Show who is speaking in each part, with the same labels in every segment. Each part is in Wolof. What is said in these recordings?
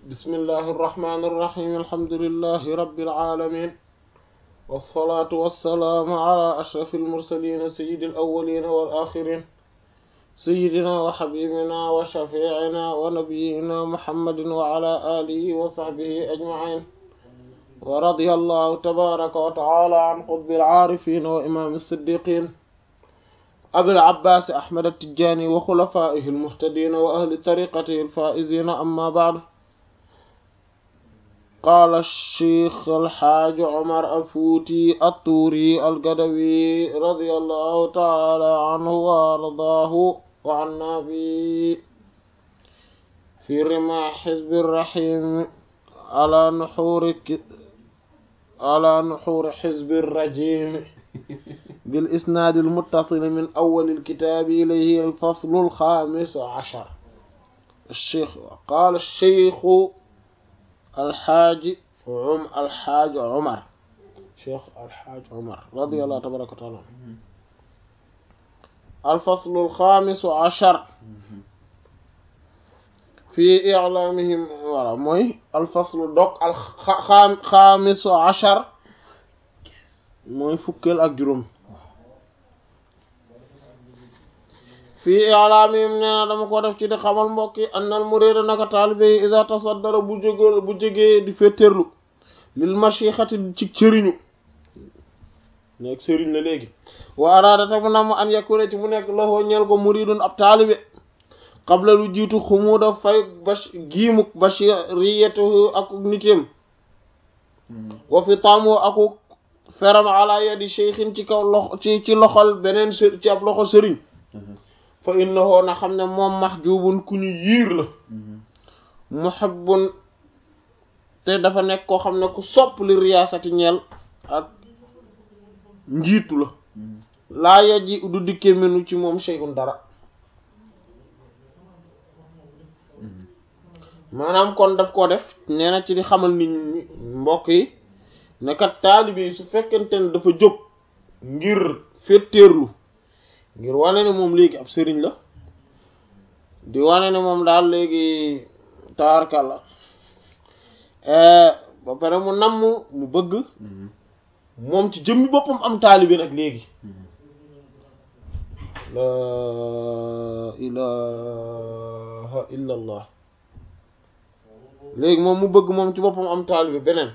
Speaker 1: بسم الله الرحمن الرحيم الحمد لله رب العالمين والصلاة والسلام على أشرف المرسلين سيد الأولين والآخرين سيدنا وحبيبنا وشفيعنا ونبينا محمد وعلى آله وصحبه أجمعين ورضي الله تبارك وتعالى عن قطب العارفين وإمام الصديقين أبي العباس أحمد التجاني وخلفائه المهتدين وأهل طريقته الفائزين أما بعد قال الشيخ الحاج عمر الفوتي الطوري القدوي رضي الله تعالى عنه وارضاه وعنا به في رماح حزب الرحيم على نحور على نحور حزب الرجيم بالإسناد المتصل من أول الكتاب إليه الفصل الخامس عشر الشيخ قال الشيخ الحاج عم الحاج عمر شيخ الحاج عمر رضي الله تبارك وتعالى الفصل الخامس عشر في إعلامهم ولا موي الفصل دوك الخامس عشر mooy fukkeel ak juróom fii i'laamihim nee na dama ko def ci di xamal mbokk yi annal murida naka taalibe yi iza tasaddara bu jógee bu jógee di féeteerlu lil mashixati ci sëriñu nekk sëriñ la léegi wa araada ta mu nam an yakuna ci mu nekk loxoo ñeel ko muridun ab taalibe qabla lu jiitu xumuuda fay bash giimuk bashiriyatuhu ak nitéem wa fi taamu aku feram ala yadi cheikhin ci kaw loxo ci ci loxol beneen së ci ab loxo sëriñ fa innahu na xam ne moom mahjubun ku ñu yiir la muhibbun te dafa nekk koo xam ne ku sopp li riyaasati ñeel ak njiitu la laa yaji du dikke minu ci moom shay'un dara maanaam kon daf ko def nee na ci di xamal nit ñi mbokk yi nekat taalibe yi su fekkente ne dafa jóg ngir féttéerlu ngir wane ne moom léegi ab sëriñ la di wane ne moom daal léegi taarkal la ba pare mu namm mu bëgg moom ci jëmmi boppam am taalibe nag léegi la ilaha illa allah léegi moom mu bëgg moom ci boppam am taalibe beneen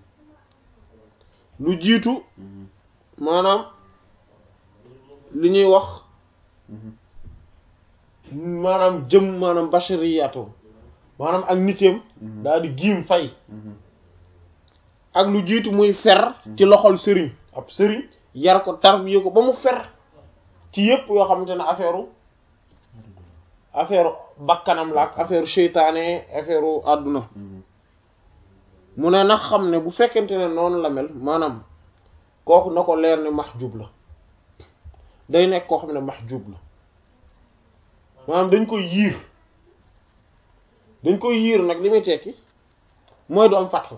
Speaker 1: lu jiitu maanaam li ñuy wax maanaam jëm maanaam bashariyatu maanaam ak nitéem daal di giim fay ak lu jiitu muy fer ci loxol sëriñ ab sëriñ yar ko tarbiye ko ba mu fer ci yépp yoo xamante ne affaire affaire bakkanam la ak affaire seytaane affaire àdduna mu ne nag xam ne bu fekkente ne noonu la mel maanaam kooku na ko leer ne mahjub la day nekk koo xam ne mahjub la maanaam dañ koy yiir dañ koy yiir nag li muy tekki mooy du am fatxu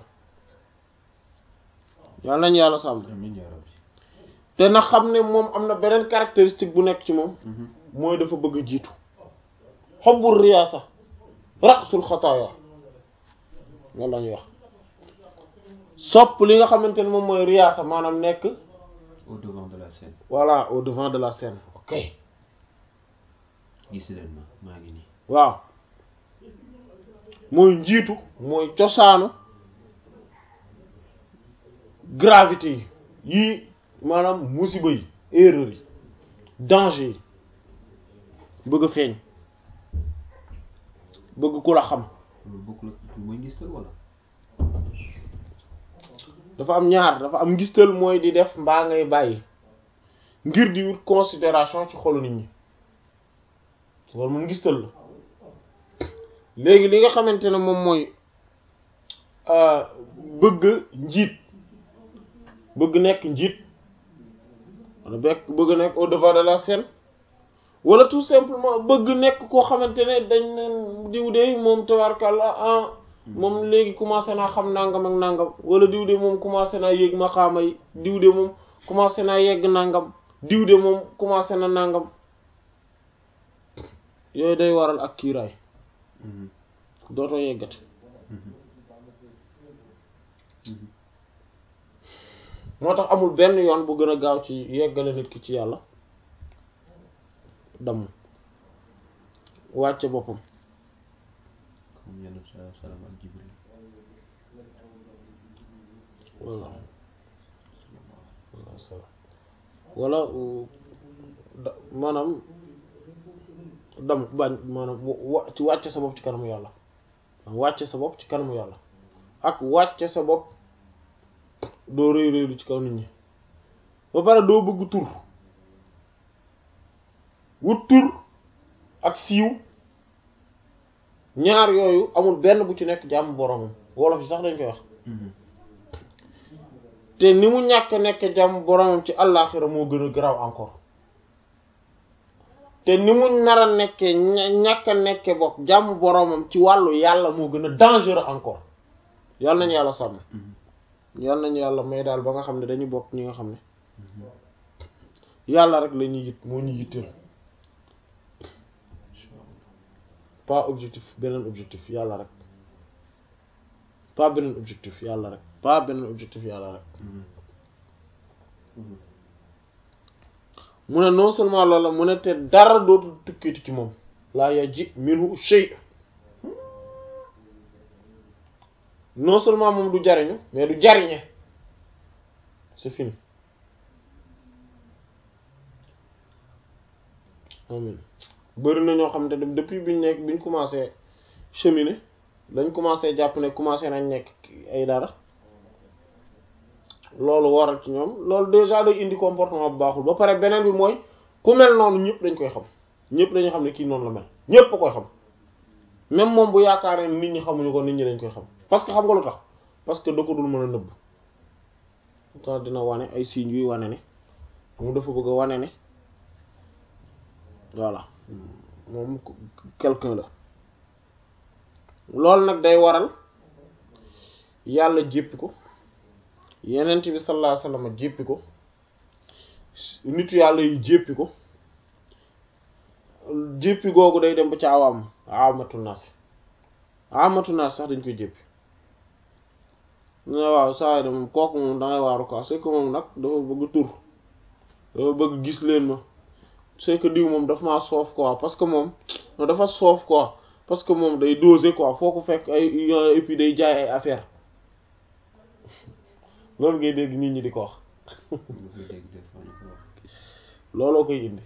Speaker 1: yàlla nañ yàlla sàmm te na xam ne moom am na beneen caractéristique bu nekk ci moom mooy dafa bëgg a jiitu xobbul riyaasa rasul xataaya loolu la ñuy wax sopp li nga xamante ne moom mooy riyaasa maanaam nekk
Speaker 2: au devant de la scène.
Speaker 1: voilà au devant de la scène ok
Speaker 2: gis leen ma maa ngi nii.
Speaker 1: waaw mooy njiitu mooy cosaanu gravité yi yii maanaam musiba yi erreur yi danger yi bëgg a feeñ bëgg ku la xam
Speaker 2: loolu bokkul ak mooy ngistal wala.
Speaker 1: dafa am ñaar dafa am ngistal mooy di def mbaa ngay bàyyi ngir di wut considération ci xolu nit ñi loolu moom ngistal la léegi li nga xamante ne moom mooy bëgg njiit bëgg nekk njiit wala bekk bëgg nekk au devant de la scène wala tout simplement bëgg nekk koo xamante ne dañ ne diw de moom tabarkàlla ah moom léegi commencé naa xam nangam ak nangam wala diw de moom commencé naa yéeg maqaama yi diw de moom commencé naa yegg nangam diw de moom commencé na nangam yooyu day waral ak kiiraay dootoo yeggati moo tax amul benn yoon bu gën a gaaw ci yeggale nit ki ci yàlla damm wàcce boppam
Speaker 2: comme yenn sa salaam ak Jibril
Speaker 1: voilà wala da maanaam dam bañ maanaam wa ci wàcce sa bopp ci kanamu yàlla wàcce sa bopp ci kanamu yàlla ak wàcce sa bopp doo rëy rëylu ci kaw nit ñi ba pare doo bëgg tur wut tur ak siiw ñaar yooyu amul benn bu ci nekk jàmm boromam wolof yi sax dañ koy wax te ni mu ñàkk nekk jàmm boromam ci àllaaxira moo gën a garaaw encore te ni mu nar a nekkee ñàkk a nekke bokk jàmm boromam ci wàllu yàlla moo gën a dangereux encore yàlla nañu yàlla sàmm yàlla nañu yàlla may daal ba nga xam ne dañu bokk ñi nga xam ne yàlla rek la ñuy yit moo ñu yitteel pas objectif beneen objectif yàlla rek pas beneen objectif yàlla rek pas beneen objectif yàlla rek mu ne non seulement loolu la mu ne te dara dootul tukkiiti ci moom laa yaji minhu shay non seulement moom du jariñu mais du jariñe c'est fini amin bëri na ñoo xam ne depuis biñ nekk biñ commencé cheminer dañ commencé jàpp ne commencé nañ nekk ay dara loolu waral ci ñoom loolu déjà day indi comportement bu baaxul ba pare beneen bi mooy ku mel noonu ñëpp dañ koy xam ñëpp dañu xam ne kii noonu la mel ñëpp a koy xam même moom bu yaakaaree nit ñi xamuñu ko nit ñi dañ koy xam parce que xam nga lu tax parce que da ko dul mën a nëbb tax dina wane ay signes yuy wane ne mu dafa bëgg a wane ne voilà moom quelqu'un la loolu nag day waral yàlla jéppi ko yenent bi sallallahu alayhi wasallam jéppi ko nitu yàlla yi jéppi ko jéppi googu day dem ba ci awaam awamatu naas awamatu naas sax dañ koy jéppi ne waaw saa yi de moom kooku moom dangay waaru quoi c'est que moom nag dafa bëgg tur dafa bëgg gis leen ma c'est que diw moom dafa maa soof quoi parce que moom dafa soof quoi parce que moom day doser quoi foo ko fekk ay et puis day jaay ay affaire loolu ngay dégg nit ñi di ko wax looloo koy indi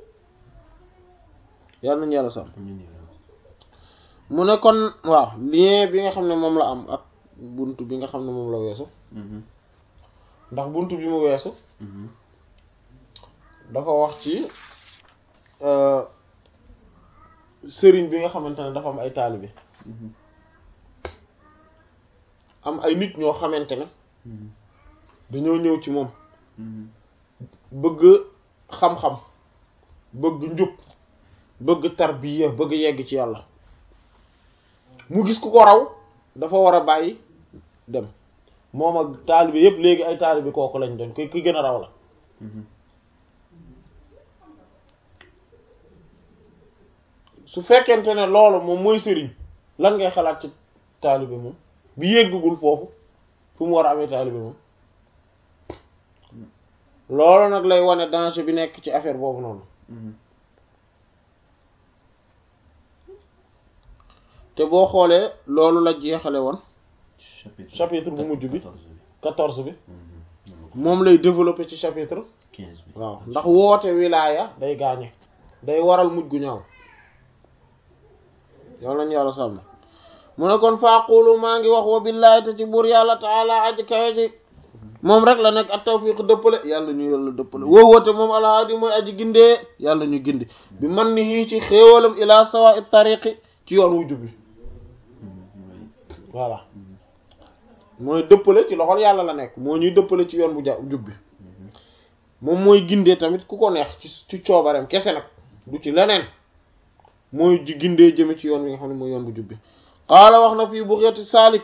Speaker 1: yàlla nañu yàlla sàmm mu ne kon waaw lien bi nga xam ne moom la am ak bunt bi nga xam ne moom la weesu ndax bunt bi mu weesu dafa wax ci sëriñ bi nga xamante ne dafa am ay taalibe am ay nit ñoo xamante ne dañoo ñëw ci moom bëgg xam-xam bëgg njub bëgg tarbiya bëgg yegg ci yàlla mu gis ku ko raw dafa war a bàyyi dem moom ak taalibe yépp léegi ay taalibe kooku lañ doon ki ki gën a raw la su fekkente ne loolu moom mooy sëriñ lan ngay xalaat ci taalibe moom bi yéggagul foofu fu mu war a amee taalibe moom loolu nag lay wane danger bi nekk ci affaire boobu noonu te boo xoolee loolu la jeexale woon chapitre bu mujj bi quatorze bi moom lay développer ci chapitre
Speaker 2: quinze bi
Speaker 1: waaw ndax woote wilaaya day gaañe day waral mujj gu ñaaw yow lañu yàlla sàmm mu ne kon faaqulu maa ngi wax wa billaahi te ci buur yàlla taala aji kawe ji moom rek la nekk at tawfiq dëppale yàlla ñu yàlla dëppale woo woote moom alhaadi mooy aji gindee yàlla ñu gindi bi man ni hii ci xéewalam ila sawa it tariqi ci yoon wu jubbi voilà mooy dëppale ci loxol yàlla la nekk moo ñuy dëppale ci yoon bu ja jubbi moom mooy gindee tamit ku ko neex ci ci coobareem kese nag du ci leneen mooy ji gindee jëme ci yoon wi nga xam ne mooy yoon bu jubbi qaala wax na fii bughiyati saalik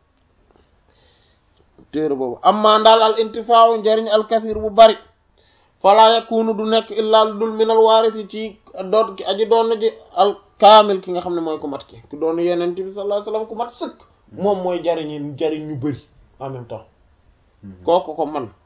Speaker 1: téere boobu amma ndaal al intifaaw njariñ al kathir bu bari fala yakunu du nekk illaa dul minal waarisi ci doon ki aji doon ji al kaamil ki nga xam ne mooy ku mat ki ku doon yeneen bi sallallahu alayhi wasallam ku mat sëkk moom mooy jariñi jariñ ñu bëri en même temps kooku ko man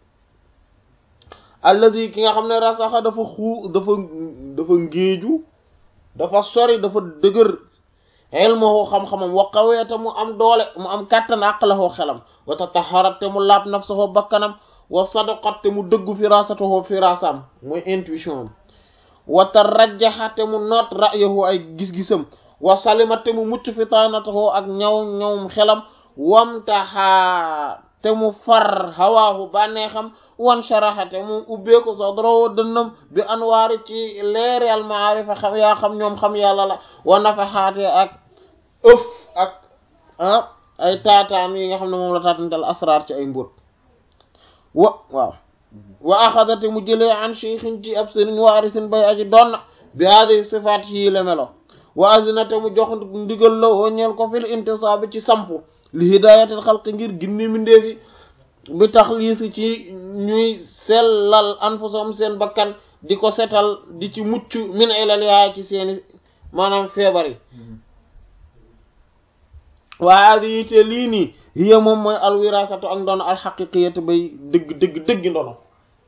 Speaker 1: alladi ki nga xam ne rasaxa dafa xuu dafa dafa ngéeju dafa sori dafa dëgër ilmuhu xam-xamam wa qaweeta mu am doole mu am kàttan aqlahu xelam wa tataharat te mu laab nafsahu bakkanam wa sadaqat te mu dëggu firasatuhu firasam mooy intuition am wa tarajjaha te mu noot ra'yahu ay gis-gisam wa salimat te mu mucc fitanatahu ak ñaw ñawum xelam wamtaha te mu far hawaahu bànneexam wan sharaha te mu ubbeeku sadrahu dënnam bi anwaari ci leeri al maarifa xam yaa xam ñoom xam yàlla la wa nafaxaate ak ëf ak ah ay taataan yi nga xam ne moom la taatantal asraar ci ay mbóot wa waaw wa axadate mu jëlee an cheikhin ci ab sëriñ waarisin bay aji doon bi hadi sifaat yii la melo wa azinate mu jox ndigal la woo ñeel ko fil intisaabi ci sampu li hidayatil xalqi ngir ginni mindeefi bi tax liisi ci ñuy sellal anfusam seen bakkan di ko setal di ci mucc min ilal yaay ci seeni maanaam feebar yi waa di yite lii nii hiya moom mooy alwirasatu ak ndono alxaqiqiyatu bay dëgg dëgg dëgg ndono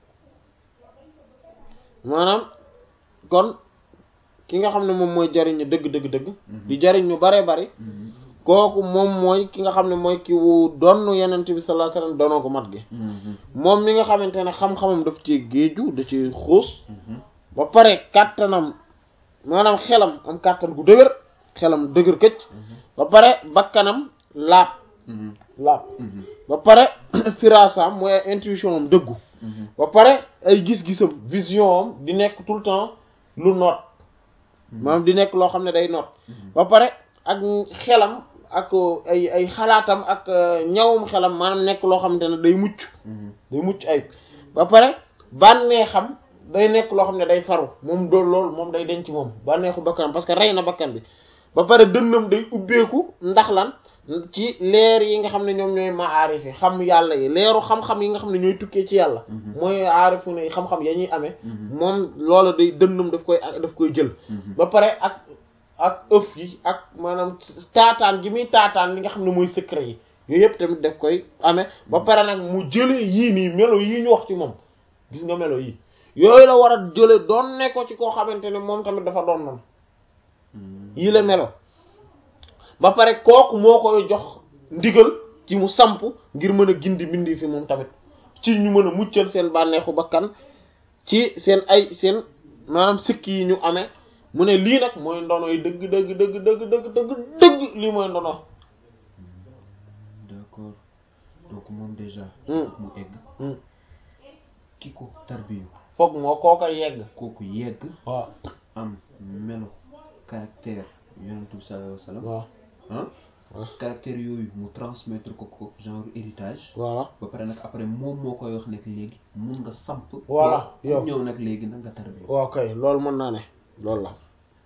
Speaker 1: maanaam kon ki nga xam ne moom mooy jariñ dëgg dëgg dëgg di jariñ ñu bare bari kooku moom mooy ki nga xam ne mooy ki wu donn yenent bi sallallahu alayhi wasallam donoo ko mat gi moom mi nga xamante ne xam-xamam daf ci géeju da ci xuus ba pare kàttanam maanaam xelam am kàttan gu dëgër xelam dëgër këcc ba pare bakkanam laab laab ba pare firasam mooy intuition am dëggu ba pare ay gis-gisam vision am di nekk tout le temps lu noot maanaam di nekk loo xam ne day noot ba pare ak xelam ak ay ay xalaatam ak ñawum xelam maanaam nekk loo xamante ne day mucc day mucc ayib ba pare bànnee xam day nekk loo xam ne day faru moom dool loolu moom day denc moom bànneexu bakkanam parce que rey na bakkan bi ba pare dënnam day ubbeeku ndax lan ci leer yi nga xam ne ñoom ñooy maarif yi xam yàlla yi leeru xam-xam yi nga xam ne ñooy tukkee ci yàlla mooy aarifu ne xam-xam ya ñuy amee moom loola day dënnam daf koy daf koy jël ba pare ak ak ëf yi ak maanaam taataan gi muy taataan li nga xam ne mooy secret yi yooyu yëpp tamit daf koy amee ba pare nag mu jëlee yii nii melo yii ñu wax ci moom gis nga melo yii yooyu la war a jële doon ne ko ci koo xamante ne moom tamit dafa doon noonu yii la melo ba pare kooku moo koy jox ndigal ci mu samp ngir mën a gindi bindi fi moom tamit ci ñu mën a muccal seen bànneexu bakkan ci seen ay seen maanaam sikk yi ñu amee mu ne lii nag mooy ndono yi dëgg dëgg dëgg dëgg dëgg dëgg dëgg lii mooy ndono
Speaker 2: d'accord donc moom déjà
Speaker 1: Hmm.
Speaker 2: mu egg
Speaker 1: Hmm.
Speaker 2: ki ko tarbiyu
Speaker 1: foog moo koo koy yegg
Speaker 2: kooku yegg
Speaker 1: waaw
Speaker 2: am melo caractère yonent bi sallallahu alayhi wa sallam
Speaker 1: waaw
Speaker 2: ah
Speaker 1: Ouais.
Speaker 2: caractère yooyu mu transmettre ko ko genre héritage
Speaker 1: voilà
Speaker 2: ba pare nag après moom moo koy wax nekk léegi mun nga samp
Speaker 1: Voilà,
Speaker 2: ku
Speaker 1: yow.
Speaker 2: ñëw nag léegi nag nga tarbiyu
Speaker 1: waaw kay loolu mën naa ne loolu la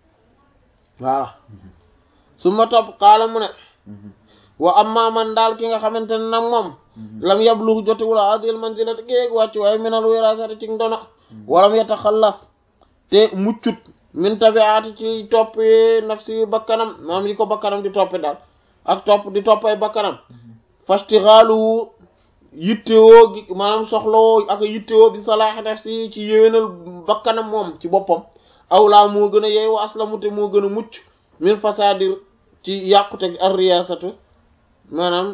Speaker 1: voilà su ma topp xaala mu ne
Speaker 2: Mhm.
Speaker 1: wa amma man daal ki nga xamante ne nag moom lam yablu jotewul adil manzilati géeg wàcc waaye minal wirasati ci ndono walam yataxallas te muccut min tabiati ci toppi nafsi bakkanam maam yi ko bakkanam di toppi daal ak topp di toppay bakkanam fastixaaluwu yittewoo gi maanaam soxlawoo ak yittewoo bi salaahi nafsi ci yéwénal bakkanam moom ci boppam awlaa moo gën a yeey wa aslamu te moo gën a mucc min fasadir ci yàqute ar riyasatu maanaam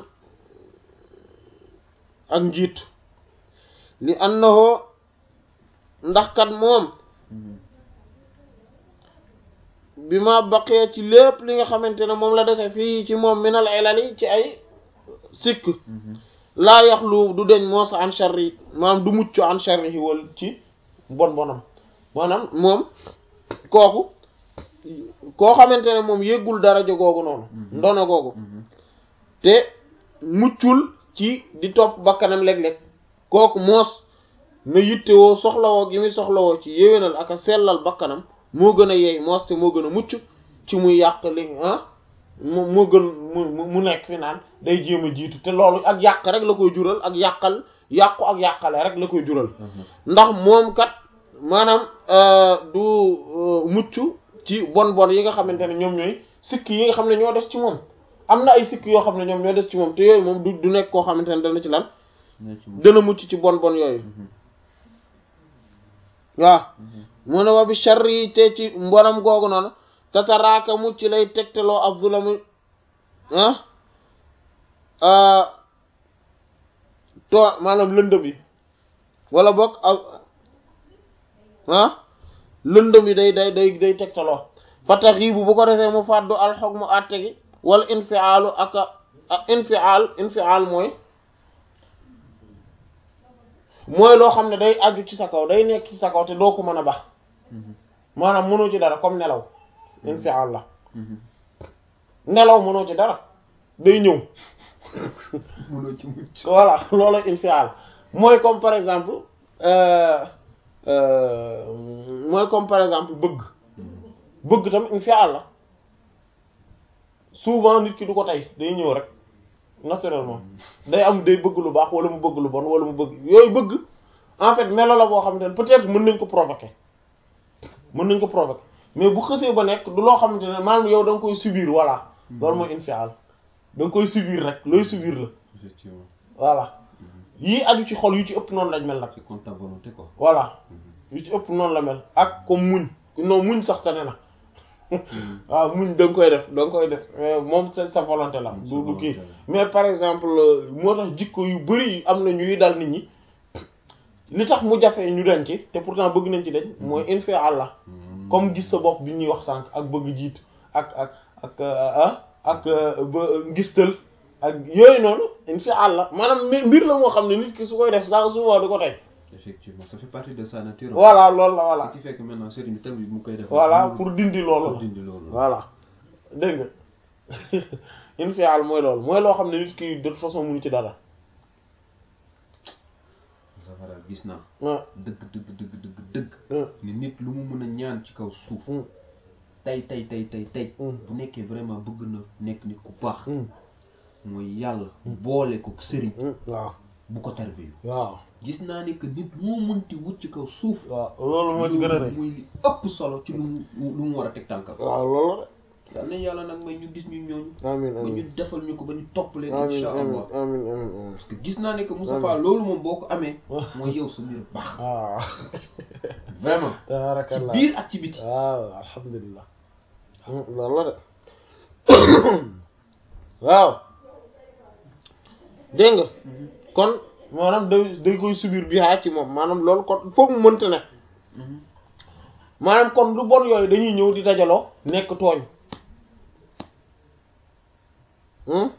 Speaker 1: ak njiit li annahu ndax kat moom
Speaker 2: Mhm.
Speaker 1: bi ma baqee ci lépp li nga xamante ne moom la dese fii ci moom minal ilali ci ay sikk
Speaker 2: Mhm.
Speaker 1: laa yaxlu du deñ moo sa an sharri maanaam du mucc an sharri yi wal ci bon bonam maanaam moom kooku koo xamante ne moom yëggul daraja googu noonu
Speaker 2: Mhm.
Speaker 1: ndono googu
Speaker 2: Mhm.
Speaker 1: te muccul ci di topp bakkanam léeg-léeg kooku moos na yittewoo soxlawoo gi muy soxlawoo ci yéwénal ak a sellal bakkanam moo gën a yeey moos te moo gën a mucc ci muy yàq li ah mu moo gën mu mu- mu nekk fi naan day jéem a jiitu te loolu ak yàq rek la koy jural ak yàqal yàqu ak yàqale rek la koy jural
Speaker 2: Mhm.
Speaker 1: ndax moom kat maanaam euh, du euh, mucc ci bon bon yi nga xamante ne ñoom ñooy sikk yi nga xam ne ñoo des ci moom am na ay sikk yoo xam ne ñoom ñoo des ci moom te yooyu moom du du nekk koo xamante ne dana ci lan
Speaker 2: ne ci mu
Speaker 1: dana mucc ci bon bon yooyu waaw mu ne wa bi sharri te ci mbonam googu noonu tataraaka mucc lay tegtaloo ak zulamu ah to maanaam lëndëm yi wala boog ak ah lëndëm yi day day day day tegtaloo fatax yi bu bu ko defee mu fàddu alxog mu àtte gi wala infiaalu ak ak infial infial mooy mooy loo xam ne day aju ci sa kaw day nekk ci sa kaw te doo ko mën a bax maanaam mënoo ci dara comme nelaw infial la nelaw mënoo ci dara day ñëw
Speaker 2: mënoo ci mucc
Speaker 1: voilà loolu infial mooy comme par exemple euh, euh, mooy comme par exemple bëgg bëgg tam infial la souvent nit ki du ko tey day ñëw rek naturellement day am day bëgg lu baax wala mu bëgg lu bon wala mu bëgg yooyu bëgg en fait melo la boo xamante ne peut-être mën nañ ko provoquer mën nañ ko provoquer mais bu xësee ba nekk du loo xamante ne maanaam yow da nga koy subir voilà loolu mooy infial da nga koy subir rek looy subir la
Speaker 2: effectivement
Speaker 1: voilà yii aju ci xol yu ci ëpp noonu lañ mel nag
Speaker 2: c'est contre ta volonté quoi
Speaker 1: voilà yu ci ëpp noonu la mel ak comme muñ non muñ sax tane na waaw muñ da nga koy def da nga koy def mais moom sa sa volonté la du du kii mais par exemple moo tax jikko yu bari am na ñuy dal nit ñi li tax mu jafe ñu dañ ci te pourtant bëgg nañ ci dañ mooy infial la comme gis sa bopp bi ñuy wax sànq ak bëgg jiitu ak ak ak ah ak ba ngistal ak yooyu noonu infial la maanaam mbir mbir la moo xam ne nit ki su koy def sax souvent du ko tey
Speaker 2: effectivement ça fait partie de sa nature
Speaker 1: voilà loolu la voilà
Speaker 2: ce qui fait que maintenant sëriñ bi tamit mu koy def
Speaker 1: voilà pour dindi loolu
Speaker 2: pour
Speaker 1: la
Speaker 2: dindi loolu
Speaker 1: voilà dégg nga infial mooy loolu mooy loo xam ne nit ki de toute façon mënu ci dara
Speaker 2: safara gis naa
Speaker 1: ah
Speaker 2: dëgg dëgg dëgg dëgg dëgg
Speaker 1: ah
Speaker 2: ni nit lu mu mën a ñaan ci kaw suuf
Speaker 1: Mm.
Speaker 2: tey tey tey tey tey
Speaker 1: Mm.
Speaker 2: bu nekkee vraiment bëgg na nekk nit ku baax
Speaker 1: mm,
Speaker 2: mooy yàlla boole ko sëriñ
Speaker 1: mm, waaw
Speaker 2: bu ko tarbiyu
Speaker 1: waaw
Speaker 2: gis naa ne que nit moo mënti wut ci kaw suuf
Speaker 1: waaw loolu moo ci gën a rëy
Speaker 2: muy li ëpp solo ci lu mu lu mu war a teg tànkam
Speaker 1: waaw loolu
Speaker 2: yal nañ yàlla nag may ñu gis ñu ñooñu
Speaker 1: la amin
Speaker 2: ba ñu
Speaker 1: amin
Speaker 2: defal ñu ko ba ñu topp leen
Speaker 1: amin
Speaker 2: insha
Speaker 1: amin
Speaker 2: allah
Speaker 1: amin amin amin
Speaker 2: parce que gis naa ne que Moustapha loolu moom boo ko amee mooy yow sa mbir baax
Speaker 1: waaw
Speaker 2: vraiment ci
Speaker 1: tabarakallah
Speaker 2: biir ak ci biti
Speaker 1: waaw alhamdulilah loolu la de waaw dégg nga kon maanaam day day koy subir bi haa ci moom maanaam loolu kon foog mu mënta ne maanaam kon lu bon yooyu dañuy ñëw di dajaloo nekk tooñ hmm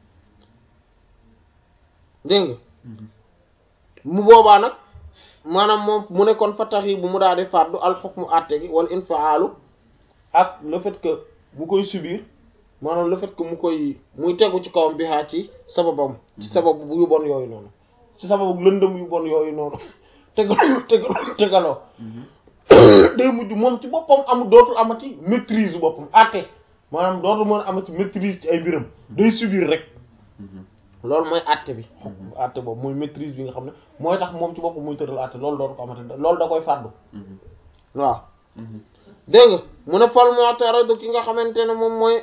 Speaker 1: dégg nga mu boobaa nag maanaam moom mu ne kon fattax yi bu mu daal di fàddu alxukmu àtte gi wala infaalu ak le fait que mu koy subir maanaam le fait que mu koy muy tegu ci kawam bi haa ci sababam ci sababu bu yu bon yooyu noonu ci sababu lëndëm yu bon yooyu noonu tegaloo tegaloo tegaloo day mujj moom ci boppam amul dootul amati maîtrise boppam àtte maanaam dootul mën a amati maîtrise ci ay mbiram day subir rek loolu mooy àtte bi àtte boobu mooy maîtrise bi nga xam ne mooy tax moom ci boppam muy tëral àtte loolu dootu ko amati loolu da koy fàddu waaw dégg nga mu ne fal mu'tarad ki nga xamante ne moom mooy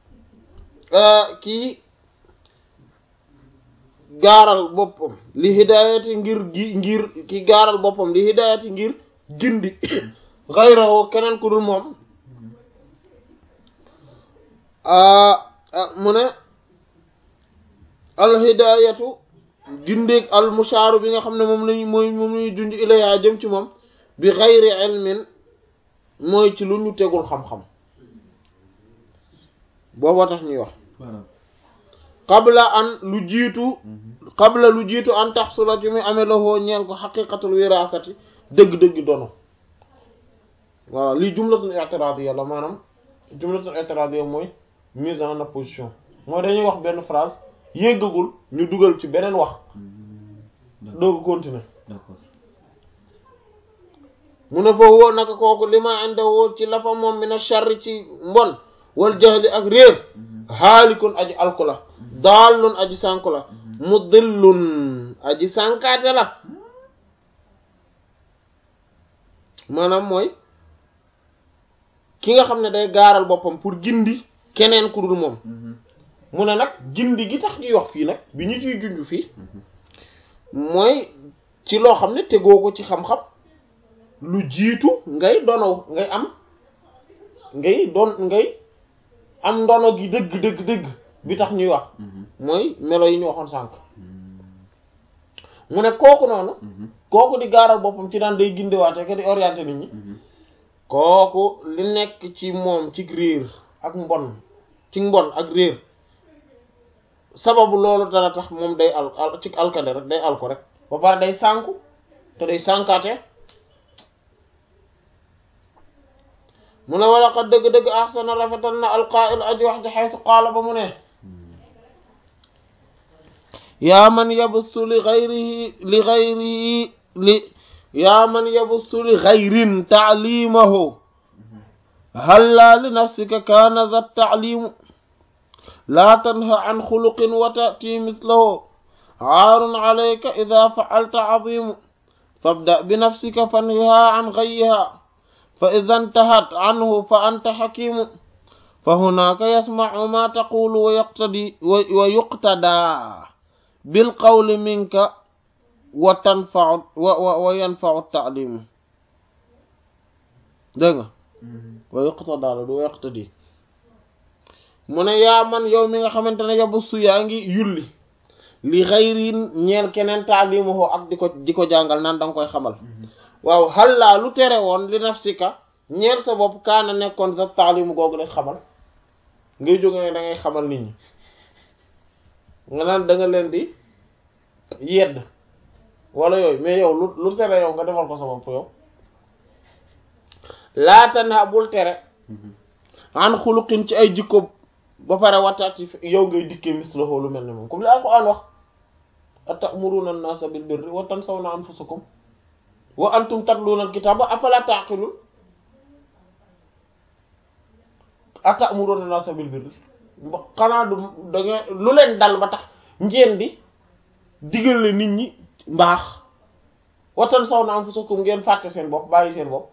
Speaker 1: kii gaaral boppam li hidayati ngir gi ngir ki gaaral boppam li hidayati ngir gindi ghayrahu keneen ku dul moom mu ne al hidayatu gindeeg al mushaaru bi nga xam ne moom lañu mooy moom lañuy junj ilayha jëm ci moom bi ghayri ilmin mooy ci lu ñu tegul xam-xam booba tax ñuy wax qabla an lu jiitu qabla lu jiitu an taxsula ci muy amee loxoo ñeel ko xaqiqatul wiraasati dëgg-dëgg dono voilà lii jumlatul i'tiradiyya la maanaam jumlatul i'tiradiyya mooy mise en opposition mooy dañuy wax benn phrase yéggagul ñu dugal ci beneen wax doogu continuer
Speaker 2: d'accord
Speaker 1: mu ne fa woo naka kooku li ma inde woo ci la fa moom mi na sharri ci mbon wal jahli ak réer haalikun aji alku la daallun aji sànku la mudillun aji sànkaate la maanaam mooy ki nga xam ne day gaaral boppam pour gindi keneen ku dul moom mu ne nag gindi gi tax ñuy wax fii nag bi ñu ciy junj fii mooy ci loo xam ne tegoo ko ci xam-xam lu jiitu ngay dono ngay am ngay doon ngay am ndono gi dëgg dëgg dëgg bi tax ñuy wax mooy melo yi ñu waxoon sànq mu ne kooku noonu kooku di gaaral boppam ci daan day gindiwaate ka di orienté nit ñi kooku li nekk ci moom ci réer ak mbon ci mbon ak réer sababu loolu dana tax moom day al al ci alkade rek day al ko rek ba pare day sànku te day sànkaate mu ne wala xat dëgg-dëgg ahsana rafetal na alqaa'il aji wax ji xaytu qaala ba mu ne yaa man yabussu li gayrihi li gayrihi li yaa man yabussu li gayrin taalimahu halla li nafsika kaana za taalimu laa tanha an xuluqin wa ta'ti mislahu aarun alayka ida fa'alta azimu fabda bi nafsika fanhiha an gayyiha fa ida intahat anhu fa anta xakimu fa hunaaka yasmacu ma taqulu wa yaqtadi wa yuqtadaa bilqawli minka wa tanfau wa wa yanfau taalimu dégg nga wa yuqtadaa la du wa yaqtadi mu ne yaa man yow mi nga xamante ne yabussu yaa ngi yulli li xayrin ñeel keneen taalimuhu ak di ko di ko jàngal naan da nga koy xamal waaw xallaa lu tere woon li nafsika ñeel sa bopp kaana nekkoon sa taalimu googu lay xamal ngay jóge ne da ngay xamal nit ñi nga naan da nga leen di yedd wala yooyu mais yow lu lu tere yow nga defal ko sa bopp yow laata naa bul tere an xuluqin ci ay jikko ba pare wataati yow ngay dikkee mislahu lu mel ne moom comme li alquran wax atamuruna an-nasa bil birri wa tansawna anfusakum wa antum tatluna al-kitaba afala taqilun atamuruna an-nasa bil birri xanaa du da nga lu leen dal ba tax ngeen di digal la nit ñi mbaax wa tansawna anfusakum ngeen fàtte seen bopp bàyyi seen bopp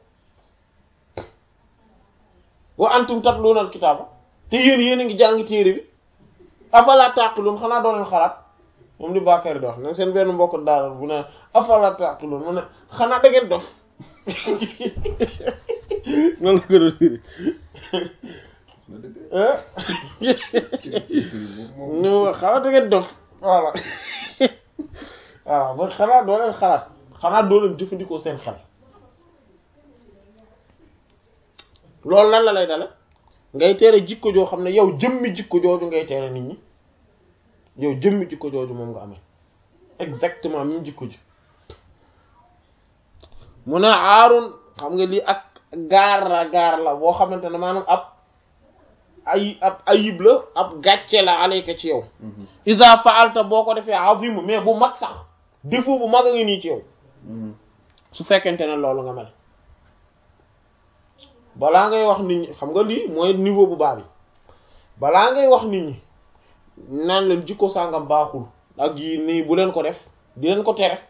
Speaker 1: wa antum tatluna al-kitaba te yéen yéen a ngi jàng téere bi afala taqilun xanaa doo leen xalaat moom li Bakary di wax nag seen benn mbokk daal bu ne afala taqilun mu ne xanaa da ngeen dof noonu la ko doon firi ñu xanaa da ngeen dof voilà waaw ba xanaa doo leen xalaat xanaa doo leen jëfandikoo seen xel loolu lan la lay dale ngay tere jikko joo xam ne yow jëmmi jikko jooju ngay tere nit ñi yow jëmmi jikko jooju moom nga amee exactement même jikko ji mu ne aarun xam nga lii ak gaar la gaar la boo xamante ne maanaam ab ay ab ayib la ab gàcce la alayka ci yow isa faalta boo ko defee azim mais bu mag sax défaut bu mag a ngi nii ci yow su fekkente ne loolu nga mel balaa ngay wax nit ñi xam nga lii mooy niveau bu baax bi balaa ngay wax nit ñi naan leen jikko sàngam baaxul ak yi nii bu leen ko def di leen ko tere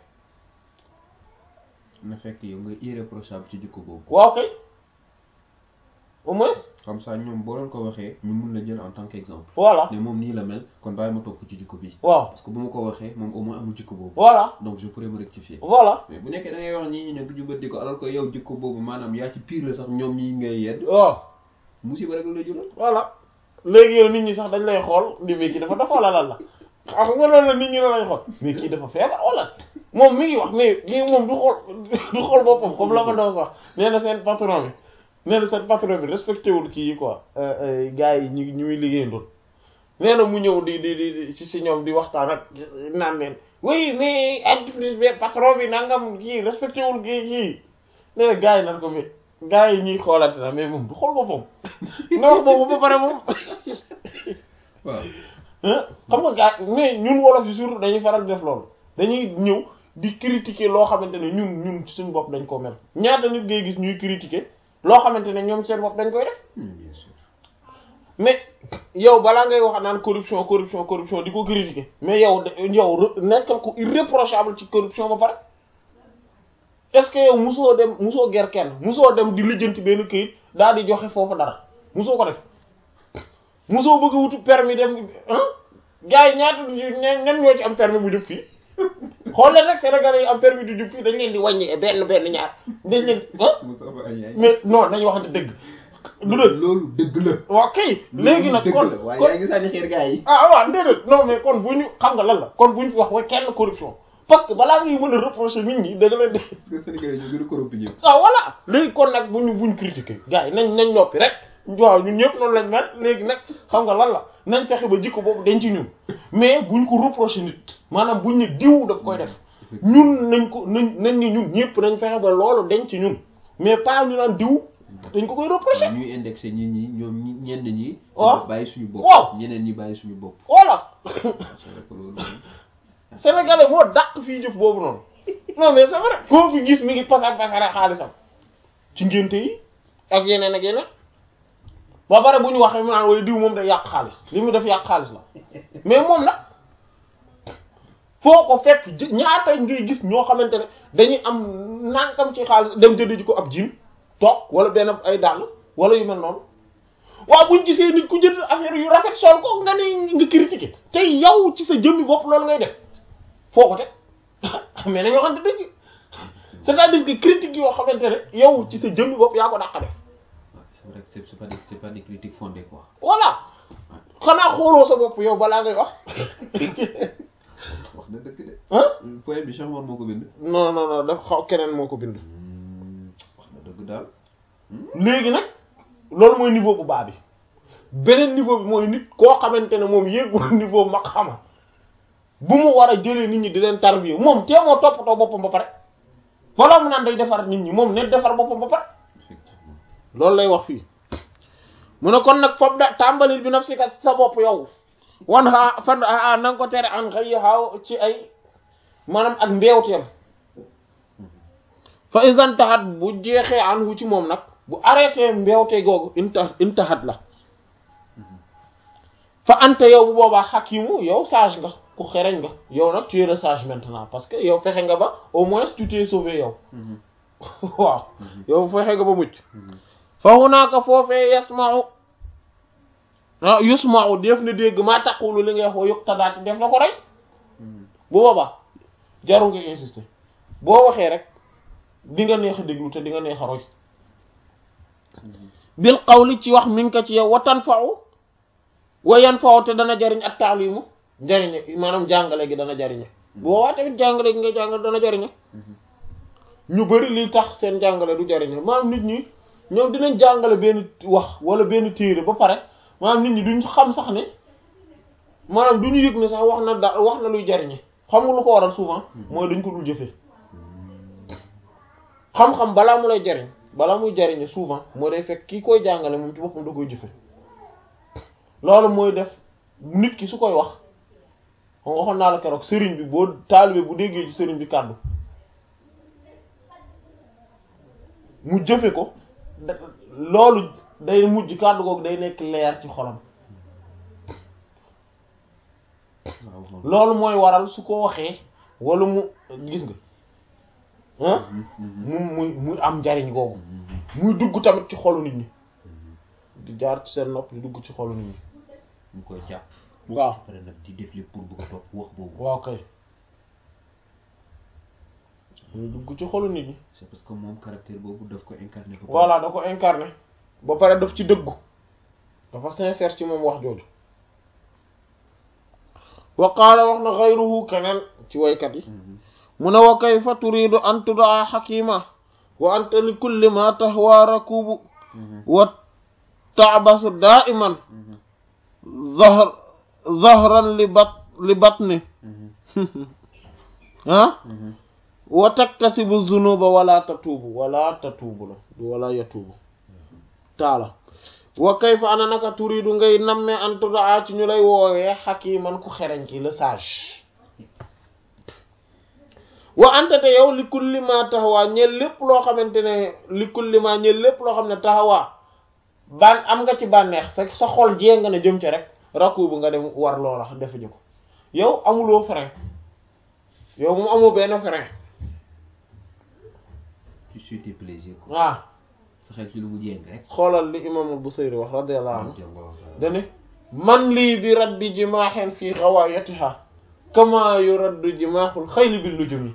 Speaker 2: na fekk yow nga irréprochable ci jikko boobu
Speaker 1: waaw kay au moins
Speaker 2: comme ça ñoom boo leen ko waxee ñu mun la jël en tant qu'exemple
Speaker 1: voilà
Speaker 2: ne moom nii la mel kon bàyyi ma topp ci jikko bi
Speaker 1: waaw
Speaker 2: parce que bu ma ko waxee moom au moins amul jikko boobu
Speaker 1: voilà
Speaker 2: donc je pourrais me rectifier
Speaker 1: voilà
Speaker 2: mais bu nekkee da ngay wax ñii ñi ne du jubati ko alors que yow jikko boobu maanaam yaa ci pire la sax ñoom ñi ngay yedd
Speaker 1: waaw
Speaker 2: musiba rek la lay jural
Speaker 1: voilà léegi yow nit ñi sax dañ lay xool di mais kii dafa dafa wala lan la xam nga loolu la nit ñi la lay xool mais kii dafa feebar wala moom mi ngi wax mais mais moom du xool du xool boppam comme la ma doon wax nee na seen patron bi nee na seen patron bi respecté wul kii yi quoi gars yi ñu ñu muy liggéeyandoon nee na mu ñëw di di di ci si ñoom di waxtaan ak naan leen oui mais entreprise bi patron bi nangam kii respecté wul kii kii nee na gars yi nan ko mais gars yi ñuy xoolante na mais moom du xool boppam na wax boobu ba pare moom
Speaker 2: waaw
Speaker 1: xam nga gars mais ñun wolof yi surtout dañuy faral di def loolu dañuy ñëw di critiquer loo xamante ne ñun ñun suñ bopp dañ ko mel ñaata nit ngay gis ñuy critiquer loo xamante ne ñoom seen bopp dañ koy def
Speaker 2: bien sûr
Speaker 1: mais yow balaa ngay wax naan corruption corruption corruption di ko critiquer mais yow yow nekkal ko irréprochable ci corruption ba pare est-ce que yow musoo dem musoo ger kenn musoo dem di lijjanti benn këyit daal di joxe foofu dara musoo ko def mosoo bëgg a wutu permis dem ah gars yi ñaata ñen ñen ñoo ci am permis bu jub fii xool leen rek Sénégalais yi am permis du jub fii dañ leen di wàññi benn benn ñaar dañ leen ah
Speaker 2: Moustapha Niaye.
Speaker 1: mais non dañu waxante dëgg du dëgg
Speaker 2: loolu dëgg la.
Speaker 1: waaw kay léegi nag
Speaker 2: dëgg
Speaker 1: kon
Speaker 2: la waaye
Speaker 1: kon
Speaker 2: yaa ngi sànni xeer gars yi.
Speaker 1: ah waaw déedéet non mais kon bu ñu xam nga lan la kon bu ñu fi wax wa kenn corruption parce que balaa ngay mën a reprocher nit ñi da nga leen di
Speaker 2: parce que Sénégalais ñoo gën a corrompu ñëpp.
Speaker 1: ah voilà léegi kon nag bu ñu bu ñu critiquer gars yi nañ nañ noppi rek waaw ñun ñëpp noonu lañ mel léegi nag xam nga lan la nañ fexe ba jikko boobu dañ ci ñun mais buñ ko reprocher nit maanaam buñ ne diw daf koy def ñun nañ ko nañ nañ ni ñun ñëpp nañ fexe ba loolu dañ ci ñun mais pas ñu naan diw dañ ko koy reprocher
Speaker 2: ñuy indexé nit ñi ñoom ñi ñenn ñi.
Speaker 1: waaw
Speaker 2: bàyyi suñu bopp.
Speaker 1: waaw.
Speaker 2: ñeneen ñi bàyyi suñu bopp.
Speaker 1: voilà
Speaker 2: c'est vrai que loolu moom.
Speaker 1: sénégalais moo dàq fii jëf boobu noonu non mais c'est vrai koo fi gis mi ngi pasar pasare xaalisam ci ngénte yi ak yeneen ak yeneen ba pare bu ñu waxee mu naan wala diw moom day yàq xaalis li mu def yàq xaalis la mais moom nag foo ko fekk jë- ñaata ngay gis ñoo xamante ne dañuy am nànkam ci xaalis dem jënd ji ko ab jiin toog wala benn ay dàll wala yu mel noonu waaw buñ gisee nit ku jënd affaire yu rafet sol ko nga ne nga critiquer te yow ci sa jëmmi bopp loolu ngay def foo ko teg mais nañoo xamante dëgg c'est-à-dire que critique yoo xamante ne yow ci sa jëmmi bopp yaa ko dàq def
Speaker 2: Ouais, c'est vrai que c'est c'est pas des c'est pas des critiques fondées quoi.
Speaker 1: voilà xanaa xooloo sa bopp yow balaa ngay wax
Speaker 2: wax na dëgg de.
Speaker 1: ah
Speaker 2: poème bi Cheikh Omar moo ko bind.
Speaker 1: non non non dafa xaw keneen moo ko bind
Speaker 2: wax na dëgg daal.
Speaker 1: léegi nag loolu mooy niveau bu baax bi beneen niveau bi mooy nit koo xamante ne moom yéegul niveau mag xama bu mu war a jëlee nit ñi di leen tarbiya moom tee moo toppatoo boppam ba pare balaa mu naan day defar nit ñi moom ne defar boppam ba pare
Speaker 2: effectivement.
Speaker 1: loolu lay wax fii mu ne kon nag foofu da tàmbalil bi naf si kat sa bopp yow wan xaa fan a na nga ko tere an xëy xaaw ci ay maanaam ak mbeewteem fa isan taxat bu jeexee an wu ci moom nag bu arrêté mbeewte googu inta intaxat la fa ante yow bu boobaa xakimu yow sage nga ku xereñ nga yow nag tu es le sage maintenant parce que yow fexe nga ba au moins tu t'es sauvé yow waaw yow fexe nga ba mucc fa hunaaka foofee yasma'u ah yusma'u def na dégg maa taqulu li ngay wax wa yuqtadaati def na ko rey bu boobaa jaru nga insister boo waxee rek di nga neex a déglu te di nga neex a roy bil qawli ci wax mi ngi ko ci yow wa tanfa'u wa yanfa'u te dana jariñ at ta'limu jariñe maanaam jàngale gi dana jariñe bu boobaa tamit jàngale gi nga jàngale dana jariñe ñu bari li tax seen jàngale du jariñe maanaam nit ñi ñoom dinañ jàngale benn wax wala benn téere ba pare maanaam nit ñi duñ xam sax ne maanaam du ñu yëg ne sax wax na da wax na luy jariñe xam nga lu ko waral souvent mooy dañ ko dul jëfee xam-xam balaa mu lay jariñ balaa muy jariñe souvent mooy day fekk kii koy jàngale moom ci boppam da koy jëfe loolu mooy def nit ki su koy wax xam nga waxoon naa la keroog sëriñ bi boo taalibe bu déggee ci sëriñ bi kàddu mu jëfe ko da- loolu day mujj kàddu googu day nekk leer ci xolam
Speaker 2: waaw
Speaker 1: loolu mooy waral su ko waxee wala mu gis nga ah mu muy muy am njariñ googu muy dugg tamit ci xolu nit ñi di jaar ci seen nopp di dugg ci xolu nit ñi
Speaker 2: mu koy jàpp.
Speaker 1: waaw
Speaker 2: pare nag di def lépp pour bëgg a topp wax boobu.
Speaker 1: waaw kay muy dugg ci xolu nit ñi
Speaker 2: c'est parce que moom caractère boobu daf ko incarné. ba pare.
Speaker 1: voilà da ko incarné ba pare daf ci dëggu dafa sincère ci moom wax jooju wa qaala wax na xayruhu keneen ci waykat yi
Speaker 2: Mhm.
Speaker 1: mu ne wa kayfa turidu an tudaa xakima wa anta li kulli ma tahwa rakubu
Speaker 2: Mhm.
Speaker 1: wa taabasu daiman
Speaker 2: Mhm.
Speaker 1: zahr zahran li bat li batni
Speaker 2: Mhm.
Speaker 1: ah
Speaker 2: Mhm.
Speaker 1: wa taktasibu zunuba wala tatuubu wala tatuubu la du wala yatuubu taala wa kayfa ana naka turidu ngay namme an tudaa ci ñu lay woowee xakiman ku xereñ ki le sage wa anta te yow li kulli ma taxawaa ñeel lépp loo xamante ne li kulli ma ñeel lépp loo xam ne taxawaa ban am nga ci bànneex sa sa xol jee nga ne jëm ci rek rakku bu nga dem war loola defuñu ko yow amuloo frein yow moom amoo benn frein
Speaker 2: tu suis tes plaisirs quoi.
Speaker 1: waaw
Speaker 2: sa xel ci lu mu jéng rek.
Speaker 1: xoolal li imam Busayri wax radiyallahu anhu dane man lii bi raddi jimaaxen fii xawaayatiha kama yuraddu jimaaxul xayli bi lujumi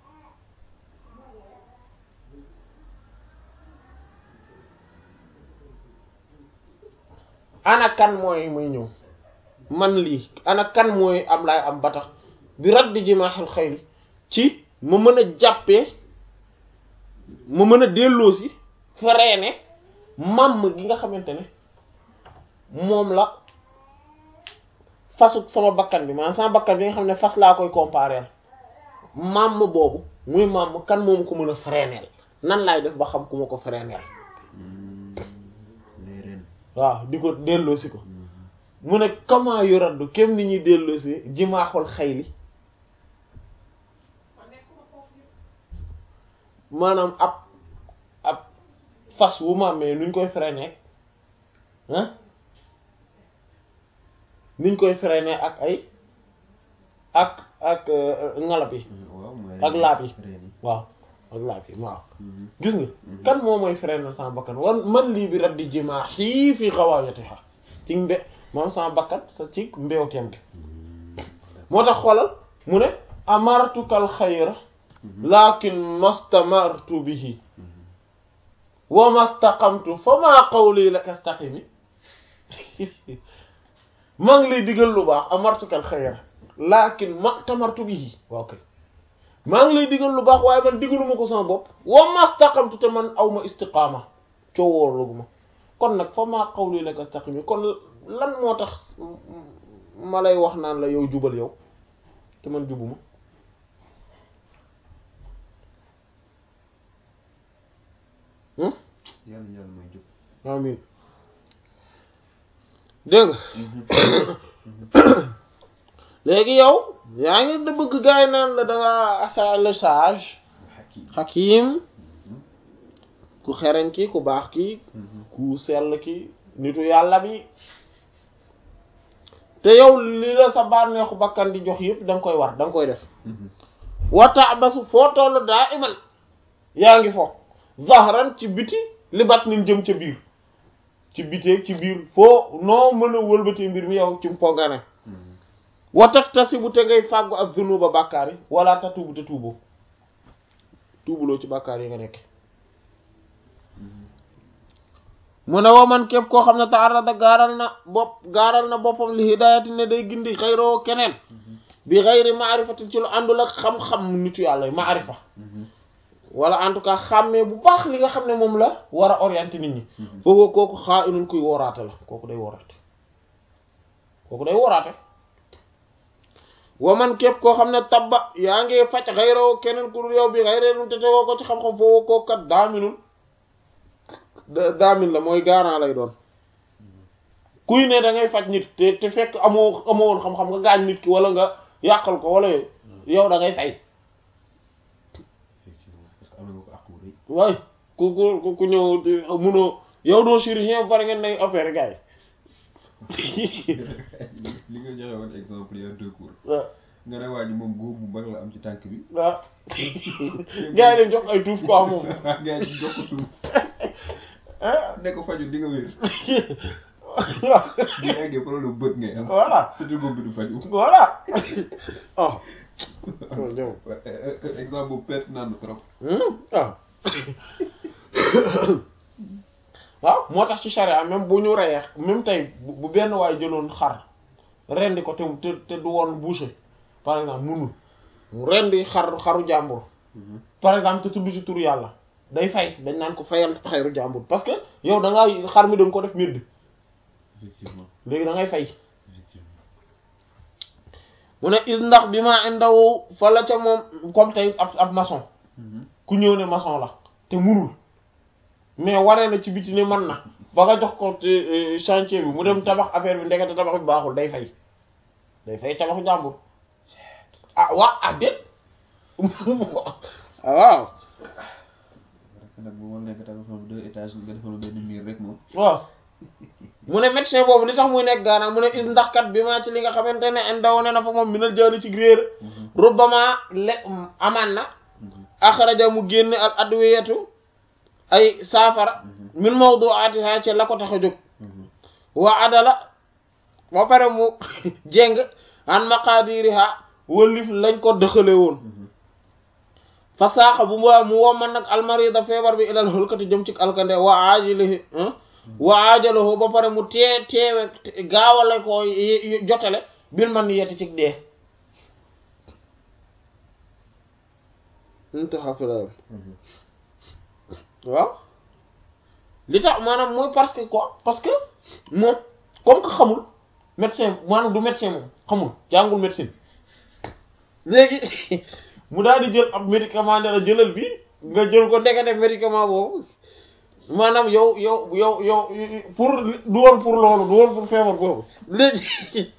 Speaker 1: ana kan mooy muy ñëw man lii ana kan mooy am laay am ba tax bi raddi jimaaxul xayli ci ma mën a jàppee ma mën a delloosi freiné màmm gi nga xamante ne moom la fasu sama bakkan bi maanaam sama bakkan bi nga xam ne fas laa koy comparer màmm boobu muy màmm kan moomu ko mën a freinéel nan laay def ba xam ku ma ko freinéel
Speaker 2: les ren
Speaker 1: waaw di ko delloosi ko mu ne comment yoraddu kem ni ñuy delloosi jimaaxul xayli maanaam ab ab fas wu màmmee nuñ koy freiner ah nuñ koy freiner ak ay ak ak ngalab yi
Speaker 2: waaw mooy
Speaker 1: ak laab yi
Speaker 2: ren yi
Speaker 1: waaw ak laab yi waaw gis nga kan moo mooy freiner sama bakkan wan man lii bi raddi jimaax yii fii xawaayatiha ci mbe moom sama bakkan sa ci mbewteem gi moo tax xoolal mu ne amartukal xayra lakin mastamartu bihi wa mastaqamtu fa maa qawli laka staqimi maa ngi lay digal lu baax amartukal xayra lakin mastamartu bihi waaw kay maa ngi lay digal lu baax waaye man digaluma ko sama bopp wa mastaqamtu te man awma istiqaama coowoorluguma kon nag fa maa qawli laka staqimi kon lan moo tax ma lay wax naan la yow jubal yow te man jubuma
Speaker 2: yàlla yàlla mooy jub
Speaker 1: amin dégg nga léegi yow yaa ngi da bëgg gaay naan la danga asa le sage
Speaker 2: hakim
Speaker 1: hakim ku xereñ ki ku baax ki ku sell ki nitu yàlla bi te yow li la sa bànneexu bakkan di jox yëpp da nga koy war da nga koy def wata basu foo toll daa iman yaa ngi fo zahran ci biti li bat nin jëm ca biir ci biteeg ci biir foo noo mën a wëlbatee mbir mi yow ci mpongane watak tasi bu te ngay fàggu ak zunuba bàkkaar yi wala ta tuubu te tuuboo tuubuloo ci bàkkaar yi nga nekk mu ne woo man képp koo xam ne taarada gaaral na bopp gaaral na boppam li hidayati ne day gindi xayroo keneen bi xayri maarifatin ci lu àndul ak xam-xam nitu yàlla yi maarifa wala en tout cas xàmmee bu baax li nga xam ne moom la war a orienter nit ñi foofu kooku xaa inul kuy woraate la kooku day woraate kooku day woraate wa man képp koo xam ne tabba yaa ngi faj xayroo keneen ku dul yow bi xayree nun te tegoo ko ci xam-xam foofu kooku kat daaminul daamin la mooy garant lay doon kuy ne da ngay faj nit te te fekk amoo amoo woon xam-xam nga gaañ nit ki wala nga yàqal ko wala yooyu yow da ngay fay
Speaker 2: effectivement parce que am nga ko àqu rëy
Speaker 1: waay ku ku ku ñëw di munoo yow doo chirurgien ba pare ngeen nay opérer gars
Speaker 2: li nga joxe woon exemple il y a deux cours
Speaker 1: yi waaw
Speaker 2: nga ne waa ji moom góob bu mag la am ci tànk bi
Speaker 1: waaw gars yi leen jox ay tuuf quoi moom
Speaker 2: nga ci jox ko suuf
Speaker 1: ah
Speaker 2: ne ko faju di nga wér
Speaker 1: waaw
Speaker 2: bu eggee problème bët ngay am
Speaker 1: voilà
Speaker 2: surtout góob bi du faju
Speaker 1: voilà oh loolu jëm
Speaker 2: exemple boobu pertinent na trop
Speaker 1: waaw waaw moo tax ci charia même bu ñu reyee même tey bu bu benn waay jëloon xar rendi ko te te te du woon boucher par exemple munul mu rendi xar xaru jàmbur par exemple te tudd ci turu yàlla day fay dañ naan ko fayal xayru jàmbur parce que yow da ngaa xar mi da nga ko def mbir
Speaker 2: effectivement
Speaker 1: léegi da ngay fay
Speaker 2: effectivement
Speaker 1: mu ne is ndax bi ma indaw fa la ca moom comme tey ab ab maçon ku ñëw ne maçon la te munul mais waree na ci biti ne man na ba nga jox ko te chantier bi mu dem tabax affaire bi ndekete tabax bi baaxul day fay day fay tabaxu jàmbur ah waa ah déet ah waaw
Speaker 2: parce que nag bu ma nekk tabaxoon deux étages nga defoon benn miir rek moom
Speaker 1: waaw mu ne médecin boobu li tax muy nekk gaana mu ne is ndax kat bi maa ci li nga xamante ne indaw ne na fa moom minal jaari ci réer rubbama le amaan na axraja mu génne al adwiyatu ay saafara min mawdu'atiha ci la ko tax a jóg wa adala ba pare mu jeng an maqadiriha wëlif lañ ko dëxale woon fa saaxa bu mu mu womman nag almarida feebar bi ilal xulkati jëm ci alkande wa ajilihi wa ajalahu ba pare mu tee teewe gaawale ko jotale bil man yetti ci dee intaha filayam waaw li tax maanaam mooy parce que quoi parce que moom comme que xamul médecin maanaam du médecin moom xamul jàngul médecine léegi mu daal di jël ab médicament ne la jëlal bi nga jël ko ndekete médicament boobu maanaam yow yow yow yow pour du woon pour loolu du woon pour feebar boobu léegi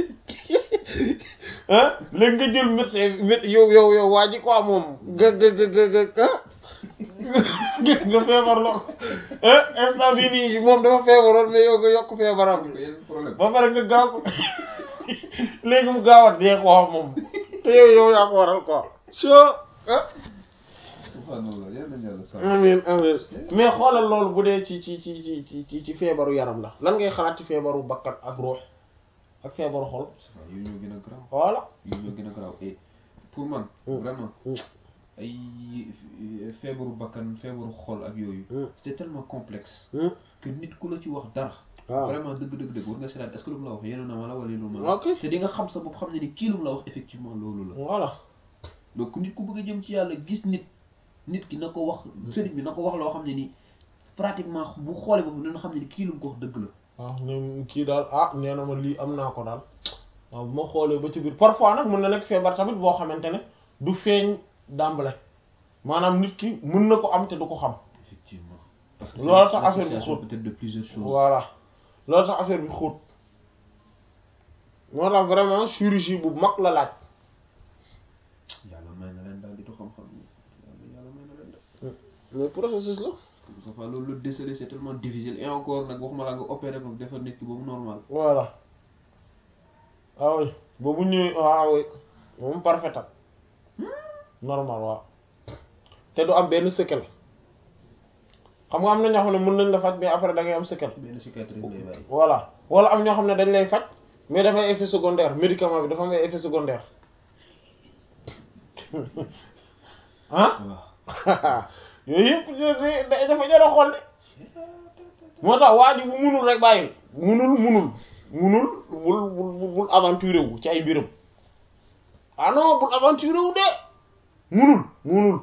Speaker 1: ah léegi nga jël médecin yow yow yow waa ji quoi moom nga nga nga nga nga feebar lool instant bii nii moom dafa feebaroon mais yow nga yokk feebaram ba pare nga gaaw ko léegi mu gaaw a dee quoi moom te yow yow yaa ko waral quoi soo
Speaker 2: subhanallah yal nañu yàlla sàmm.
Speaker 1: amin amin mais xoolal loolu bu dee ci ci ci ci ci ci feebaru yaram la lan ngay xalaat ci feebaru bakkan ak ruux ak feebaru xol
Speaker 2: waaw yooyu ñoo gën a garaaw
Speaker 1: voilà
Speaker 2: yooyu ñoo gën a garaaw et pour man vraiment ay feebaru bakkan feebaru xol ak yooyu c'est tellement complexe que nit ku la ci wax dara
Speaker 1: waaw
Speaker 2: vraiment dëgg dëgg dëgg war nga seetaat est-ce que lu mu la wax yéen na ma la wala lu ma la
Speaker 1: ok
Speaker 2: te di nga xam sa bopp xam ne ni kii lu mu la wax effectivement loolu la
Speaker 1: voilà
Speaker 2: donc nit ku bëgg a jëm ci yàlla gis nit nit ki na ko wax sëriñ bi na ko wax loo xam ne ni pratiquement bu xoolee boobu dina xam ne ni kii lu mu ko wax dëgg la
Speaker 1: waaw ne kii daal ah nee na ma lii am naa ko daal waaw bu ma xoolee ba ci biir parfois nag mën na nekk feebar tamit boo xamante ne du feeñ dàmbale maanaam nit ki mën na ko am te du ko xam
Speaker 2: effectivement parce que
Speaker 1: Loolu tax
Speaker 2: c'est
Speaker 1: affaire bi
Speaker 2: l'association
Speaker 1: xóot.
Speaker 2: peut-être de plusieurs choses
Speaker 1: voilà loolu tax affaire bi xóot moo tax vraiment chirurgie bu mag la laaj
Speaker 2: yàlla may na leen daal di tu xam-xam yàlla yàlla may na leen daal
Speaker 1: mais processus la
Speaker 2: ça va loolu le déceler c'est tellement difficile et encore nag waxuma la nga opérer ko defar nit ki ba mu normal
Speaker 1: voilà ah oui boobu ñëwee ah oui moom parfait ak normal waaw te du am benn séquelle xam nga am na ñoo xam ne mën nañ la faj mais après da ngay am séquelle
Speaker 2: benn cicatrice lay bàyyi
Speaker 1: voilà wala am ñoo xam ne dañ lay faj mais dafay effet secondaire médicament bi dafa am ay effet secondaire ah
Speaker 2: waaw
Speaker 1: yooyu yëpp da- da- dafa jar a xool de moo tax waa ji bu munul rek bàyyil munul munul munul bul bul bul aventuré wu ci ay mbiram ah non bul aventuré wu de munul munul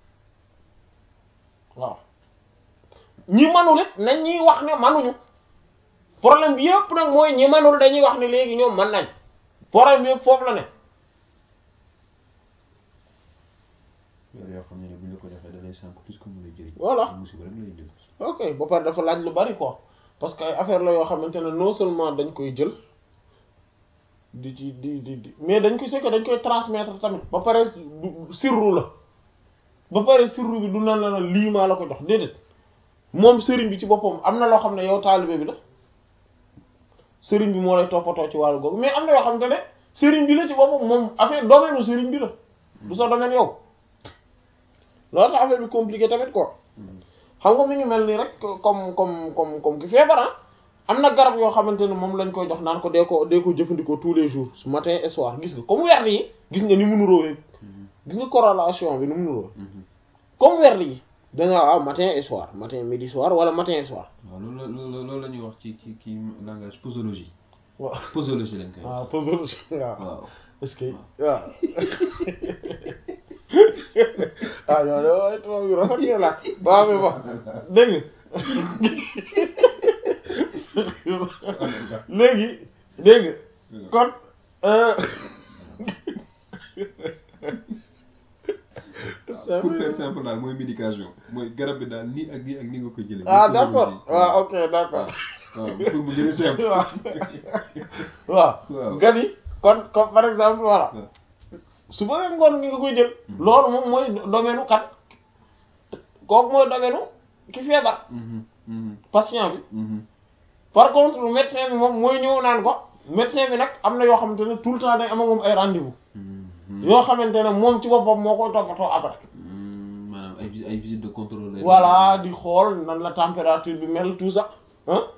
Speaker 1: waaw ñi manul it nañ ñuy wax ne manuñu problème bi yëpp nag mooy ñi manul dañuy wax ne léegi ñoom man nañ problème bi yëpp foofu la ne
Speaker 2: yooyu yoo xam ne ne bu ñu la ko joxee da lay sànq plus que mu lay jëriñ
Speaker 1: Voilà.
Speaker 2: musiba rek lay indil
Speaker 1: ok ba pare dafa laaj lu bari quoi parce que ay affaire la yoo xamante ne non seulement dañ koy jël di ci di di di mais dañ koy c'est que dañ koy transmettre tamit ba pare du sirru la ba pare sirru bi du nan la na lii maa la ko jox déedéet moom sëriñ bi ci boppam am na loo xam ne yow taalibe bi la sëriñ bi moo lay toppatoo ci wàllu googu mais am na yoo xamante ne sëriñ bi la ci boppam moom affaire domaine u sëriñ bi la du sa domaine yow loolu tax affaire bi compliqué tamit quoi xam nga mi ngi mel nii rek comme comme comme comme ki feebar ah am na garab yoo xamante ne moom lañ koy jox naan ko dee ko dee ko jëfandikoo tous les jours matin et soir gis nga comme werd yi gis nga ni mu nuróowee gis nga corrélation bi ni mu nuróowee comme werd yi da nga waaw matin et soir matin midi soir wala matin et soir
Speaker 2: waaw loolu la loolu loolu la ñuy wax ci ci kii langage posologie
Speaker 1: waaw
Speaker 2: posologie lañ koy wax
Speaker 1: waaw posologie waaw
Speaker 2: waaw
Speaker 1: est-ce que waaw ah yow de waaye tubaab yu rafet ngeen la waaw mais bon dégg nga léegi dégg nga kon euh,
Speaker 2: pour faire simple daal mooy médication mooy garab bi daal nii ak nii ak nii nga koy jëlee
Speaker 1: ah d'accord waaw ok d'accord
Speaker 2: waaw pour mu gën a simple
Speaker 1: waaw waaw
Speaker 2: waaw.
Speaker 1: gan yi kon comme par exemple voilà
Speaker 2: waaw.
Speaker 1: suba ak ngoon ngi nga koy jël loolu moom mooy domaine u kat kooku mooy domaine u ki feebar
Speaker 2: Mhm, mhm,
Speaker 1: patient bi
Speaker 2: mhm.
Speaker 1: par contre médecin bi moom mooy ñëw naan ko médecin bi nag am na yoo xamante ne tout le temps day am ak moom ay rendez-vous
Speaker 2: Mhm.
Speaker 1: yoo xamante ne moom ci boppam moo koy toppatoo après
Speaker 2: Mhm, maanaam ay vis- ay visite de contrôle lay
Speaker 1: voilà di xool nan la température bi mel tout ça ah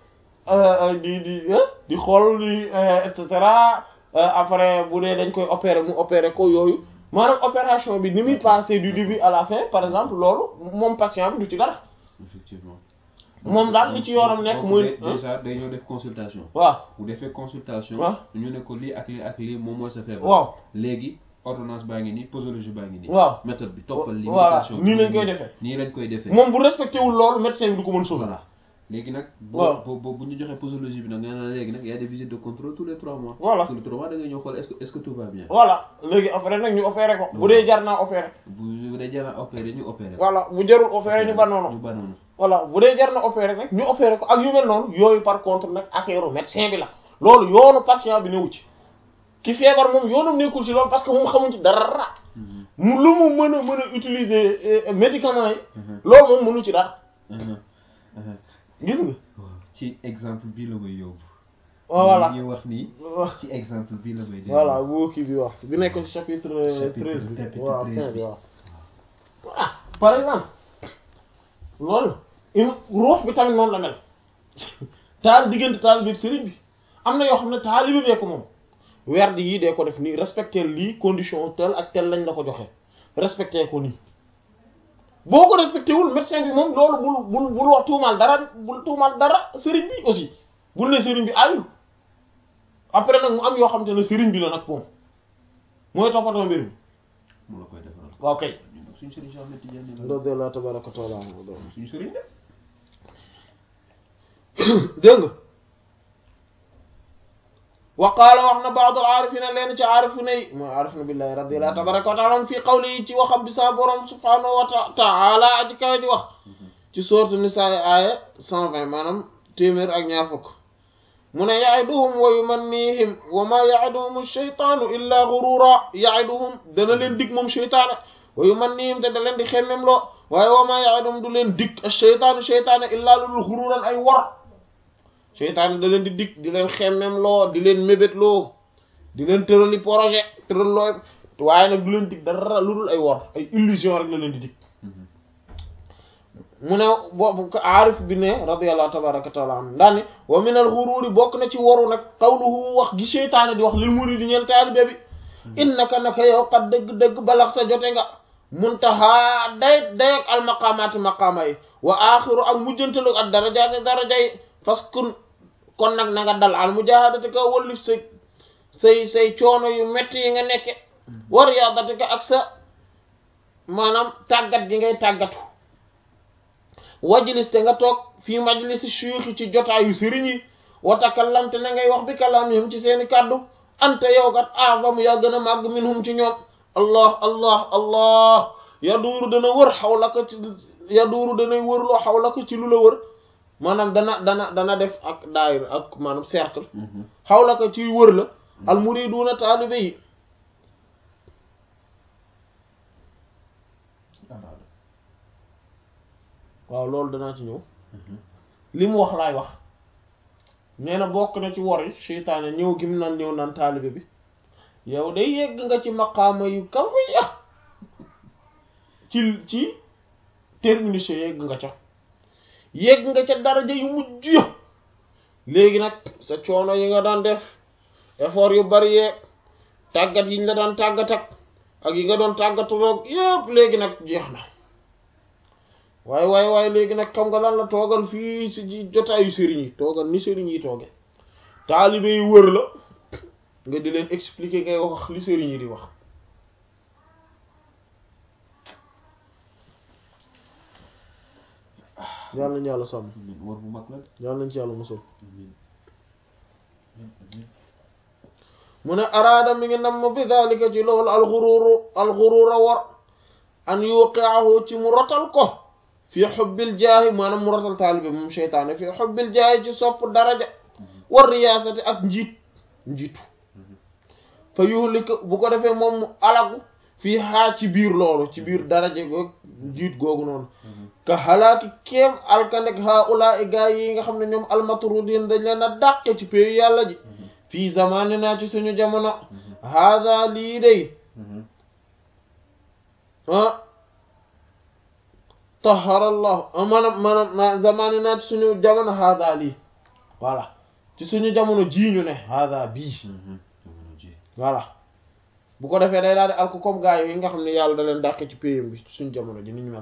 Speaker 1: di di di xool di et cetera après bu dee dañ koy opérer mu opérer ko yooyu maanaam opération bi ni muy passer du début à la fin par exemple loolu moom patient bi du ci dara
Speaker 2: effectivement
Speaker 1: moom daal li ci yoonam nekk
Speaker 2: donc
Speaker 1: muy
Speaker 2: dé- déjà day ñëw def consultation
Speaker 1: waaw
Speaker 2: bu defee consultation
Speaker 1: waaw.
Speaker 2: ñu ne ko lii ak lii ak lii moom mooy sa feebar
Speaker 1: waaw
Speaker 2: léegi ordonnance baa ngi nii posologie baa ngi nii
Speaker 1: waaw
Speaker 2: méthode bi toppal li
Speaker 1: voilà
Speaker 2: médication
Speaker 1: nii lañ koy defee
Speaker 2: nii lañ koy defee
Speaker 1: moom bu respecté wul loolu médecin bi du ko mën sauver
Speaker 2: voilà léegi nag
Speaker 1: waaw.
Speaker 2: boo boo bu ñu joxee posologie bi nag nga ne léegi nag y a des visites de contrôle tous les trois mois
Speaker 1: Voilà.
Speaker 2: tous les trois mois da ngay ñëw xool est-ce que est-ce que tout va bien
Speaker 1: voilà léegi après nag ñu opéré ko bu dee jar naa opéré
Speaker 2: bu bu dee jar na opéré ñu opéré ko
Speaker 1: voilà bu jarul opéré ñu ba
Speaker 2: ñu
Speaker 1: noonu
Speaker 2: ba noonu
Speaker 1: voilà bu dee jar na opéré nag ñu opéré ko ak yu mel noonu yooyu par contre nag affaire médecin bi la loolu yoonu patient bi newu ci ki feebar moom yoonum nekkul ci loolu parce que moom xamuñ ci dara
Speaker 2: Mhm.
Speaker 1: mu lu mu mën a mën a utiliser euh, médicaments yi
Speaker 2: Mhm.
Speaker 1: loolu moom mënu ci dara
Speaker 2: Mhm. Mhm.
Speaker 1: gis nga
Speaker 2: waaw ci exemple bii la may yóbbu
Speaker 1: voilà
Speaker 2: li ñuy wax nii ci exemple bii la may déglu.
Speaker 1: voilà bu kii bi wax bi nekk ci chapitre
Speaker 2: Chapitre-
Speaker 1: treize bi
Speaker 2: chapitre
Speaker 1: waaw
Speaker 2: treize
Speaker 1: fin
Speaker 2: bi.
Speaker 1: bi waaw ah par exemple loolu im ruux bi tamit noonu la mel taal diggante taal bi ak sëriñ bi am na yoo xam ne taalibe bee ko moom werd yii dee ko def nii respecter lii condition tel ak tel lañ la ko joxe respecter ko nii boo ko respecté wul médecin bi moom loolu bul bul bul wax tuumaal dara bul tuumaal dara sëriñ bi aussi bul ne sëriñ bi ayul après nag mu am yoo xam te ne sëriñ bi la nag moom mooy toppatoo mbir mi
Speaker 2: mu la koy defaral.
Speaker 1: waaw kay
Speaker 2: ñun nag suñu sëriñ Cheikh Ahmed Tidiane la.
Speaker 1: radiyallahu tabaraka wa taala anhu
Speaker 2: suñu sëriñ de.
Speaker 1: dégg nga wa qaala wax na ba'd al-aarifina leen ci aarifina yi mooy aarifina billahi radiyallahu tabaraka wa taala fii qawli ci waxam bi sa borom subhaanahu wa ta- taala aji kawe di wax ci sourate Nisaa aaya 120 maanaam téeméer ak ñaar fukk mu ne ya'iduhum wa yumannihim wa ma ya'iduhum ash-shaytaanu illa ghurura ya'iduhum dana leen dig moom sheytaane wa yumannihim te da leen di xemmem loo waaye wa ma ya'iduhum du leen dig ash-shaytaanu sheytaane illa lul ghururan ay wor sheytaane da leen di dig di leen xemmem loo di leen mébét loo di leen tërali projet tëral loo waaye nag du leen dig dara lu dul ay wor ay illusion rek la leen di dig mu ne boobu ko aarif bi ne radiyallahu tabaraka taala anhu ndax wa min al ghururi bokk na ci waru nag qawluhu wax gi seytaane di wax lil muridi ñeel taalibe bi innaka naka yow kat dëgg-dëgg balaxta jote nga muntaha day dayak al maqaamaati maqaama yi wa axiru ak mujjantalu ak darajaati daraja yi parce que kon nag na nga dal al mujahadati ka wallif say say say coono yu metti yi nga nekke wa riyadati ka ak sa maanaam tàggat gi ngay tàggatu wajlis te nga toog fii majlisi suyuxi ci jotaayu sëriñ yi wa takallam te na ngay wax bi kalaamihim ci seeni kàddu anta yow kat a'zamu yaa gën a màgg minhum ci ñoom allah allah allah yaduuru dana wër xawlaka ci yaduuru danay wër loo xawlaka ci lu la wër maanaam dana dana dana def ak daayir ak maanaam cercle xawlaka ci wër la al muriduuna taalibe yi waaw loolu danaa ci ñëw li mu wax laay wax nee na bokk na ci wor yi seytaane ñëw gim naan ñëw naan taalibe bi yow day yegg nga ci maqaama yu kawe ya ci ci terminus yegg nga ca yegg nga ca daraja yu mujj ya léegi nag sa coono yi nga daan def effort yu bari yeeg tàggat yi ñu la daan tàggat ak ak yi nga doon tàggatuloog yépp léegi nag jeex na waaye waaye waaye léegi nag xam nga lan la toogal fii si ji jotaayu sëriñ yi toogal ni sëriñ yi tooge taalibe yi wër la nga di leen expliquer ngay wax li sëriñ yi di wax yàlla nañu yàlla sàmm
Speaker 2: amiin war bu mag la de.
Speaker 1: yàlla nañ ci yàlla musal
Speaker 2: amiin amiin
Speaker 1: mu ne araada mi ngi namm bi daalika ci loolu alxuruuru alxuruura war an yuqiahu ci mu rotal ko fi xubbil jaahi maanaam mu rotal taalibe moom seytaane fi xubbil jaahi ci sopp daraja war riyaasati ak njiit njiitu fa yuhlika bu ko defee moom mu alagu fii xaa ci biir loolu ci biir daraja goog njiit googu noonu ka xalaaki kéem alkandek haula i gaa yi nga xam ne ñoom almatrudin dañ leen a dàqe ci péeyu yàlla ji fii zamanina ci suñu jamono haada lii day ah taharallahu maanaam maanaam zamanina ci suñu jamono haada lii voilà ci suñu jamono jii ñu ne hada bii
Speaker 2: jamono ji
Speaker 1: voilà bu ko defee day daal di alko comme gaa yi nga xam ne yàlla da leen dàqe ci payam bi suñu jamono ji ni ñu mel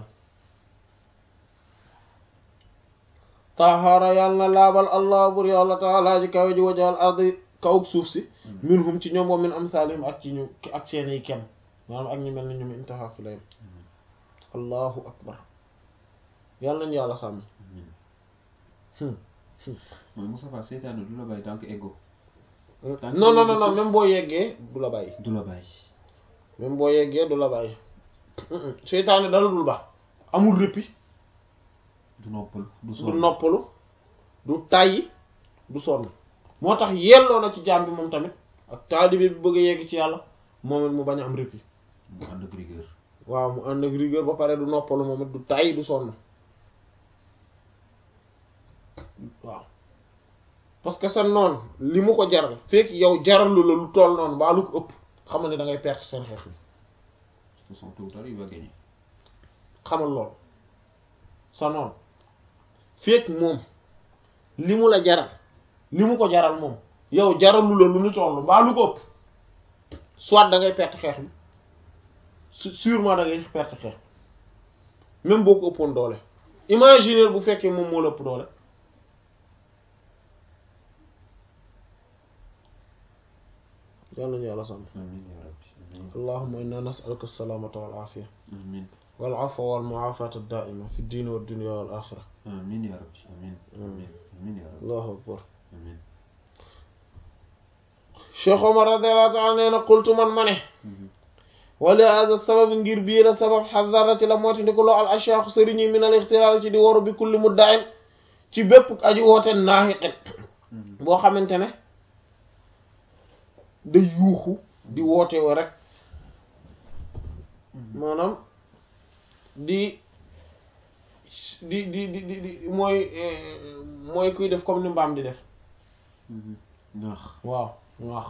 Speaker 1: taxaara yàlla na laabal allah bur yàlla taala ji kawe ji wajal ardi kaw suuf si minhum ci ñoom wa min amsalihim ak ci ñu ak seeni kem maanaam ak ñu mel ni ñoom intaha fi layam allahu akbar yàlla nañu yàlla sàmm
Speaker 2: mooy Moustapha seytaane du la bàyyi tant que ego
Speaker 1: non non non non même boo yeggee du la bàyyi
Speaker 2: du la bàyyi
Speaker 1: même boo yeggee du la bàyyi seytaane dala dul ba amul réppi
Speaker 2: du noppalu du
Speaker 1: du
Speaker 2: sonn
Speaker 1: noppalu du tàyyi du sonn moo tax yelloo na ci jaam bi moom tamit ak taalibe bi bëgg a yegg ci yàlla moom it mu bañ a am réppi
Speaker 2: mu ànd ak rigueur
Speaker 1: waaw mu ànd ak rigueur ba pare du noppalu moom it du tàyyi du sonn waaw parce que sa noon li mu ko jaral fekk yow jaralu la lu toll noonu baa lu ko ëpp xamal ne da ngay perte seen xeex bi
Speaker 2: de toute façon tôt ou tard il va gagner
Speaker 1: xamal loolu sa noon fekk moom li mu la jaral li mu ko jaral moom yow jaralu la lu ñu toll baa lu ko ëpp soit da ngay perte xeex bi su- sûrement da ngay perte xeex bi même boo ko ëppoon doole imaginer bu fekkee moom moo la ëpp doole yàlla nañu yàlla sàmm
Speaker 2: amiin yaa rabbi amiin
Speaker 1: allahumma inna nas'aluka as-salamata wal afiya
Speaker 2: amiin
Speaker 1: wal afwa wal mu'afata ad-da'ima fi ad-din wad dunya wal akhirah
Speaker 2: amiin yaa rabbi amiin amiin amiin yaa rabbi
Speaker 1: allahu akbar
Speaker 2: amiin
Speaker 1: Cheikh Omar radiyallahu ta'ala nee na qultu man ma ne wali hada sabab ngir bii la sabab xadara ci la moyta ndi ko loo al ashyaakh sëriñ yi min al ixtiraar ci di waru bi kulli mudda'in ci bépp aji woote naahiqin boo xamante ne day yuuxu di woote wo rek maanaam di di di di di di mooy mooy kuy def comme ni mbaam di def
Speaker 2: ñaax
Speaker 1: waaw waax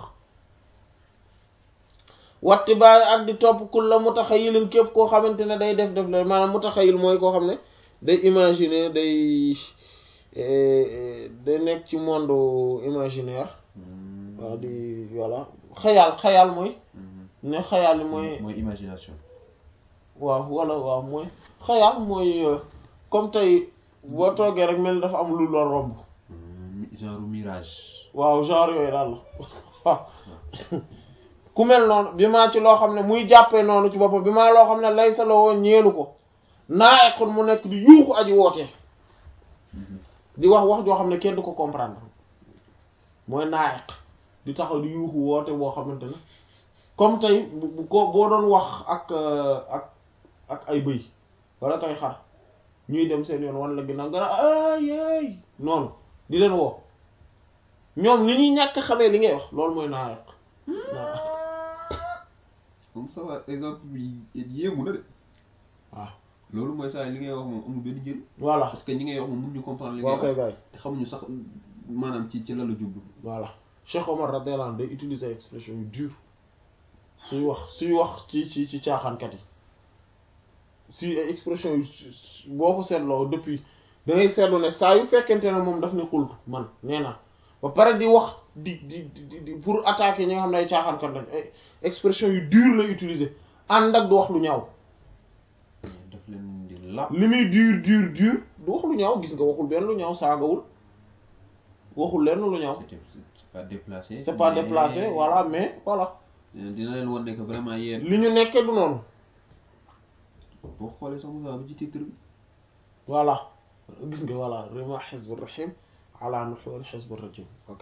Speaker 1: watti bàyyi ak di topp kul la mutaxayilin képp koo xamante ne day def def la maanaam mutaxayil mooy koo xam ne day imaginer day day nekk ci monde imaginaire waaw di voilà xayaal xayaal mooy ne xayaal yi mooy
Speaker 2: mooy imagination
Speaker 1: waaw wala waaw mooy xayaal mooy euh, comme tey boo toogee rek mel ni dafa am lu la romb
Speaker 2: genre mirage
Speaker 1: waaw genre yooyu daal la waaw ku mel noonu bi maa ci loo xam ne muy jàppee noonu ci boppam bi maa loo xam ne lay sa la woon ñeenu ko naa ekon mu nekk di yuuxu aji wootee di wax wax joo xam ne kenn du ko comprendre mooy naayeq di taxaw di yuuxu woote boo xamante ne comme tey bu bu ko boo doon wax ak euh, ak ak ay bëy wala kay xar ñuy dem seen yoon wan la ginnaaw nga ay ay noonu di leen woo ñoom ni ñuy ñàkk xamee li ngay wax loolu mooy naayeq naayeq
Speaker 2: moom ça va exemple bi yéemu na de
Speaker 1: waaw
Speaker 2: loolu mooy saa li ngay wax moom amul benn njëriñ
Speaker 1: voilà
Speaker 2: parce que ñi ngay wax moom mënuñu comprendre li
Speaker 1: waaw
Speaker 2: ngay
Speaker 1: koy
Speaker 2: wax
Speaker 1: bàyyi
Speaker 2: te xamuñu sax maanaam ci ci la la jublu
Speaker 1: voilà Cheikh Omar radiyallahu anhu day utiliser expression yu dur suy wax suy wax ci ci ci caaxaankat yi si ay expression yu boo ko seetloo depuis da ngay seetlu ne saa yu fekkente ne moom daf ne xultu man nee na ba pare di wax di di di di pour attaquer ñi nga xam ne ay caaxaankat lañ ay expression yu dur lay utiliser ànd ak du wax lu ñaaw
Speaker 2: daf leen di làpp
Speaker 1: li muy dur dur dur du wax lu ñaaw gis nga waxul benn lu ñaaw saagawul waxul lenn lu ñaaw
Speaker 2: c'était c'est pas déplacé
Speaker 1: c'est pas
Speaker 2: mais
Speaker 1: déplacé voilà mais voilà
Speaker 2: dina leen wan ne que vraiment yéen
Speaker 1: li ñu nekkee du noonu
Speaker 2: boo xoolee sax Moussa bu ci titre bi
Speaker 1: voilà gis nga voilà rima xizbu rahim ala nuxur xizbu rajim ok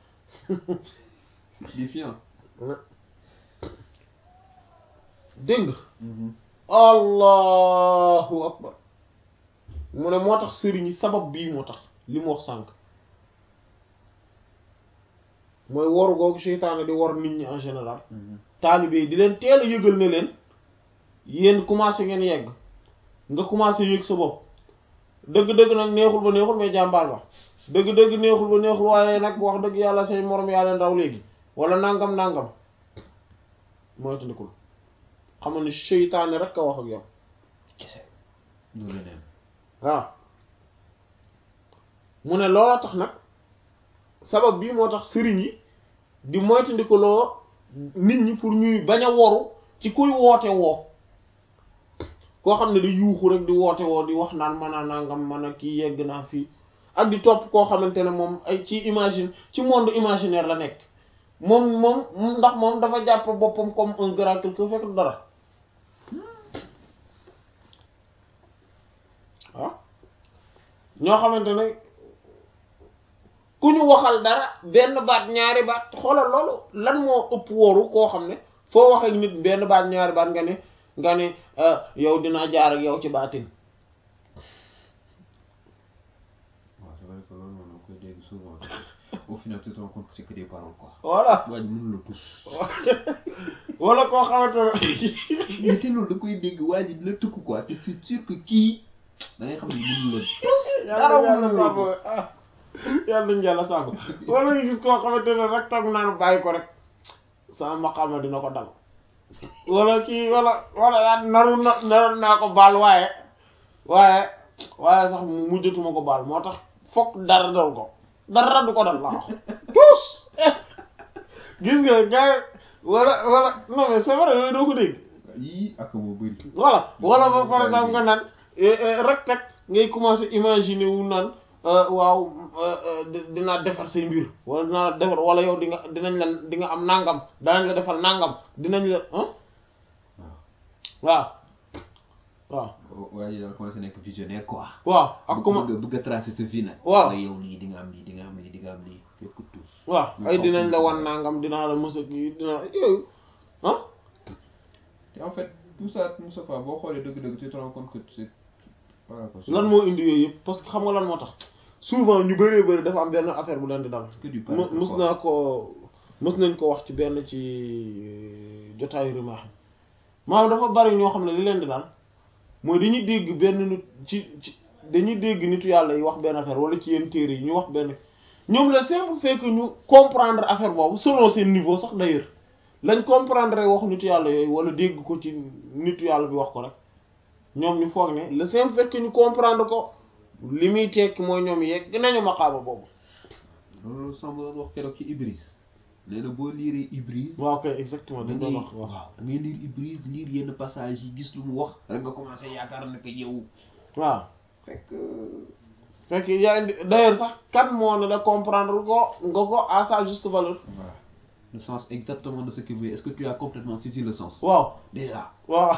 Speaker 2: défiant
Speaker 1: dégg nga allahu akbar mu ne moo tax sëriñ yi sabab bii moo tax li mu wax sànq mooy woru googu seytaane di wor nit ñi en général taalibe yi di leen teel a yëgal ne leen yéen commencé ngeen yegg nga commencé yëg sa bopp dëgg-dëgg nag neexul ba neexul mais jàmbaal ba dëgg-dëgg neexul ba neexul waaye nag wax dëgg yàlla say morom yaa leen raw léegi wala nangam nangam mooy tandikul xamal ni seytaane rek a wax ak yow
Speaker 2: kese du leneen
Speaker 1: waaw mu ne loola tax nag sabab bii moo tax sëriñ yi di moytandikuloo nit ñi pour ñuy bañ a woru ci kuy woote woo koo xam ne di yuuxu rek di woote woo di wax naan man a nangam man a kii yegg naa fii ak di topp koo xamante ne moom ay ci imagine ci monde imaginaire la nekk moom moom ndax moom dafa jàpp boppam comme un grand quelque fekk dara ah ñoo xamante ne ku ñu waxal dara benn baat ñaari baat xoolal loolu lan moo ëpp wóoru koo xam ne foo waxee nit benn baat ñaari baat nga ne nga ne yow dinaa jaar ak yow ci baatin
Speaker 2: waaw c'est vrai que loolu moom da koy dégg souvent au final tu te rends compte que c'est que des paroles quoi.
Speaker 1: voilà
Speaker 2: waa ji mënul la tus.
Speaker 1: wala koo xamante ne
Speaker 2: mais te loolu da koy dégg waa ji dina tëkk quoi te c'est sûr que kii da ngay xam ne mënul la tus. dara mënul la ko
Speaker 1: ah yàlla nañu yàlla sàmm wala nga gis koo xamante ne rek toog naan bàyyi ko rek sama maqaama dina ko dal wala kii wala wala yaa naru na naroon naa ko baal waaye waaye waaye sax mujjatuma ko baal moo tax fokk dara dal ko dara du ko dal laa wax tous gis nga gars wala wala non mais c'est vrai yooyu doo ko dégg
Speaker 2: yii ak moo bëri.
Speaker 1: voilà wala ba par exemple nga naan rek teg ngay commencer imaginer wu naan waaw dinaa defar say mbir wala dinaa la defar wala yow di nga dinañ la di nga am nangam danañ la defal nangam dinañ la ah waaw waaw
Speaker 2: waa ji daal commencé nekk visionnaire quoi.
Speaker 1: waaw ak comment
Speaker 2: bëgg bëgg a tracer sa vie nag.
Speaker 1: waaw
Speaker 2: yow lii di nga am lii di nga am lii di nga am lii fekk tous.
Speaker 1: waaw ay dinañ la wan nangam dinaa la mës a kii dinaa yooyu ah
Speaker 2: te en fait tout ça Moustapha boo xoolee dëgg-dëgg tu te rends compte que c'est par rapport
Speaker 1: lan moo indi yooyu yëpp parce que xam nga lan moo tax souvent ñu bëree bëri dafa am benn affaire bu leen di dal
Speaker 2: que du
Speaker 1: mu mus naa ko mus nañ ko wax ci benn ci jotaayu rimaax maanaam dafa bari ñoo xam ne li leen di dal mooy dañuy dégg benn nit ci ci dañuy dégg nitu yàlla yi wax benn affaire wala ci yenn téere yi ñu wax benn ñoom le simple fait que ñu comprendre affaire boobu selon seen niveau sax d'ailleurs lañ comprendre wax nitu yàlla yooyu wala dégg ko ci nitu yàlla bi wax ko rek ñoom ñu foog ne le simple fait que ñu comprendre ko li muy tekki mooy ñoom yegg nañu maqaama boobu
Speaker 2: loolu Samb doon wax keroog ci Ibris nee na boo liiree Ibris.
Speaker 1: waaw kay exactement
Speaker 2: da
Speaker 1: dañ
Speaker 2: ngay
Speaker 1: doon wax waaw
Speaker 2: waaw da ngay lire Ibris lire yenn passage yi gis lu mu wax. rek nga commencé yaakaar ne que yow.
Speaker 1: waaw
Speaker 2: fekk.
Speaker 1: fekk yaa indi d'ailleurs sax kan moo ne da comprendre ko nga ko à sa juste valeur
Speaker 2: voilà le sens exactement de ce que vous est-ce que tu as complètement saisi le sens.
Speaker 1: waaw
Speaker 2: déjà.
Speaker 1: waaw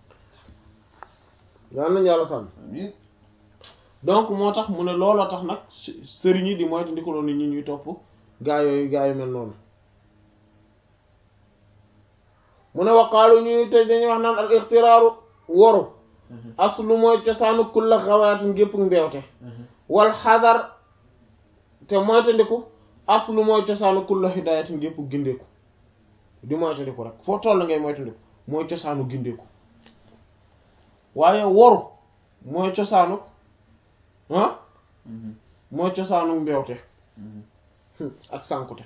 Speaker 1: yal nañu yàlla sàmm
Speaker 2: amiin.
Speaker 1: donc moo tax mu ne looloo tax nag sëriñ yi di moytu ndikaloo nit ñi ñuy topp gaa yooyu gaa yu mel noonu mu ne waqaalu ñuy te dañuy wax naan al ixtiraaru woru aslu mooy cosaanu kulla xawaatin gépp mbeewte wal xadar te moytandiku aslu mooy cosaanu kulla hidaayatin gépp gindeeku di moytandiku rek foo toll ngay moytandiku mooy cosaanu gindeeku waaye woru mooy cosaanu ah mooy cosaanu mbeewte ak sànkute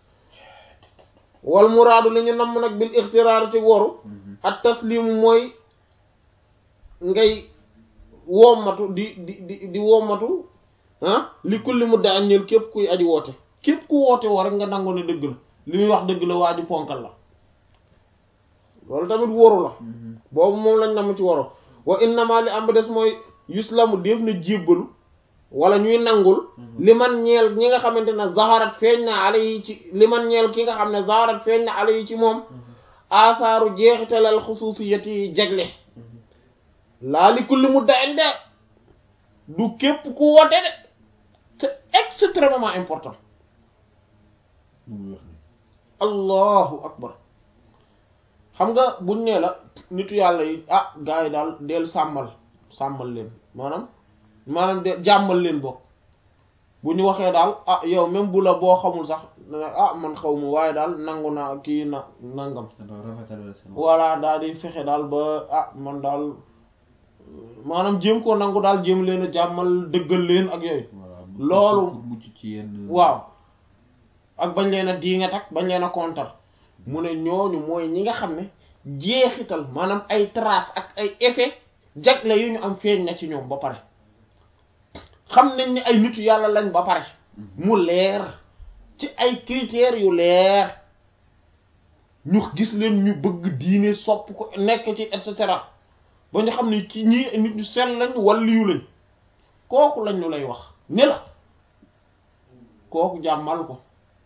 Speaker 1: wal muraadu li ñu namm nag bil ixtiraar ci woru ak taslimu mooy ngay wommatu di di di di wommatu ah li kulli mu daan ñël képp kuy aji woote képp ku woote woo rek nga nangu ne dëgg la li muy wax dëgg la waa ji ponkal la loolu tamit woru la boobu moom lañ namm ci woru wa innama li am ba des mooy yuslamu def na jébbalu wala ñuy nangul li man ñeel ñi nga xamante ne zaharat feeñ na ala yi ci li man ñeel ki nga xam ne zaharat feeñ na ala yi ci moom asaaru jeexitalal xusuusiyat yi jagle laa li kulli mu daen de du képp ku woote de c'est extrêmement important
Speaker 2: lu muy wax ni
Speaker 1: allahu akbar xam nga buñ nee la nitu yàlla yi ah gars yi daal del sàmmal sàmmal leen maanaam maanaam de jàmmal leen bokk bu ñu waxee daal ah yow même bu la boo xamul sax ah man xaw ma waaye daal nangu naa kii na nangam
Speaker 2: dafa rafetal la seen
Speaker 1: voilà daal di fexe daal ba ah man daal maanaam jéem koo nangu daal jéem leen a jàmmal dëggal leen ak yooyu
Speaker 2: voilà
Speaker 1: loolu
Speaker 2: pour mucc ci yenn
Speaker 1: waaw ak bañ leen a diingat ak bañ leen a kontar mu ne ñooñu mooy ñi nga xam ne jeexital maanaam ay trace ak ay effet jagle yu ñu am feeñ na ci ñoom ba pare xam nañ ni ay nitu yàlla lañ ba pare mu leer ci ay critères yu leer ñu gis leen ñu bëgg diine sopp ko nekk ci et cetera ba ñu xam ne ci ñii nit ñu sell lañ waliyu lañ kooku lañ ñu lay wax ne la kooku jàmmal ko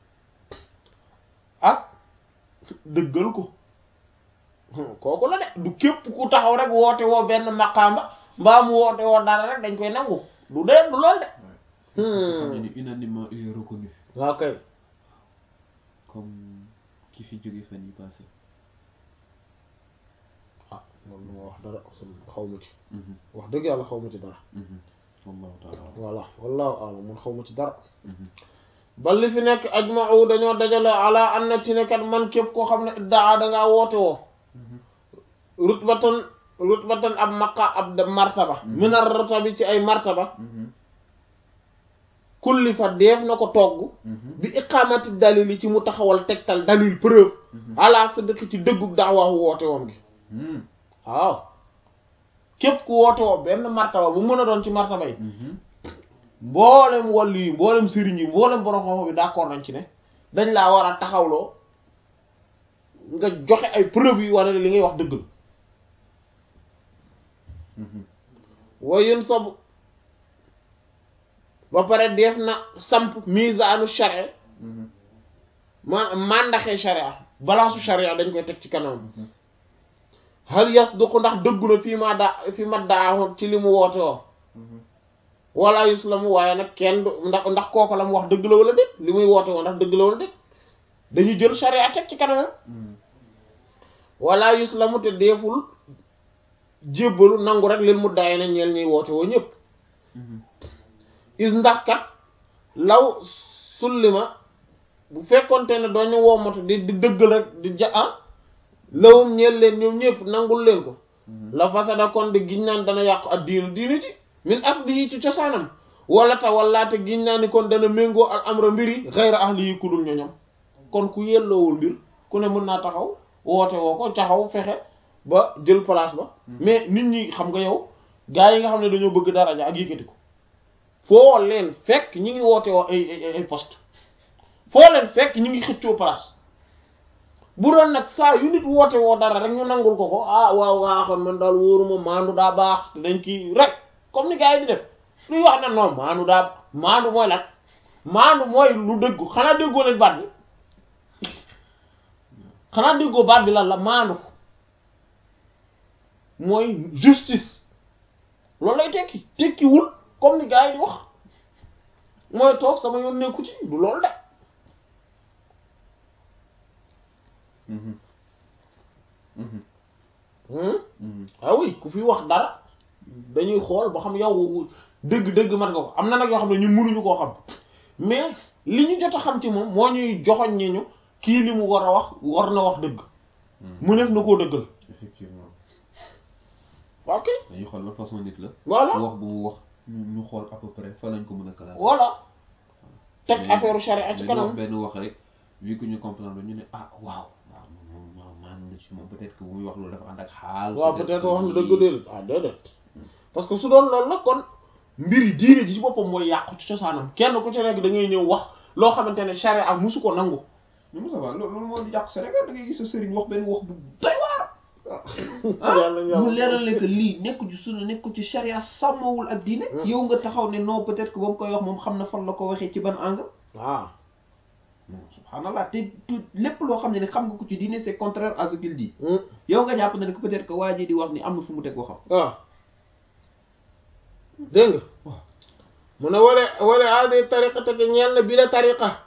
Speaker 1: ak dëggal ko kooku la de du képp ku taxaw rek woote woo benn maqaamba mbaa mu woote woo dara rek dañ koy nangu du dee du lool de
Speaker 2: xam ne ni unanimement il est reconnu
Speaker 1: waaw kay
Speaker 2: comme ki fi jóge fan yi passé
Speaker 1: ah loolu lu ma wax dara xaw ma ci wax dëgg yàlla xaw ma ci dara
Speaker 2: wallahu taala
Speaker 1: voilà wallahu alam mun xaw ma ci dara bal li fi nekk ajma'u dañoo dajale ala an na ci ne kat man képp koo xam ne iddaa da ngaa woote woo rutbatan rutbatan ab maqa ab martaba minar rutabi ci ay martaba kulli fa def na ko togg bi iqamati dalil ci mu taxawal tegtal dalil preuve ala sadq ci dëggug daawaawu woote woom gi waaw képp ku woote woo benn martaba bu mën a doon ci martaba yi mboolem wàllu yi mboolem sëriñ yi mboolem borom xam-xam bi d'accord nañ ci ne dañ laa war a taxawloo nga joxe ay preuve yi wane ne li ngay wax dëgg la wayun sob ba pare def na samp misaanu sharia ma mandaxee sharia balance sharia dañ koy teg ci kanam hal yasduqu ndax dëggu na fii ma da fii ma daa ci li mu woote woo wala yuslamu waaye nag kenn du ndax ndax kooku la mu wax dëgg la wala déet li muy woote woo ndax dëgg la wala déet dañuy jël sharia teg ci kanamam wala yuslamu te deeful jébbalu nangu rek leen mu daay na ñeel ñuy woote woo ñëpp is ndax kat law sullima bu fekkonte ne dooñu woomatu di di dëggal rek di ja ah lawum ñeel leen ñoom ñëpp nangul leen ko la fasada kon di giñ naan dana yàqu ak diinu diinu ci min asli yi ci cosaanam wala ta wallaate giñ naa ni kon dana méngoo al amra mbiri xayra ahli yi ku dul ñoñam kon ku yelloowul mbir ku ne mën naa taxaw woote woo ko taxaw fexe ba jël place ba mais nit ñi xam nga yow gaa yi nga xam ne dañoo bëgg daraja ak yëkkati ko foo leen fekk ñi ngi woote woo ay ay ay poste foo leen fekk ñi ngi xëccoo place bu doon nag saa yu nit woote woo dara rek ñu nangul ko ko ah waaw waa xam man daal wóoruma maandu daa baax te dañ kii rek comme ni gars yi di def luy wax na non maandu daa maandu mooy lan maandu mooy lu dëggu xanaa déggoo leen baat bi xanaa déggoo baat bi lan la maandu mooy justice loolu lay tekki tekkiwul comme ni gars yi di wax mooy toog sama yoon nekku ci du loolu de ah oui ku fi wax dara dañuy xool ba xam yow dëgg-dëgg mat nga ko am na nag yoo xam ne ñun mënuñu koo xam mais li ñu jot a xam ci moom moo ñuy joxoñ ñi ñu kii li mu war a wax war na wax dëgg mu nekk na koo dëggal
Speaker 2: effectivement
Speaker 1: ok
Speaker 2: dañuy xool ban façon nit la
Speaker 1: voilà
Speaker 2: wax bu mu wax ñu xool à peu près fa lañ ko mën a classer
Speaker 1: voilà teg
Speaker 2: Mais
Speaker 1: affaire charia ci
Speaker 2: dañu wax
Speaker 1: kanam
Speaker 2: benn wax rek vu que ñu comprendre ñu ne ah waaw waaw moom moom maanaam na ci moom peut-être que bu muy wax loolu dafa ànd ak xaal
Speaker 1: waaw peut-être
Speaker 2: que
Speaker 1: wax na dëgg
Speaker 2: lii-
Speaker 1: déedéet ah déedéet parce que su doon loolu la kon mbir yi diine ji ci boppam mooy yàqu ci cosaanam kenn ku ci nekk da ngay ñëw wax loo xamante ne charia ak musu ko nangu
Speaker 2: mais Moussa Ba loolu loolu moo di jàq Sénégal da ngay gis sa sëriñ wax benn wax bu doy
Speaker 1: yàlla
Speaker 2: mu
Speaker 1: yàlla
Speaker 2: leeral ne que lii nekku ci sunna nekku ci charia sàmmawul ak diine yow nga taxaw ne non peut-être que ba mu koy wax moom xam na fan la ko waxee ci ban angle
Speaker 1: waaw
Speaker 2: non subhanallah te tout lépp loo xam ne ne xam nga ko ci diine c'est contraire à ce qu'il dit
Speaker 1: Hmm.
Speaker 2: yow nga jàpp na ne que peut-être que waa ji di wax ni am na fu mu teg waxam
Speaker 1: waaw dégg nga
Speaker 2: waaw
Speaker 1: mu ne wala wala aade tariqa te ñeel na bi la tariqa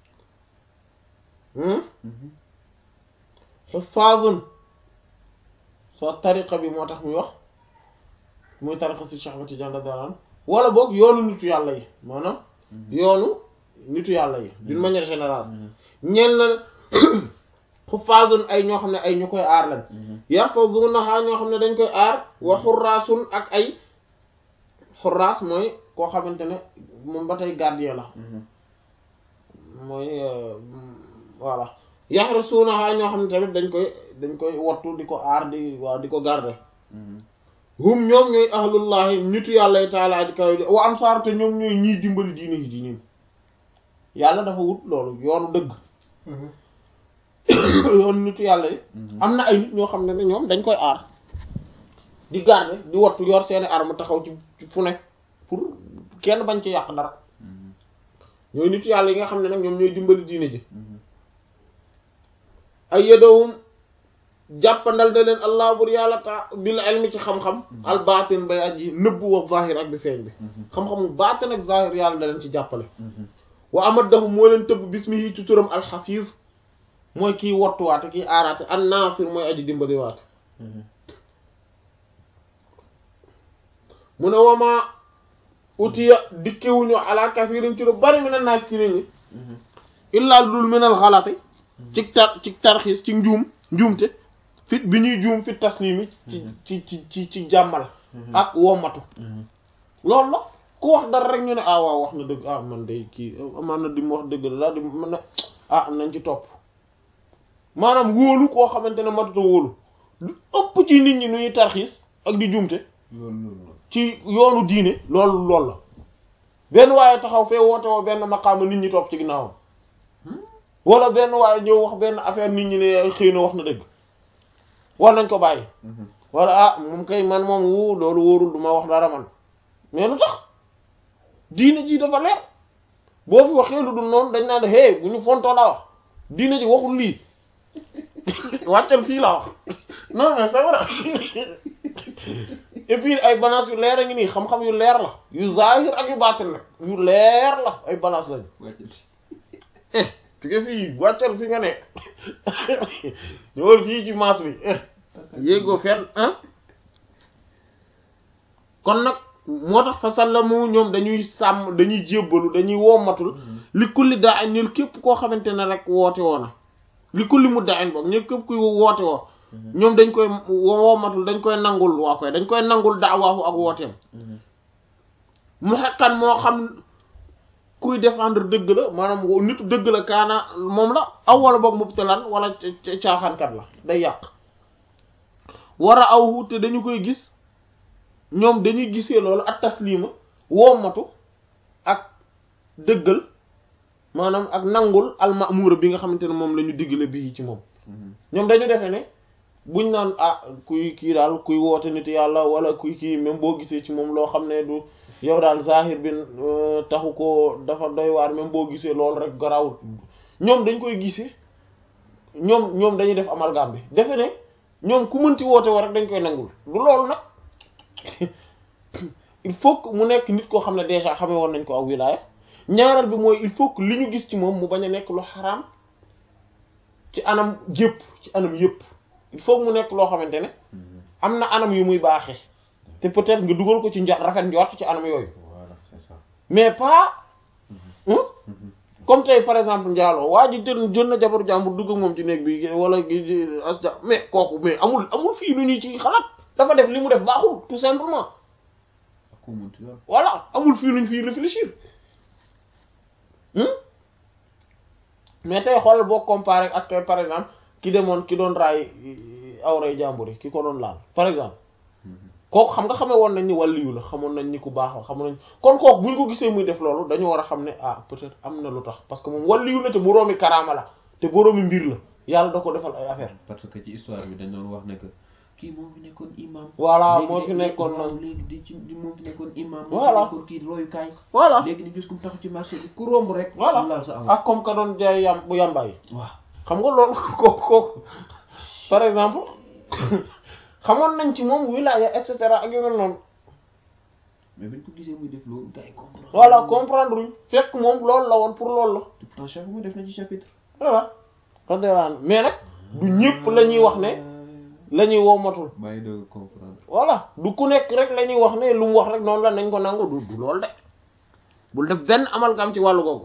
Speaker 1: xufaazun soo tariqa bi moo tax muy wax muy tariqa si Cheikh Ahmad Tidiane radiyallahu anhu wala boog yoonu nitu yàlla yi maanaam yoonu nitu yàlla yi d'une manière générale ñeel na xufaazun ay ñoo xam ne ay ñu koy aar lañ yaxfazunaha ñoo xam ne dañ koy aar wa xurraasun ak ay xurraas mooy koo xamante ne moom ba tey gardien la mooy euh, voilà yaxrasunaha ñoo xam ne tamit dañ koy dañ koy wattu di ko aar di waaw di ko garder hum ñoom ñooy ahlullahi nitu yàlla yi taala ji kaw wa ansaar te ñoom ñooy ñiy dimbali diine yi diine yàlla dafa wut loolu yoonu dëgg yoonu nitu yàlla yi am na ay nit ñoo xam ne ne ñoom dañ koy aar di garder di wattu yor seeni arme taxaw ci ci fu ne pour kenn bañ ci yàq dara ñooy nitu yàlla yi nga xam ne nag ñoom ñooy dimbali diine ji ay yedowum jàppandal da leen allah bur yàlla ta bil ilmi ci xam-xam al baatin bay aji nëbbu wa zahir ak bi feeñ bi xam-xamu baatin ak zahir yàlla da leen ci jàppale wa amaddahu moo leen tëbb bismihi ci turam alxafiz mooy kiy wattuwaate kiy aaraate an nasir mooy aji dimbaliwaate mu ne wama utiya dikkewuñu ala kafirin ci lu bari mi na naas ci nit ñi illaa lu dul minal xalati ci tar ci tarxiis ci njuum njuumte fit bi ñuy juum fi taslimi ci ci ci ci ci jàmmal ak wommatu loolu la ku wax dara rek ñu ne ah waaw wax na dëgg ah man day kii amaan na di mu wax dëgg la daal di mën na ah nañ ci topp maanaam wóolu koo xamante ne matuta wóolu lu ëpp ci nit ñi nu ñuy tarxiis ak di juumte ci yoonu diine loolu loolu la benn waaye taxaw fee woote woo benn maqaama nit ñi topp ci ginnaawam wala benn waaye ñëw wax benn affaire nit ñi ne xëy na wax na dëgg war nañ ko bàyyi wala ah moom kay man moom wu loolu wóorul du ma wax dara man mais lu tax diine ji dafa leer boo fi waxee lu dul noonu dañ naan hey bu ñu fontoo la wax diine ji waxul lii wàccal fii la wax non mais c'est vrai et puis ay balance yu leer a ngi nii xam-xam yu leer la yu zahir ak yu baatin nag yu leer la ay balance lañu eh tuge fii wàccal fi nga nekk ñëwal fii ci maas bi yéegoo fenn ah kon nag moo tax fa sallamu ñoom dañuy sàmm dañuy jébbalu dañuy wommatul li kulli daa añ ñil képp koo xamante ne rek woote woona li kulli mu daa añ boog ñëpp képp kuy woote woo ñoom dañ koy wommatul dañ koy nangul waa koy dañ koy nangul daawaahu ak wooteem mu xekkan moo xam kuy défendre dëgg la maanaam nitu dëgg la kaana moom la aw wala boog mubtalan wala caaxaankat la day yàq war a aw te dañu koy gis ñoom dañuy gisee loolu ak taslima wommatu ak dëggal maanaam ak nangul almamuura bi nga xamante ne moom la ñu diggale bii ci moom ñoom dañu defee ne buñ naan ah kuy kii daal kuy woote nit yàlla wala kuy kii même boo gisee ci moom loo xam ne du yow daal zahir bi taxu ko dafa doy waar même boo gisee loolu rek garawul ñoom dañ koy gisee ñoom ñoom dañuy def amalgame bi defe ne ñoom ku mënti woote woo rek dañ koy nangul du loolu nag il faut que mu nekk nit koo xam ne déjà xamee woon nañ ko ak wilaaya ñaareel bi mooy il faut que li ñu gis ci moom mu bañ a nekk lu xaraam ci anam yëpp ci anam yëpp il faut que mu nekk loo xamante ne am na anam yu muy baaxee te peut-être nga dugal ko ci njort rafet njort ci anam yooyu
Speaker 2: voilà c'est ça
Speaker 1: mais pas comme tey par exemple njaaloo waa ji jël jël na jabaru jàmbur dugg ak moom ci néeg bi wala asja mais kooku mais amul amul fii lu ñu ci xalaat dafa def li mu def baaxul tout simplement
Speaker 2: ak ku munti doon
Speaker 1: voilà amul fii luñ fii réfléchir mais tey xoolal boo comparé ak tey par exemple ki demoon ki doon raay awray jàmbur yi ki ko doon laal par exemple kooku xam nga xamee woon nañ ni wàlliyu la xamoon nañ ni ku baax la xamoon nañ kon kooku buñ ko gisee muy def loolu dañu war a xam ne ah peut-être am na lu tax parce que moom wàlliyu la te boroomi karaama la te boroomi mbir la yàlla da ko defal ay affaire
Speaker 2: parce que ci histoire bi dañ doon wax ne que kii moo fi nekkoon imam
Speaker 1: voilà
Speaker 2: léegi
Speaker 1: moo
Speaker 2: de-
Speaker 1: fi nekkoon
Speaker 2: waaw
Speaker 1: nag
Speaker 2: léegi di ci di moo fi nekkoon imam
Speaker 1: Voilà.
Speaker 2: moo fi nekkoon kii royukaay
Speaker 1: voilà
Speaker 2: léegi ni gis ku mu taxu ci marché bi ku romb rek
Speaker 1: voilà
Speaker 2: mu laal sa am
Speaker 1: ak comme ka doon jaay yam bu yàmbaay
Speaker 2: waaw
Speaker 1: xam nga loolu kooku kooku par exemple xamoon nañ ci moom wilaya et cetera ak yu mel noonu
Speaker 2: mais bañ ko gisee muy def loolu gars yi comprendre
Speaker 1: voilà comprendre uñ fekk moom loolu la woon pour loolu la
Speaker 2: te pourtant chaque fois def na ci chapitre
Speaker 1: voilà radiyallahu anhu mais nag du ñëpp la ñuy wax ne la ñuy womatul
Speaker 2: maa ngi doog a comprendre
Speaker 1: voilà du ku nekk rek la ñuy wax ne lu mu wax rek noonu la nañ ko nangu du du loolu de bul def benn amalgam ci wàllu googu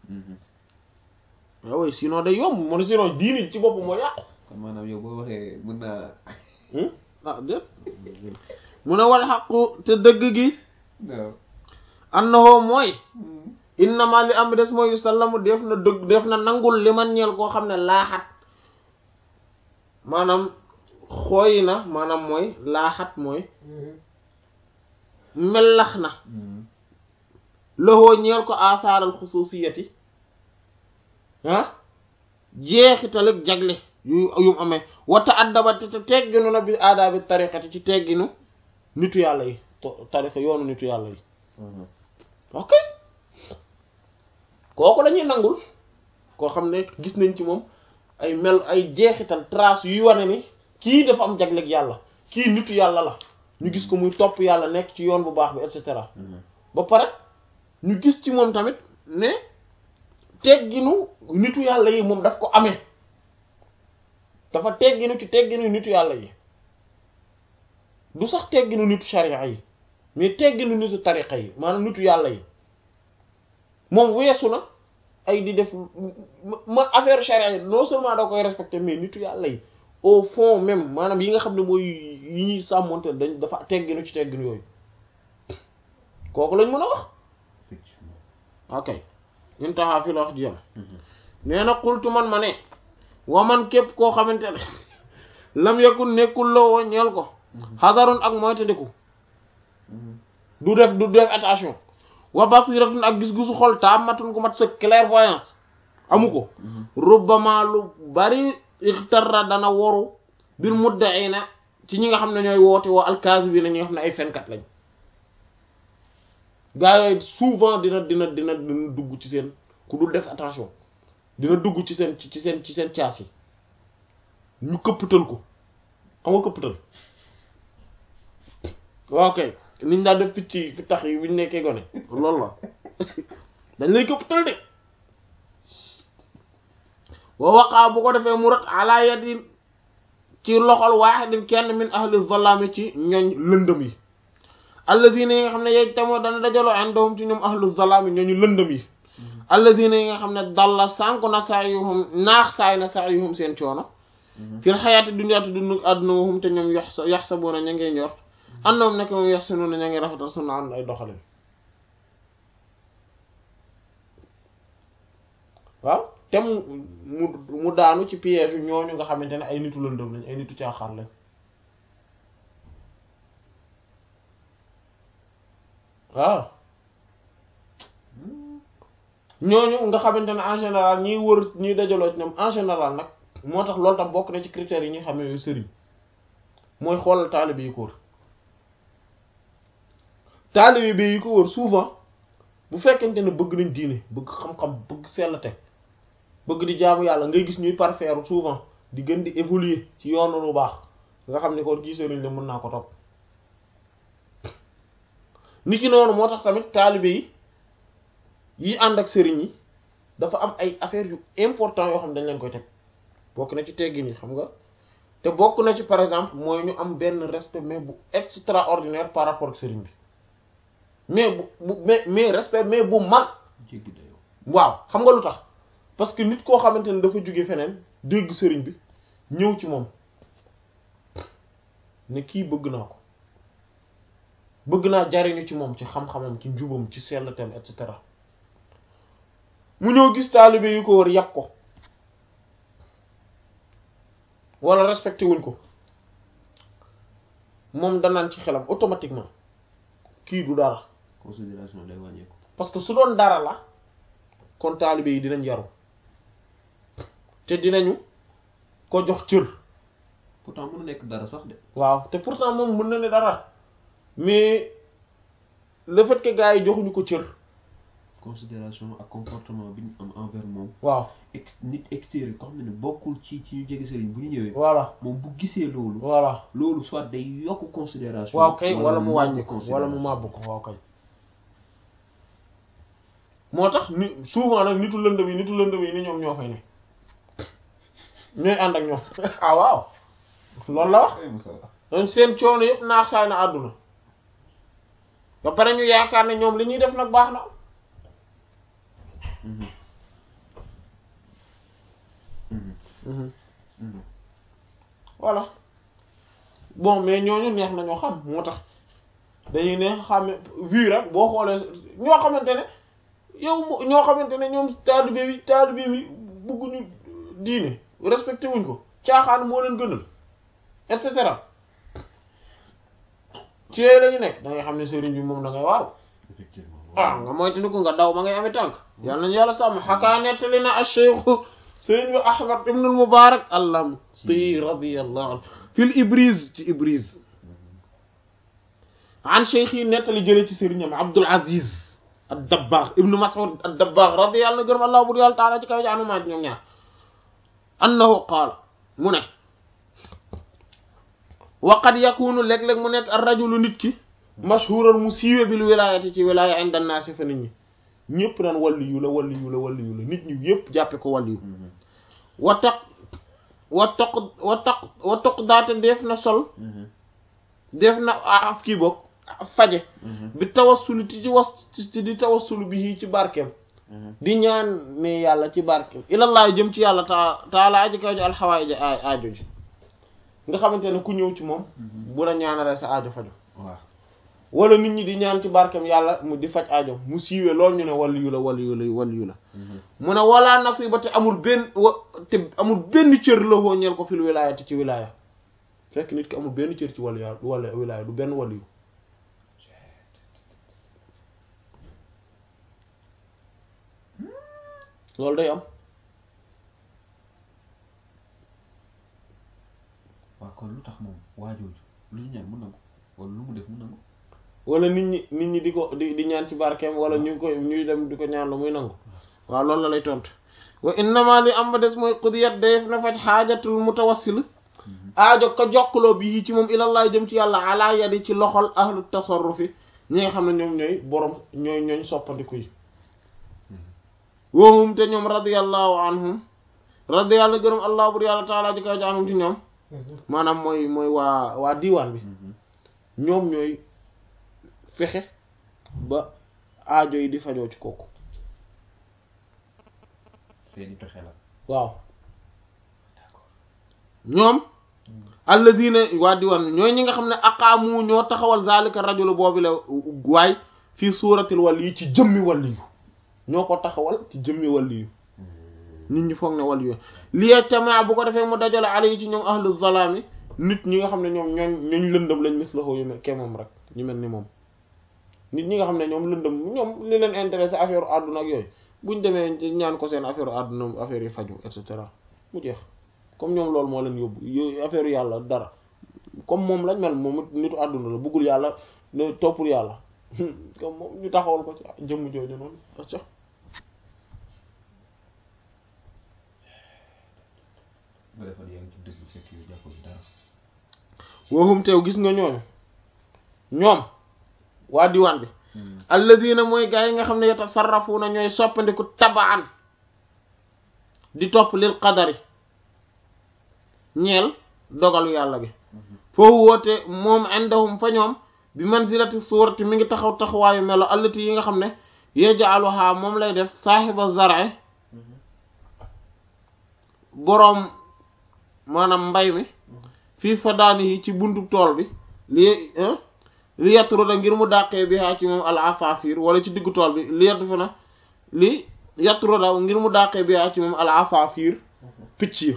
Speaker 1: waaw sinon day yomb mu ne sinon diini ci bopp moo yàqu
Speaker 2: kon maanaam yow boo waxee mën naa
Speaker 1: Hmm? ah déet mu ne wal xaqu te dëgg gi
Speaker 2: waaw
Speaker 1: annahu mooy innama li am des mooy sallamu def na dëgg def na nangul li man ñeel koo xam ne laaxat maanaam xooy na maanaam mooy laaxat mooy mellax na loxoo ñeel ko asaaral xususiyati ah jeexital ak jagle yu yum amee wata addaba te tegginu na bi aadaabi tariqati ci tegginu nitu yàlla yi tariqa yoonu nitu yàlla yi ok kooku lañuy nangul koo xam ne gis nañ ci moom ay mel ay jeexital trace yuy wane ni kii dafa am jagleeg yàlla kii nitu yàlla la ñu gis ko muy topp yàlla nekk ci yoon bu baax bi et cetera ba pare ñu gis ci moom tamit ne tegginu nitu yàlla yi moom daf ko amee dafa tegginu ci tegginu nitu yàlla yi du sax tegginu nitu sharia yi mais tegginu nitu tariqa yi maanaam nitu yàlla yi moom weesu na ay di def ma affaire sharia yi non seulement da koy respecté mais nitu yàlla yi au fond même maanaam yi nga xam ne mooy yi ñuy sàmmonte dañ dafa tegginu ci tegginu yooyu kooku lañ mën a wax
Speaker 2: effectivement
Speaker 1: ok intaha fi la wax ji yam nee na xultu man ma ne wa man képp koo xamante ne lam yakun nekkul la woo ñeel ko xadarun ak moytandiku du def du def attention wa basiratun ak gis-gisu xol taamatun gu mat sa clairvoyance amu ko rubbama lu bari ixtarra dana woru bil muddaina ci ñi nga xam ne ñooy woote woo alkaasibina ñi nga xam ne ay fenkat lañ gaa yooyu souvent dina dina dina dina dugg ci seen ku dul def attention dina dugg ci seen ci seen ci seen caas yi ñu këppatal ko xam nga këppatal waaw kay niñ daan def picc yi fi tax yi bu ñu nekkee gone loolu la dañ lay këppatal de wa waqaa bu ko defee mu rat ala yadin ci loxol waaxidin kenn min ahli zalaami ci ñoñ lëndëm yi alladina yi nga xam ne yej tamoo dana dajaloo indahum ci ñoom ahlu zalaami ñooñu lëndëm yi alladina yi nga xam ne dalla sànku na saayuhum naax saay na saayuhum seen coono fil xayaati dunyaati dund àdduna wahum te ñoom yox sa yox sa boona ña ngee njort andoom nekk moom yox sunu na ña ngi rafetal sunu an ay doxalin waaw te mu mu mu daanu ci piège yu ñooñu nga xamante ne ay nitu lëndëm lañ ay nitu caaxaan lañ waaw ñooñu nga xamante ne en général ñiy wër ñiy dajaloo ci ñoom en général nag moo tax loolu tam bokk na ci critères yi ñuy xamee yooyu sëriñ mooy xoolal taalibe yi ko wër taalibe bi yi ko wër souvent bu fekkente ne bëgg nañ diine bëgg xam-xam bëgg sellate bëgg di jaamu yàlla ngay gis ñuy parfaire souvent di gën di évoluer ci yoonu lu baax nga xam ne kon kii sëriñ la mën naa ko topp nit ki noonu moo tax tamit taalibe yi yi ànd ak sëriñ yi dafa am ay affaires yu important yoo xam ne dañ leen koy teg bokk na ci teggin yi xam nga te bokk na ci par exemple mooy ñu am benn respect mais bu extraordinaire par rapport ak sëriñ bi mais bu bu mais mais respect mais bu mag
Speaker 2: jéggi dayoo
Speaker 1: waaw xam nga lu tax parce que nit koo xamante ne dafa jóge feneen dégg sëriñ bi ñëw ci moom ne kii bëgg naa ko bëgg naa jariñu ci moom ci xam-xamam ci njubam ci sellatem et cetera mu ñëw gis taalibe yu ko wër yàpp ko wala respecté wuñ ko moom danaan ci xelam automatiquement kii du dara
Speaker 2: considération day wàññeeku
Speaker 1: parce que su doon dara la kon taalibe yi dinañ yaru te dinañu ko jox cër
Speaker 2: pourtant mën na nekk dara sax de
Speaker 1: waaw te pourtant moom mën na ne dara mais le fait que gars yi joxuñu ko cër
Speaker 2: considération ak comportement bi ñu am envers moom
Speaker 1: waaw
Speaker 2: ex nit extérieur ko xam ne bokkul ci ci ñu jege sëriñ bu ñu ñëwee
Speaker 1: voilà
Speaker 2: moom bu gisee loolu
Speaker 1: voilà
Speaker 2: loolu soit day yokk considération
Speaker 1: waaw kay wala mu
Speaker 2: màbb
Speaker 1: wàññi ko wala
Speaker 2: considération.
Speaker 1: mu màbb ko waaw kay moo tax ni souvent nag nitu lëndëm yi nitu lëndëm yi ni ñoom ñoo fay ne ñooy ànd ak ñoom ah waaw loolu la wax
Speaker 2: Ay, Moussa.
Speaker 1: donc seen coono yëpp naax saay na àdduna ba pare ñu yaakaar ne ñoom li ñuy def nag baax na
Speaker 2: Mhm. Mhm. Mhm.
Speaker 1: voilà bon mais ñooñu neex nañoo xam moo tax dañuy neex xam vu rek boo xoolee ñoo xamante ne yow mo- ñoo xamante ne ñoom taalibe bi taalibe bi bëgguñu diine respecté wuñ ko caaxaan moo leen gënal et cetera ci yooyu la ñu nekk da ngay xam ne sëriñ bi moom da ngay waaw
Speaker 2: effectivement
Speaker 1: ah nga moytandiku nga daw ba ngay amee tànk yàlla nañu yàlla sàmm xakaa nettali na acheikhu sëriñ bi ahmad ibnul mubarak allamti radiyallahu anhu fil ibris ci ibris an cheikh yi nettali jële ci sëriñam abdul aziz ad dabbaax ibnu mas'ud ad dabbaax radiyallahu anhu gërëm allah bur yàlla taala ci kaw jaanu maa ñoom ñaar annahu qaala mu ne wa qad yakunu léeg-léeg mu nekk ar rajulu nit ki mashhuran mu siiwe bil wilayati ci wilaya inda naasi fa nit ñi ñëpp naan walli yu la walli yu la walli yu la nit ñi yëpp jàppe ko walli yu wa taq wa toq wa taq wa toq daate def na sol def na af kii boog faje bi tawassulu ti ci was ci di tawassulu bi ci barkeem di ñaan ne yàlla ci barkeem ilallah jëm ci yàlla ta taala aji kaw ji alxawaay ji aajo ji nga xamante ne ku ñëw ci moom bu la ñaanalee sa aajo faju
Speaker 2: waaw
Speaker 1: wala nit ñi di ñaan ci barkeem yàlla mu di faj aajo mu siiwee loolu ñu ne wàllu yu la wàllu yu la wàllu yu la mu ne walaa nasiba te amul benn wa te amul benn cër la woo ñeel ko fil wilaayati ci wilaaya fekk nit ki amul benn cër ci wàllu ya wala wilaaya du benn wàllu yu loolu day am
Speaker 2: waaw kon lu tax moom waajooju lu ñu ñaan mu nangu wala lu mu def mu nangu
Speaker 1: wala nit ñi nit ñi di ko di di ñaan ci barkeem wala ñu koy ñuy dem di ko ñaan la muy nangu waaw loolu la lay tontu wa innama li am ba des mooy qudiyat dayef na faj xaajatul mutawassil aajo ko jokkaloo bi ci moom ilallah jëm ci yàlla ala yadi ci loxol ahlu tasarrufi ñi nga xam ne ñoom ñooy borom ñooy ñooñ soppandiku yi woohum te ñoom radiyallahu anhum radiyallahu gërëm allah bur yàlla taala ji kaw ji anhum ci ñoom maanaam mooy mooy waa waa diiwaan bi ñoom ñooy fexe ba aajo yi di fajoo ci kooku
Speaker 2: seeni pexe la
Speaker 1: waaw ñoom alladina waa diiwaan bi ñooy ñi nga xam ne aqaamu ñoo taxawal zalika rajulu boobu la waay fii suuratil wali yi ci jëmmi wali yu ñoo ko taxawal ci jëmmi wali yu nit ñi foog ne wali yu liee tamaa bu ko defee mu dajale ala yi ci ñoom ahlu zalaami nit ñi nga xam ne ñoom ñooñ ñooñ lëndëm lañ mislahu yu mel ke moom rek ñu mel ni moom nit ñi nga xam ne ñoom lëndëm ñoom li leen intéressé affaire àdduna ak yooyu buñ demee ñaan ko seen affaire àdduna affaire yi faju et cetera mu jeex comme ñoom loolu moo leen yóbbu yooyu affaire yàlla dara comme moom lañ mel moom nitu àdduna la bëggul yàlla ne toppul yàlla comme moom ñu taxawal ko ci jëmm jooju noonu acca
Speaker 2: nga defal yaa ngi ci dëgg fekk yu jàppoo ci dara
Speaker 1: waxum teew gis nga ñooñu ñoom waa diwaan bi alladina mooy gaa yi nga xam ne yatasarrafuuna ñooy soppandiku tabaan di topp lil qadari ñeel dogalu yàlla gi foofu woote moom indahum fa ñoom bi manzilati suurati mi ngi taxaw taxawaayu melo allati yi nga xam ne yaj'aluha moom lay def saaxiba zar'i boroom maanaam mbay mi fii fadaani yi ci buntu tool bi li li yatturu da ngir mu dàqee bi haa ci moom al asafir wala ci diggu tool bi li yattu fa na li yatturu da ngir mu dàqee bi haa ci moom al asafir picc yi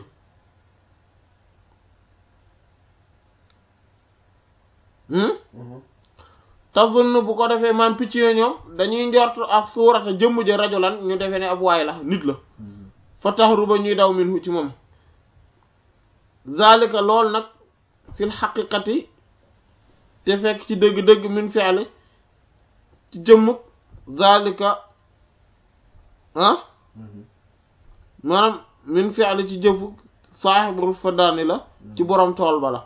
Speaker 1: tazunn bu ko defee maam picc yo ñoom dañuy njort ak suurata jëmm ja rajulan ñu defee ne ab waay la nit la fa taxaru ba ñuy daw minhu ci moom zalika lool nag fil xaqiqati te fekk ci dëgg-dëgg min fi'li ci jëmm zalika ah maanaam min fi'li ci jëfu saaxibul fadaani la ci borom tool ba la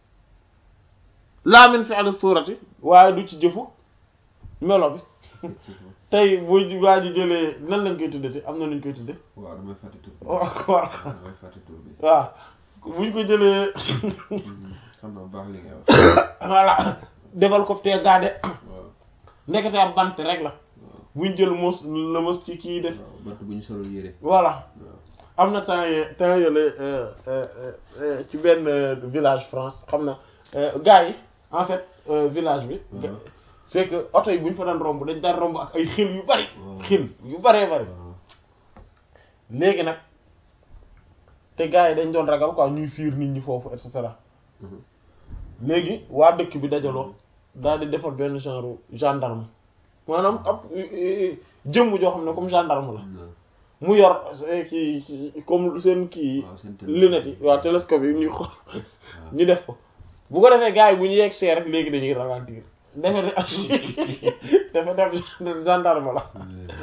Speaker 1: laa min fi'li suurati waaye du ci jëfu melo bi tey bu waa ji jëlee nan lañ koy tuddee am na nuñ koy tuddee
Speaker 2: waaw damay fàtte tur bi
Speaker 1: waaw
Speaker 2: damay fàtte tur bi
Speaker 1: waaw buñ ko jëlee
Speaker 2: xam naa baax li ngay wax
Speaker 1: voilà defal ko te gaade
Speaker 2: waaw
Speaker 1: nekkate ab bant rek la
Speaker 2: waaw
Speaker 1: buñ jël mos la mos ci kii def
Speaker 2: waaw bant bu ñu solul yére
Speaker 1: voilà
Speaker 2: waaw
Speaker 1: am na temps ye temps yële ci benn village France xam na gars yi en fait village bi
Speaker 2: waaw
Speaker 1: c'est que oto yi bu ñu fa daan romb dañ daan romb ak ay xil yu bari
Speaker 2: waaw.
Speaker 1: xil yu baree bari
Speaker 2: waaw
Speaker 1: léegi nag te gars yi dañ doon ragal quoi ñuy fiir nit ñi foofu et cetera léegi waa dëkk bi dajaloo daal di defar benn genre gendarme maanaam ab jëmm joo xam ne comme gendarme la mu yor kii comme seen kii lunettes yi waaw télescope yi ñuy xool ñu def ko bu ko defee gars yi bu ñu yegg see rek léegi dañuy ralentir defe defe def gendarme la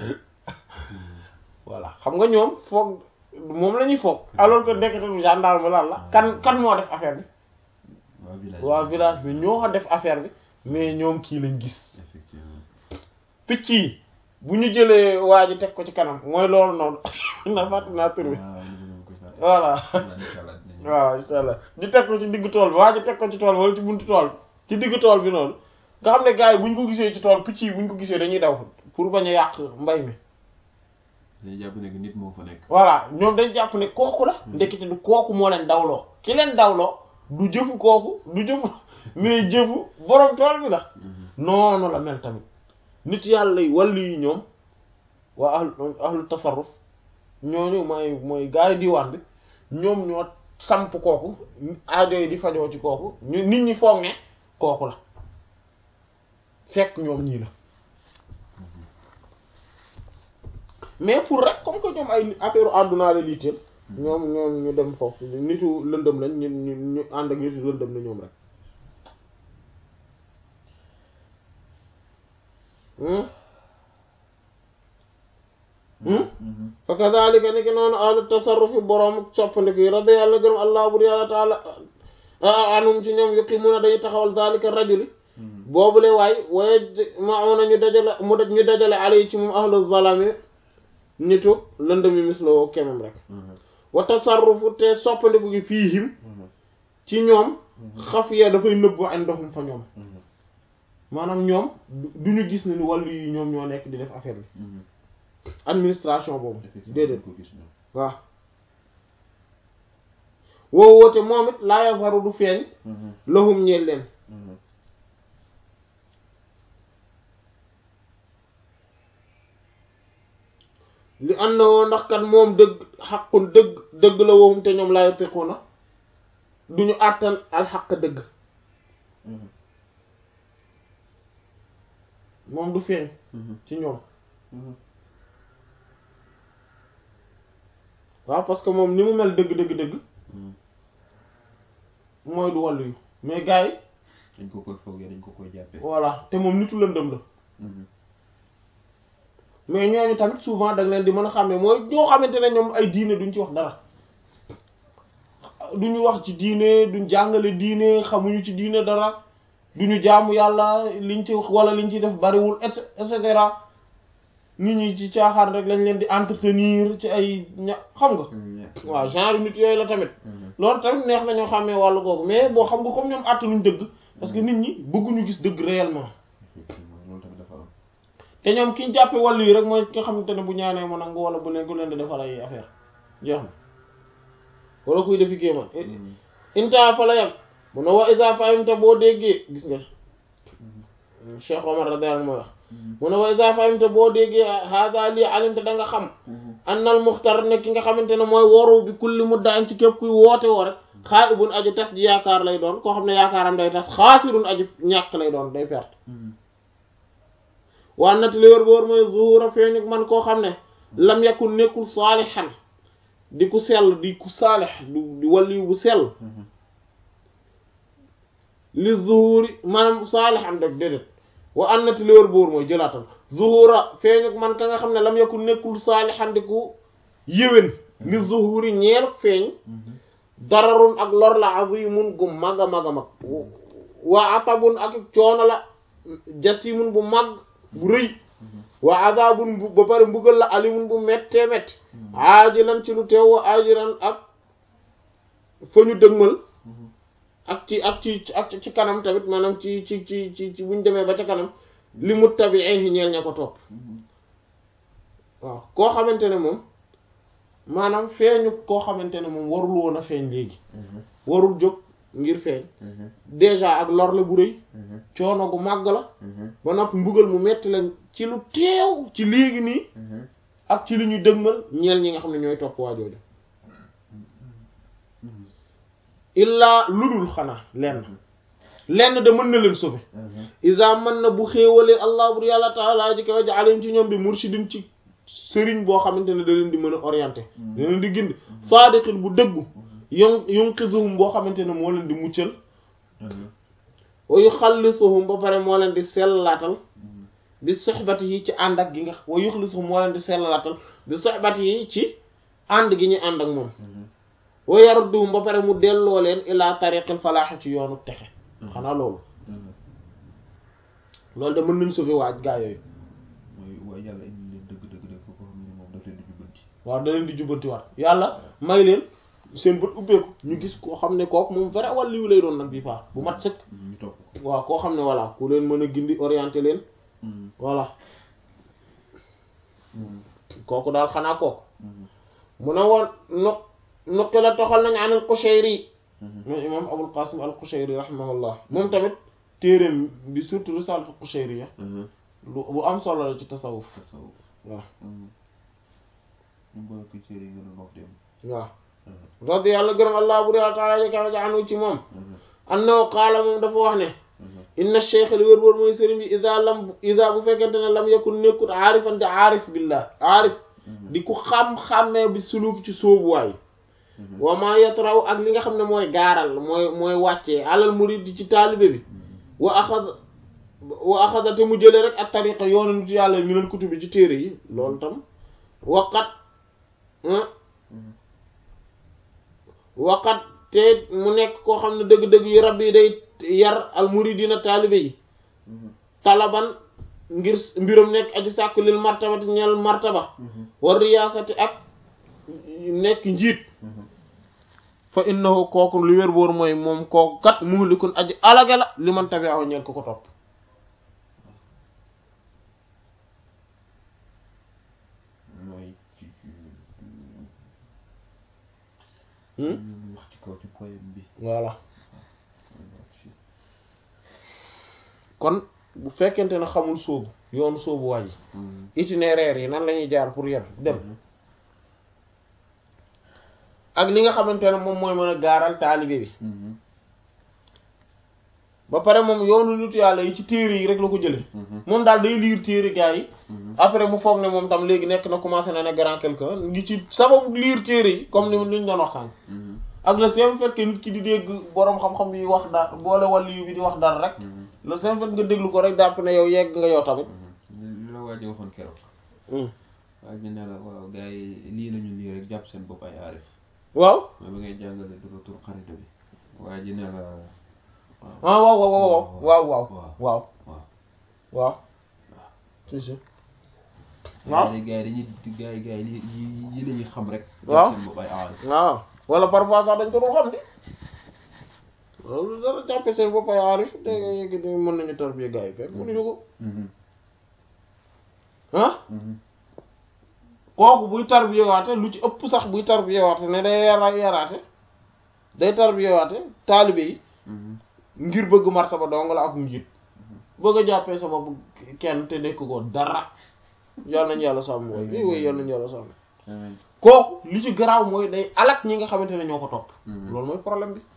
Speaker 1: voilà xam nga ñoom foog moom la ñuy foog alors que ndekete du gendarme lan la kan kan moo def affaire bi waa village bi ñoo def affaire bi mais ñoom kii lañ gis picc yi bu ñu jëlee waa ji teg ko ci kanam mooy loolu noonu na fàtte naa tur bi voilà waaw insha allah ñu teg ko ci diggu tool bi waa ji teg ko ci tool bi wala ci buntu tool ci diggu tool bi noonu nga xam ne gars yi bu ñu ko gisee ci tool picc yi bu ñu ko gisee dañuy daw pour bañ a yàq mbay mi
Speaker 2: dañuy jàpp ne nit moo fa nekk
Speaker 1: voilà ñoom dañ jàpp ne kooku la ndekete du kooku moo leen dawloo ki leen dawloo du jëfu kooku du jëfu mais jëfu borom tool bi la noonu la mel tamit nit yàlla yi wàllu yi ñoom waa ahlu ahlu tasarruf ñooñu mooy mooy gaay diwaan bi ñoom ñoo samp kooku aajo yi di fajoo ci kooku ñu nit ñi foog ne kooku la fekk ñoom ñii la mais pour rek comme que ñoom ay affaire àdduna la liiteel ñoom ñoom ñu dem foofu nitu lëndëm lañ ñu ñu ñu ànd ak nitu lëndëm la ñoom rek fa kadhalika ni ki noonu ahlu tasarrufi boroom soppandiku yi radi yàlla gërëm allah bur yàlla taala anum ci ñoom yuqimuna dañuy taxawal zalika rajuli boobule waay waye mauna ñu dajale mu daj ñu dajale alay ci moom ahlu zalami nitu lëndëmi misloo kemam rek wa tasarrufu te soppandiku gi fiihim ci ñoom xafiya dafay nëbbu indoxum fa ñoom maanaam ñoom du ñu gis ne ni wàllu yi ñoom ñoo nekk di def affaire bi administration boobu déedéet waaw woo woote moom it laa yazharu du feeñ lahum ñeel leen li ànd na woo ndax kat moom dëgg xaqun dëgg dëgg la woowum te ñoom laa yatiquna du ñu àttan al xaq dëgg moom du feeñ ci ñoom waaw parce que moom ni mu mel dëgg dëgg dëgg mooy du wàllu yu mais gars yi
Speaker 2: dañ ko koy foogee dañ ko koy jàppee
Speaker 1: voilà te moom nitu lëndëm la mais ñooñu tamit souvent da nga leen di mën a xàmmee mooy ñoo xamante ne ñoom ay diine duñ ci wax dara duñu wax ci diine duñ jàngale diine xamuñu ci diine dara duñu jaamu yàlla liñ ci wala liñ ci def bariwul et et cetera nit ñi ci caaxaan rek lañ leen di entretenir ci ay ña xam nga waaw genre nit yooyu la tamit loolu tamit neex na ñoo xàmmee wàllu googu mais boo xam nga comme ñoom àttanuñ dëgg parce que nit ñi bëgguñu gis dëgg réellement
Speaker 2: loolu tamit dafa am
Speaker 1: te ñoom ki ñu jàppe wàllu yi rek mooy ki nga xamante ne bu ñaanee ma nangu wala bu leen ku leen di defal ay affaire jeex na wala kuy defi kéemaan inta fa la yam mu ne wa isa fahimta boo déggee gis nga Cheikh Omar radiyallahu mooy wax mu ne wa isa fahimta boo déggee hada lii alimte da nga xam annal muxtar ne ki nga xamante ne mooy woru bi kulli mudda'in ci képp kuy woote woo rek xaa'ibun aji tas ji yaakaar lay doon koo xam ne yaakaaram day tas xaasirun aji ñàkk lay doon day perte waa nat li wër boor mooy zuhura feeñu man koo xam ne lam yakun nekkul saalihan di ku sell di ku saalih di waliyu bu sell li zuhuri maanaam saalihan def déedéet wa an nat li wër boor mooy jëlaatal zuhura feeñu man ka nga xam ne lam yakun nekkul saalihan di ku yéwén li zuhuri ñeer feeñ dararun ak lor la azimun gu mag a mag a mag waa atabun ak coono la jasimun bu mag bu rëy wa azabun bu ba pare mbugal la alimun bu méttee métti aajilan ci lu teew wa aajilan ak fa ñu dëgmal ak ci ak ci ak ci kanam tamit maanaam ci ci ci ci ci buñ demee ba ca kanam li mu tabi'ee ñeel ña ko topp waaw koo xamante ne moom maanaam feeñu koo xamante ne moom warul woon a feeñ léegi warul jóg ngir feeñ déjà ak lor la bu rëy coono gu màgg la ba noppi mbugal mu metti lañ ci lu teew ci léegi nii ak ci li ñu dëgmal ñeel ñi nga xam ne ñooy topp waajooju illaa ludul xanaa lenn lenn de mën na leen sauver isa mën na bu xéewalee allah bur yàlla taala ji kaw jaalim ci ñoom bi murshidin ci sëriñ boo xamante ne da leen di mën a orienté da leen di gind saadiqin bu dëggu yon yunqisuhum boo xamante ne moo leen di muccal wa yuxallisuhum ba pare moo leen di sellaatal bi soxbati yi ci ànd ak gi nga wa yuxallisuhum moo leen di sellaatal bi soxbati yi ci ànd gi ñu ànd ak moom wa yarudduhum ba pare mu delloo leen ila tariqil falaax ci yoonu texe xanaa loolu loolu de mën nañ sauver waaj gaa yooyu
Speaker 2: mooy waaye yàlla indi leen dëgg dëgg dëgg ko xam ne moom daf leen di jubbanti
Speaker 1: waaw da leen di jubbanti waat yàlla may leen seen bët ubbeeku ñu gis koo xam ne kooku moom vrai wàllu lay doon nag bi paa bu mat sëkk
Speaker 2: ñu topp ko
Speaker 1: waaw koo xam ne voilà ku leen mën a gindi orienté leen voilà kooku daal xanaa kooku mu ne woon nu nuqi la toxal nañ an al Qushayri mooy imam Abul Qasim al Qushayri rahimahullah moom tamit téeréem bi surtout risalatu Qushayri ya lu bu am solo la ci tasawuf
Speaker 2: tasawuf
Speaker 1: waaw
Speaker 2: ñu boole ko téere yi nga doon wax dem
Speaker 1: waaw radi yàlla gërëm allah bur yàlla taala jëkkaw ja anu ci moom annahu qaala moom dafa wax ne inna cheikh li wër wër mooy sëriñ bi isa lam isa bu fekkente ne lam yakun nekkut aarifan di aarif billah aarif di ku xam-xammee bi suluki ci sóobuwaay wa ma yatraw ak li nga xam ne mooy gaaral mooy mooy wàccee alal murid di ci taalibe bi wa axad wa axada te mu jëlee rek ak tariqa yoonu nit yàlla minal kutubi ci téere yi loolu tam waqat waqat te mu nekk koo xam ne dëgg-dëgg yu rab yi day yar al muridina taalibe yi talaban ngir mbiram nekk aji sàkku lil martabati ñeel martaba war riyaasati ak nekk njiit fa innahu kooku lu wér boor mooy moom kooku kat muhlikun aji alage la li man tabi aw ñeel ko ko topp
Speaker 2: mooy ci ñu wax ci kaw ci poème bi
Speaker 1: voilà kon bu fekkente ne xamul sóobu yoonu sóobu waa ji itinéraire yi nan la ñuy jaar pour yem dem ak li nga xamante ne moom mooy mën a gaaral taalibe bi ba pare moom yoonu nitu yàlla yi ci téere yi rek la ko jële moom daal day liir téere gars yi après mu foog ne moom tam léegi nekk na commencé na ne grand quelqu'un ngi ci sababu liir téere yi comme ni li ñu doon wax sànq ak le simple fait que nit ki di dégg boroom xam-xam yi wax dara boole wàllu bi di wax dara rek le simple fait nga déglu ko rek dàpp ne yow yegg nga yow tamit
Speaker 2: li la waaji waxoon keroog waa ji ne la waaw gars yi lii lañu lii rek jàpp seen bopp ay aarif
Speaker 1: waaw
Speaker 2: mooy ba ngay jàngale du retour xarita bi waa ji ne la
Speaker 1: ah waaw waaw waaw waaw waaw waaw
Speaker 2: waaw
Speaker 1: waaw si si waaw
Speaker 2: gars yi gars yi dañuy gars yi gars yi li yi la ñuy xam rek
Speaker 1: waaw
Speaker 2: jàpp seen bopp ay aarif
Speaker 1: waaw wala parfois sax dañ ko dul xam ni loolu dara jàppe seen bopp ay aarif te yegg di mën nañu tarbiya gars yi fekk mënuñu ko ah kooku buy tarbiya waate lu ci ëpp sax buy tarbiya waate ne day yara yaraate day tarbiya waate taalibe yi ngir bëgg martaba dong la ak njiit bëgg a jàppee sa bopp kenn te nekk ko dara yal nañu yàlla sàmm wooy i wooy yal nañu yàlla sàmm kooku li ci garaaw mooy day alak ñi nga xamante ne ñoo ko topp loolu mooy problème bi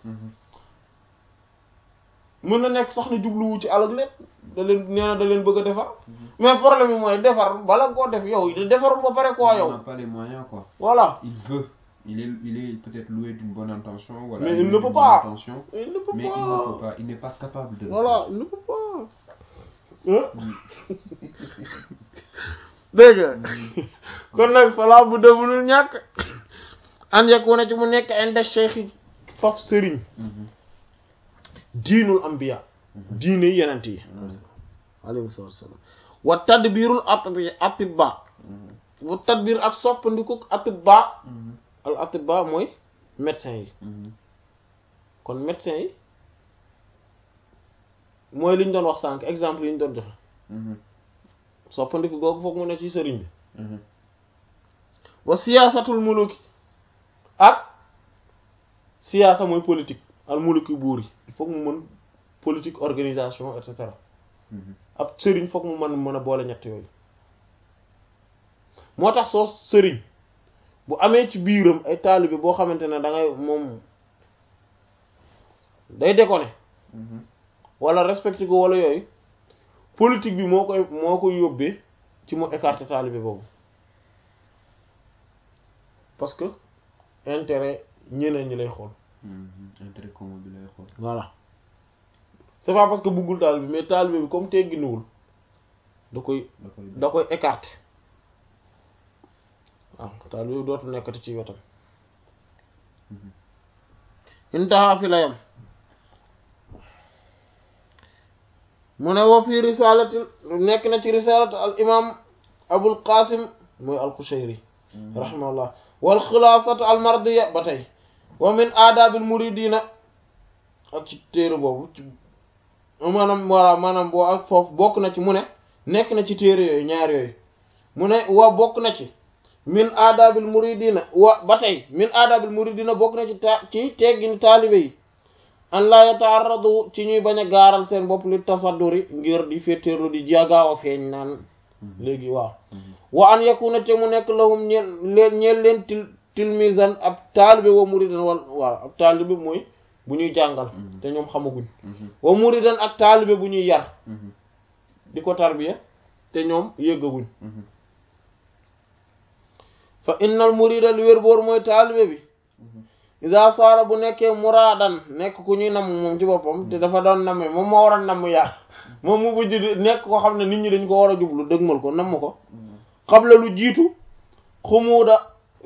Speaker 1: mën na nekk sax ne jubluwu ci alak leen da leen nee na da leen bëgg a defar mais problème bi mooy defar bala koo def yow defarul ba pare quoi yow
Speaker 2: n'a pas les moyens quoi
Speaker 1: voilà
Speaker 2: il veut il est il est peut-être loué d'une bonne intention voilà
Speaker 1: Mais il ne
Speaker 2: d'une
Speaker 1: peut
Speaker 2: bonne
Speaker 1: pas.
Speaker 2: intention,
Speaker 1: il ne peut
Speaker 2: mais il
Speaker 1: pas
Speaker 2: ne peut pas il n'est pas capable de le
Speaker 1: voilà
Speaker 2: faire.
Speaker 1: il ne peut pas hein dégg nga kon nag falaa bu demunul ñàkk an yakuna ci mu nekk inda cheikh yi faf sëriñ
Speaker 2: Mhm.
Speaker 1: diinul ambiya diine yenent yi alayhi salaatu wassalaam wa tadbirul atbi atibba
Speaker 2: Mhm.
Speaker 1: wa tadbir ak soppandiku atibba
Speaker 2: Mhm.
Speaker 1: al atibba mooy médecin yi
Speaker 2: Mhm.
Speaker 1: kon médecin yi mooy li ñu doon wax sànq exemple yi ñu doon joxe
Speaker 2: Mhm.
Speaker 1: soppandiku googu foog mu ne ci sëriñ bi
Speaker 2: Mhm.
Speaker 1: wa siyaasatul muluki ak siyaasa mooy politique al muluki buur yi il faut mu mën politique organisation et cetera
Speaker 2: Mhm.
Speaker 1: ab sëriñ foog mu mën mën a boole ñett yooyu moo tax soo sëriñ bu amee ci biiram ay taalibe boo xamante ne da ngay moom day déconné
Speaker 2: Mhm.
Speaker 1: wala respecté ko wala yooyu politique bi moo koy moo koy yóbbee ci mu écarter taalibe boobu parce que intérêt ñeneen ñi lay xool
Speaker 2: intérêt commun bi lay xool
Speaker 1: voilà c'est pas parce que buggul taalibe bi mais taalibe bi comme tegginuwul da koy
Speaker 2: da koy
Speaker 1: da koy écarter waaw taalibe bi dootu nekkati ci wetam intaha fi la yam mu ne wa fi risalati nekk na ci risalati al imam abul qasim mooy al qushayri rahimahullah wal xulaasatu al mardiya ba tey wa min aadabil muridina ak ci téere boobu ci maanaam walla maanaam boo ak foofu bokk na ci mu ne nekk na ci téere yooyu ñaar yooyu mu ne wa bokk na ci min aadabil muridina wa ba tey min aadabil muridina bokk na ci ta ci teggini taalibe yi an la yataarradu ci ñuy bañ a gaaral seen bopp li tasadduri ngir di féetéerlu di jagaaw a feeñ naan léegi waaw wa an yakuna te mu nekk lahum ñeel leen ñeel leen til tilmisan ab taalibe wa muridan wal waaw ab taalibe mooy bu ñuy jàngal te ñoom xamaguñ wa muridan ak taalibe bu ñuy yar di ko tarbiya te ñoom yëggaguñ fa innal murida lu wér boor mooy taalibe bi isa saara bu nekkee muraadan nekk ku ñuy namm moom ci boppam te dafa doon namme moom moo war a namm yar moom mu bujj di nekk ko xam ne nit ñi dañ ko war a jublu dëgmal ko namm ko xam la lu jiitu xumuuda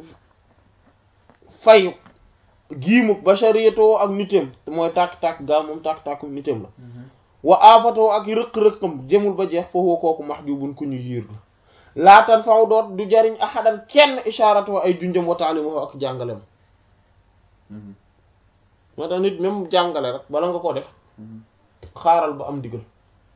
Speaker 1: fayu giimuk bashariyatoo ak nitéem mooy tàkk-tàkk gaa moom tàkk-tàkku nitéem la wa aafatoo ak rëq-rëqam jëmul ba jeex foofu kooku max jubun ku ñu yiir la laatan faw doot du jariñ ahadan kenn isharatoo ay junjam wa taalimoo ak jàngalem moo tax nit même jàngale rek bala nga ko def xaaral ba am digal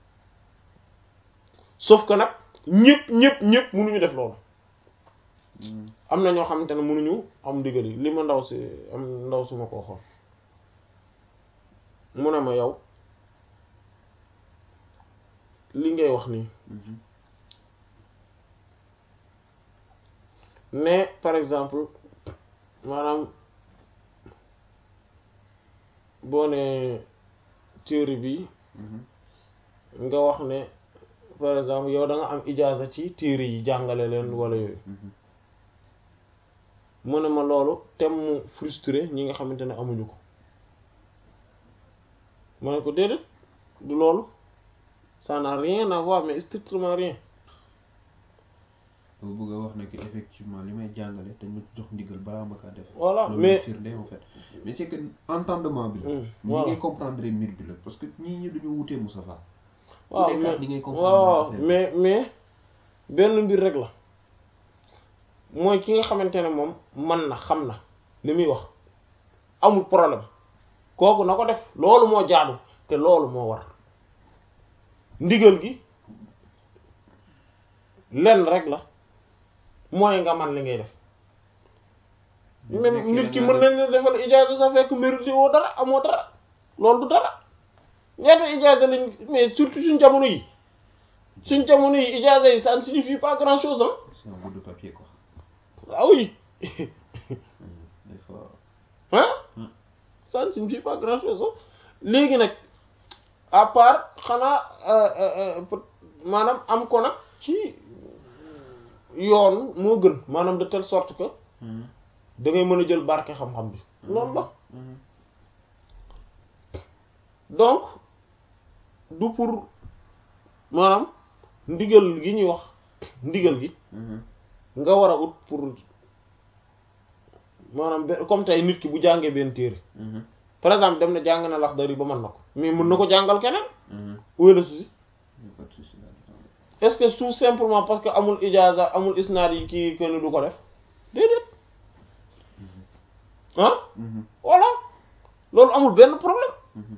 Speaker 1: sauf que nag ñëpp ñëpp ñëpp mënuñu def loolu am na ñoo xamante ne mënuñu am digal yi li ma ndaw si am ndaw si ma ko xool mu ne ma yow li ngay wax nii mais par exemple maanaam boo ne théorie bi nga wax ne par exemple yow da nga am ijaaza ci téere yi jàngale leen wala yooyu mu ne ma loolu tem mu frustré ñi nga xamante ne amuñu ko ma ne ko déedéet du loolu ça n'a rien à voir mais strictement rien
Speaker 2: boo bëgg a wax ne que effectivement li may jàngale te ñu jox ndigal balaa ma kaa def
Speaker 1: voilà
Speaker 2: loolu
Speaker 1: mais
Speaker 2: firnde en fait mais c'est que entendement bi la
Speaker 1: Hmm,
Speaker 2: ñi
Speaker 1: voilà.
Speaker 2: ngay comprendre mbir bi la parce que ñii ñi dañu wutee Moustapha
Speaker 1: waaw
Speaker 2: ku nekk ak
Speaker 1: mais
Speaker 2: ni ngay comprendre
Speaker 1: waaw
Speaker 2: affaire bi.
Speaker 1: mais mais benn mbir rek la mooy ki nga xamante ne moom man na xam na li muy wax amul problème kooku na ko def loolu moo jaadu te loolu moo war ndigal gi lenn rek la mooy nga man li ngay def même nit ki mën nañ la defal ijaaza sa fekk mérité woo dara amoo dara loolu du dara ñaata ijaaza lañ mais surtout suñ jamono yi suñ jamono yi ijaaza yi ça ne signifie pas grand chose hein
Speaker 2: c'est un bout de papier quoi
Speaker 1: ah oui
Speaker 2: des fois
Speaker 1: hein
Speaker 2: Hmm.
Speaker 1: ça ne signifie pas grand chose hein léegi nag à part xanaa euh, euh, euh, peut- maanaam am ko nag ci yoon moo gën maanaam de telle sorte que
Speaker 2: Mhm.
Speaker 1: da ngay mën a jël barke xam-xam bi loolu la
Speaker 2: Mhm.
Speaker 1: donc du pour maanaam ndigal gi ñuy wax ndigal gi
Speaker 2: Mhm.
Speaker 1: nga war a ut pour maanaam be- comme tey nit ki bu jàngee benn téere
Speaker 2: Mhm.
Speaker 1: par exemple dem na jàng na Laxdari ba mën na ko mais mën na ko jàngal keneen
Speaker 2: Mhm.
Speaker 1: où est le souci
Speaker 2: Y a pas de souci là-dedans.
Speaker 1: est-ce que tout simplement parce que amul ijaaza amul isnaad yi kii kenn du ko def déedéet ah
Speaker 2: Mhm.
Speaker 1: voilà loolu amul benn problème
Speaker 2: Mhm.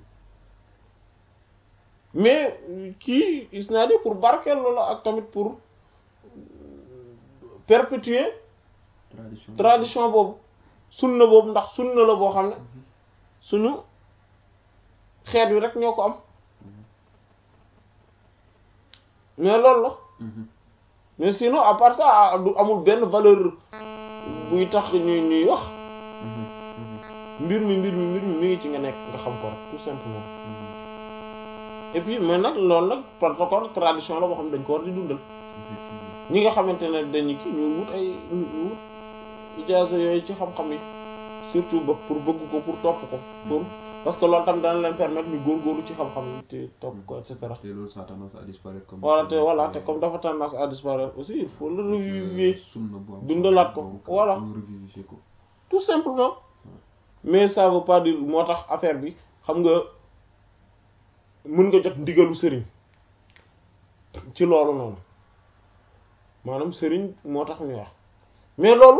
Speaker 1: mais kii isnaad yi pour barkeel la ak tamit pour perpétuer
Speaker 2: tradition
Speaker 1: tradition boobu sunna boobu ndax sunna la boo xam ne suñu xeet wi rek ñoo ko am mais loolu la
Speaker 2: Mhm.
Speaker 1: mais sinon à part ça du amul benn valeur buy tax ñuy ñuy wax
Speaker 2: Mhm. Mhm.
Speaker 1: mbir mi mbir mi mbir mi mi ngi ci nga nekk nga xam ko rek tout simplement
Speaker 2: Mhm.
Speaker 1: et puis mais nag loolu nag protocole tradition la boo xam ne dañ ko war di dundal
Speaker 2: effectivement
Speaker 1: ñi nga xamante ne dañu kii ñu wut ay ñu wut ijaaza yooyu ci xam-xam yi surtout ba pour bëgg ko pour topp ko pour parce que loolu tam dana leen permettre ñu góorgóorlu ci xam-xam yi te topp ko et cetera
Speaker 2: te loolu ça a tendance à disparaître comme
Speaker 1: voilà te voilà te comme dafa tendance à disparaître aussi il faut le revivifier
Speaker 2: sunna bu am
Speaker 1: dundalaat ko,
Speaker 2: donc,
Speaker 1: voilà.
Speaker 2: ñu revivifier ko
Speaker 1: tout simplement mais ça veut pas dire moo tax affaire bi xam nga mën nga jot ndigalu sëriñ ci loolu noonu maanaam sëriñ moo tax ñuy wax mais loolu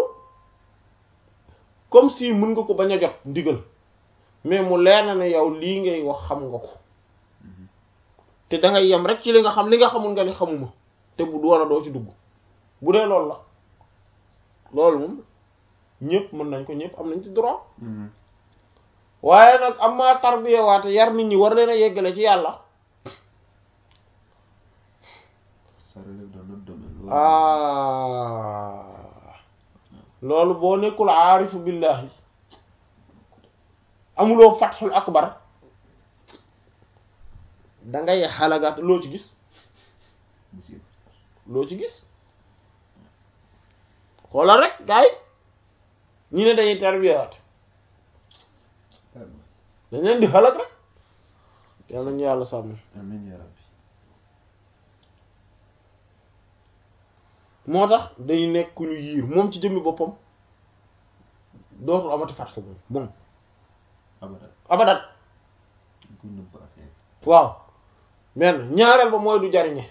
Speaker 1: comme si mën nga ko bañ a jot ndigal mais mu leer na ne yow lii ngay wax xam nga ko te da ngay yem rek ci li nga xam li nga xamul nga ni xamuma te bu wala doo ci dugg bu dee loolu la loolu moom ñëpp mën nañ ko ñëpp am nañ ci droit
Speaker 2: Mhm.
Speaker 1: waaye nag am maa tarbiya waate yar nit ñi war leen a yeggale ci yàlla
Speaker 2: ça relève dans notre domaine loolu
Speaker 1: ah loolu boo nekkul aarifu billahi amuloo fatxul akbar da ngay xalagaat loo ci gis
Speaker 2: monsieur
Speaker 1: loo ci gis xoolal rek gars yi ñu ne dañuy tarbiyaat dañ leen di xalag rek yal nañu yàlla sàmm
Speaker 2: amiin yaa rabbi
Speaker 1: moo tax day nekk ku ñu yiir moom ci jëmmi boppam dootul amati fatxu moom moom
Speaker 2: abadan
Speaker 1: abadan
Speaker 2: ñu ko nëbb affaire
Speaker 1: waaw benn ñaareel ba mooy du jariñe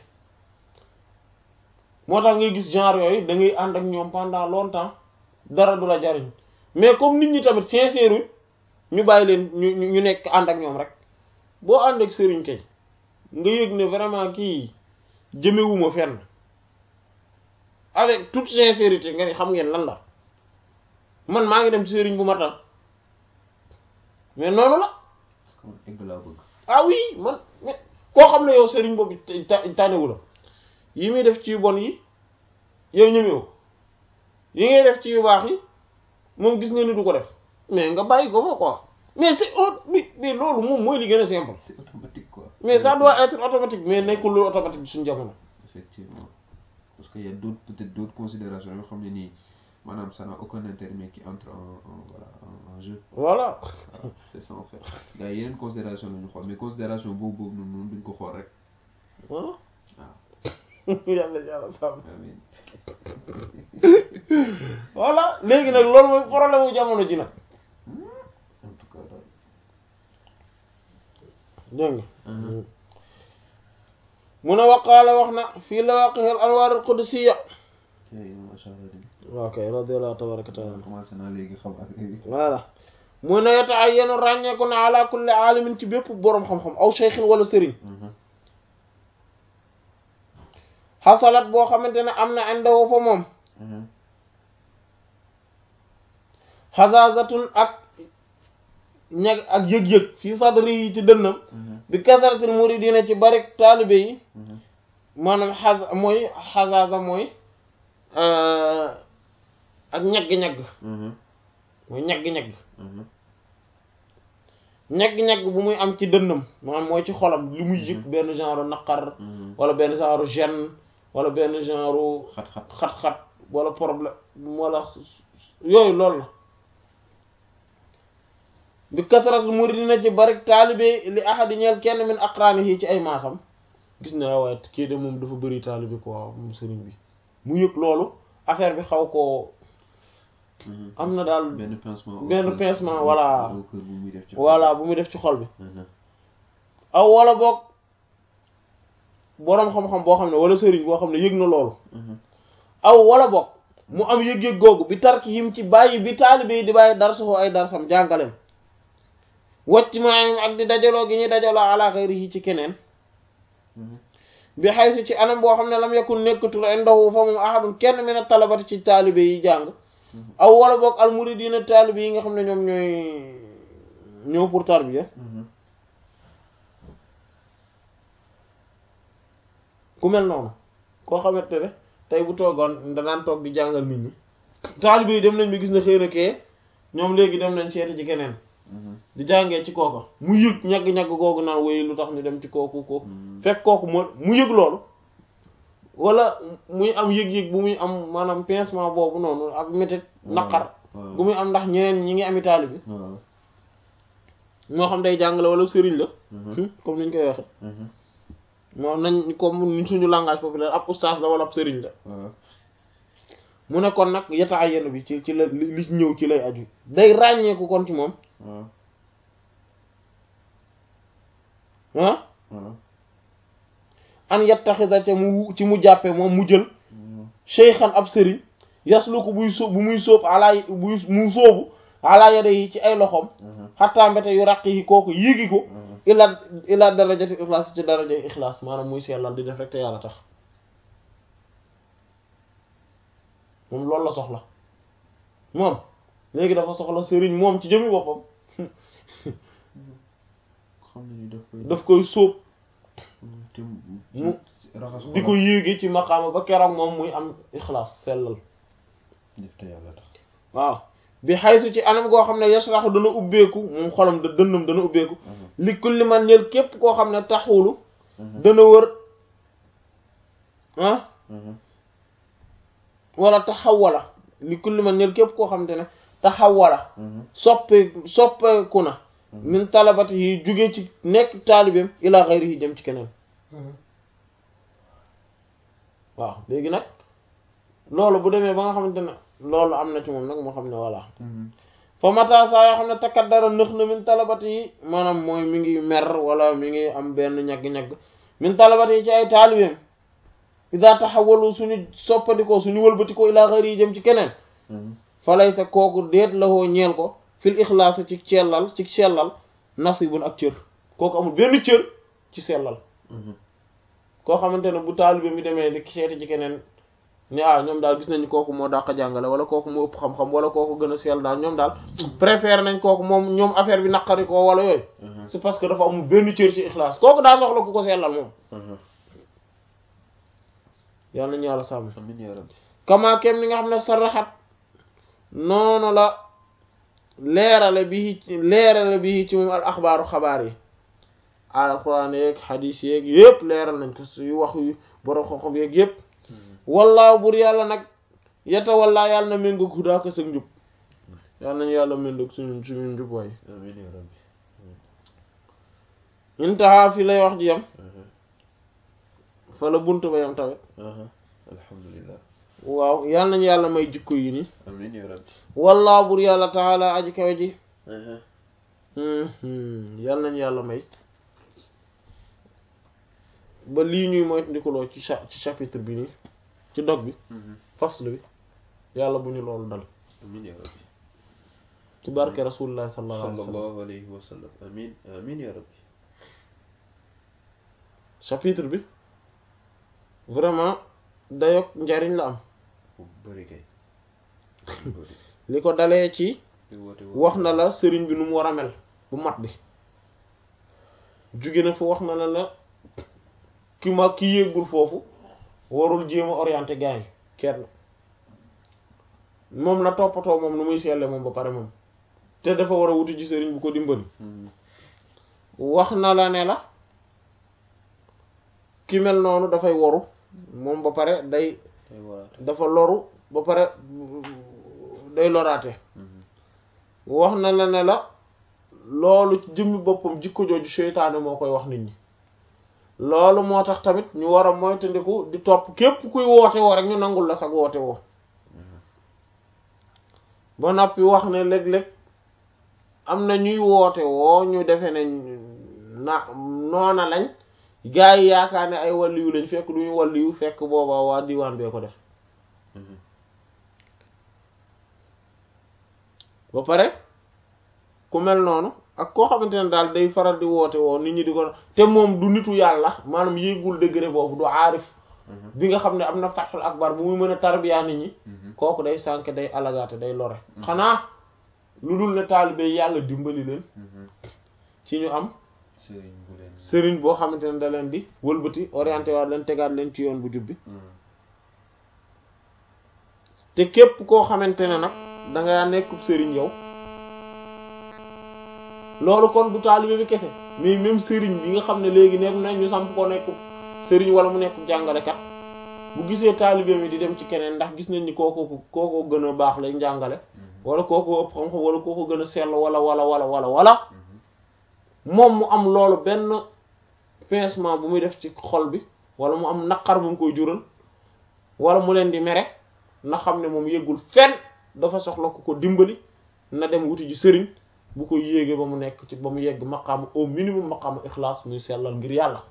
Speaker 1: moo tax ngay gis genre yooyu da ngay ànd ak ñoom pendant longtemps dara du la jariñ mais comme nit ñi tamit sincère ñu bàyyi leen ñu ñu ñu nekk ànd ak ñoom rek boo ànd ak sëriñ kay nga yëg ne vraiment kii jëmewuma fenn avec toute sincérité nga ni xam ngeen lan la man maa ngi dem ci sëriñ bu ma tam mais noonu la
Speaker 2: parce que man egg laa bëgg
Speaker 1: ah oui man mais koo xam ne yow sëriñ boobu ta- tànnewu la yi muy def ci yu bon yi yow ñëmewu yi ngay def ci yu baax yi moom gis nga ni du ko def mais nga bàyyi ko fa quoi mais c'est au mais mais loolu moom mooy li gën a simple
Speaker 2: c'est automatique quoi
Speaker 1: mais ça doit être automatique mais nekkul lu automatique suñu jamono
Speaker 2: effectivement parce que y a d'autres peut-être d'autres considérations yoo xam ne nii maanaam ça n'a aucun intérêt mais qui entre en en voilà en, en jeu
Speaker 1: voilà
Speaker 2: voilà c'est ça en fait gars yi yeneen considération la ñu xool mais considération boobu boobu noonu noonu duñ ko xool rek
Speaker 1: ah
Speaker 2: waaw
Speaker 1: yàlla yàlla sàmm
Speaker 2: amiin
Speaker 1: voilà léegi nag loolu mooy problème mu jamono ji nag
Speaker 2: en tout cas daal
Speaker 1: dégg nga
Speaker 2: Mhm.
Speaker 1: mu ne waqaala wax na fii lawaqih al anwaar al qudusiyya
Speaker 2: tey macha allah
Speaker 1: waaw kay radiyallahu tabaraka wa taala
Speaker 2: commencé naa léegi xam affaire yi
Speaker 1: voilà mu ne yata'ayyanu ràññeeku na ala kulli aalimin ci bépp boroom xam-xam aw shaykhin wala sëriñ xasalat boo xamante ne am na indahu fa moom xasaasatun ak ñag ak yëg-yëg fii sadri yi ci dënnam bi kasaratil muridina ci bari taalibe yi maanaam xas mooy xasaasa mooy ak ñagg-ñagg mooy ñagg-ñagg ñagg-ñagg bu muy am ci dënnam maanaam mooy ci xolam li muy yëg benn genre naqar wala benn genre gêne wala benn genre
Speaker 2: xat-xat
Speaker 1: xat-xat wala problème wala yooyu loolu la bi kasrat muridina ci bari taalibe li ahadi ñeel kenn min aqraanihi ci ay maasam gis na waaye kii de moom dafa bëri taalibe quoi moom sëriñ bi mu yëg loolu affaire bi xaw koo am na daal
Speaker 2: benn pincement au
Speaker 1: benn
Speaker 2: cœur.
Speaker 1: pincement, voilà.
Speaker 2: au cœur bu muy def ci
Speaker 1: voilà bu muy def ci xol bi
Speaker 2: Mhm.
Speaker 1: aw wala boog boroom xam-xam boo xam ne wala sëriñ boo xam ne yëg na loolu
Speaker 2: Mhm.
Speaker 1: aw wala boog mu am yëg-yëg googu bi tarki yim ci bàyyi bi taalibe yi di bàyyi darsuhu ay darsam jàngalem wacc maayim ak di dajaloo gi ñuy dajaloo ala xayrihi ci keneen
Speaker 2: Mhm.
Speaker 1: bi xaysu ci anam boo xam ne lam yakun nekkatul indahu fa moom ahadun kenn min a talabati ci taalibe yi jàng aw wala boog al muridina taalibe yi nga xam ne ñoom ñooy ñëw pour tarbiya
Speaker 2: Mhm.
Speaker 1: ku mel noonu koo xamante ne tey bu toogoon danaan toog di jàngal nit ñi taalibe yi dem nañ bi gis na xëy na kee ñoom léegi dem nañ seeti ci keneen di jàngee ci kooka mu yëg ñagg-ñagg googu naan woy lu tax ñu dem ci kooku kooku fekk kooku mo mu yëg loolu wala muy am yëg-yëg bu muy am maanaam pincement boobu noonu ak métit naqar bu muy am ndax ñeneen ñi ngi ami taalibe moo xam day jàngale wala sëriñ la comme niñ koy waxe moo nañ comme ni suñu langage populaire ab ustaas la wala ab sëriñ la mu ne kon nag yetaa yenn bi ci ci la li ñëw ci lay aju day ràññeeku kon ci moom ah an yettaxisa ca mu ci mu jàppe moom mu jël cheykhan ab sëriñ yaslu ko buy sóob bu muy sóob alaa buy mu sóobu alaa yade yi ci ay loxoom xattaa mbete yu raq yi kooku yéegi ko ila ila darajati ixlaas ci darajati ixlaas maanaam muy sellal di def rek te yàlla tax moom loolu la soxla moom léegi dafa soxla sëriñ moom ci jëmi boppam
Speaker 2: xam nañu daf koy
Speaker 1: daf koy sóob
Speaker 2: te
Speaker 1: mu
Speaker 2: raxas
Speaker 1: di ko yéegi ci maqaama ba keroog moom muy am ixlaas sellal
Speaker 2: def te yàlla tax
Speaker 1: waaw bi xaysu ci anam goo xam ne yasraxu dana ubbeeku moom xolam da dënnam dana ubbeeku li kulli man ñël képp koo xam ne taxulu dana wër ah wala taxawala li kulli man ñël képp koo xam te ne taxawala soppe soppeeku na min talabati yi jóge ci nekk taalibeem ila xayri yi jëm ci keneen waaw léegi nag loolu bu demee ba nga xamante ne loolu am na ci moom nag moo xam ne voilà fa mata saa yoo xam ne takkat dara nëx na min talabati yi maanaam mooy mi ngi mer wala mi ngi am benn ñagg-ñagg min talabati yi ci ay taalibeem ida taxawalu suñu soppandikoo suñu wëlbatikoo ila xayri yi jëm ci keneen falay sa kooku déet la hoo ñeel ko fil ixlaas ci sellal ci sellal nasibun ak cër kooku amul benn cër ci sellal koo xamante ne bu taalibe mi demee di seeti ci keneen ni ah ñoom daal gis nañu kooku moo dàq jàngale wala kooku moo ëpp xam-xam wala kooku gën a sell daal ñoom daal préféré nañ kooku moom ñoom affaire bi naqari ko wala yooyu c'est parce que dafa amul benn cër ci ixlaas kooku daa soxla ku ko sellal moom yàlla nañu yàlla sàmm
Speaker 2: amiin yaa rabbi
Speaker 1: kama kem ni nga xam ne saraxat noonu la leerale bi leerale bi ci moom al axbaaru xabaar yi alquran yeeg xadiis yeeg yëpp leeral nañ ko su wax yu borom xam-xam yeeg yëpp wallaahu bur yàlla nag yeta wallaa yàlla na méngoog hudaa ko sa njub yàlla nañu yàlla méngoog suñu suñu njub waay
Speaker 2: amiin yaa rabbi
Speaker 1: intaha fi lay wax ji yam fa la bunt ba yam tamit
Speaker 2: alhamdulillah
Speaker 1: waaw yàlla nañu yàlla may jikko yi nii
Speaker 2: amiin yaa rabbi
Speaker 1: wallaahu bur yàlla taala aji kawe ji yàlla nañu yàlla may ba lii ñuy moytandikuloo ci cha ci chapitre bi nii ci dog bi fasl bi yàlla bu ñu loolu dal
Speaker 2: amiin yaa rabbi
Speaker 1: ci barke rasulullah sallallahu alayhi wa sallam
Speaker 2: sallallahu alayhi wa sallam amiin amiin yaa rabbi
Speaker 1: chapitre bi vraiment dayok njariñ la am
Speaker 2: bu bëri kay bëri
Speaker 1: li ko dalee ci
Speaker 2: di woote
Speaker 1: wax na la sëriñ bi nu mu war a mel bu mat bi jóge na fa wax na la la ki ma ki yéegul foofu warul jéem a orienté gars yi kenn moom na toppatoo moom nu muy selle moom ba pare moom te dafa war a wuti ci sëriñ bu ko dimbali wax na la ne la ki mel noonu dafay waru moom ba pare day
Speaker 2: day waate
Speaker 1: dafa loru ba pare day loraate wax na la ne la loolu ci jëmmi boppam jikko jooju seytaane moo koy wax nit ñi loolu moo tax tamit ñu war a moytandiku di topp képp kuy woote woo rek ñu nangul la sag woote woo ba noppi wax ne léeg-léeg am na ñuy woote woo ñu defe ne na noona lañ gaa yi yaakaar ne ay wàlliyu lañ fekk du ñu wàlliyu fekk boobaa waa diwaan bee ko def ba pare ku mel noonu ak koo xamante ne daal day faral di woote woo nit ñi di ko te moom du nitu yàlla maanaam yéegul degré boobu du aarif bi nga xam ne am na fathul akbar bu muy mën a tarbiya nit ñi kooku day sànk day alagaate day lore xanaa lu dul ne taalibe yàlla dimbali leen ci ñu am
Speaker 2: sëriñ bu leen
Speaker 1: sëriñ boo xamante ne da leen di wëlbati orienté waat leen tegaat leen ci yoon bu jubbi te képp koo xamante ne nag danga nekkub sëriñ yow loolu kon du taalibe bi kese mais même sëriñ bi nga xam ne léegi nekk nañ ñu samp ko nekk sëriñ wala mu nekk jàngalekat bu gisee taalibe mi di dem ci keneen ndax gis nañ ni kooku kooku gën a baax lay njàngale wala kooku ëpp xam-xam wala kooku gën a sell wala wala wala wala wala moom mu am loolu benn pincement bu muy def ci xol bi wala mu am naqar bu mu koy jural wala mu leen di mere na xam ne moom yëggul fenn dafa soxla ku ko dimbali na dem wuti ji sëriñ bu ko yéegee ba mu nekk ci ba mu yegg maqaam au minimum maqaam ixlaas muy sellal ngir yàlla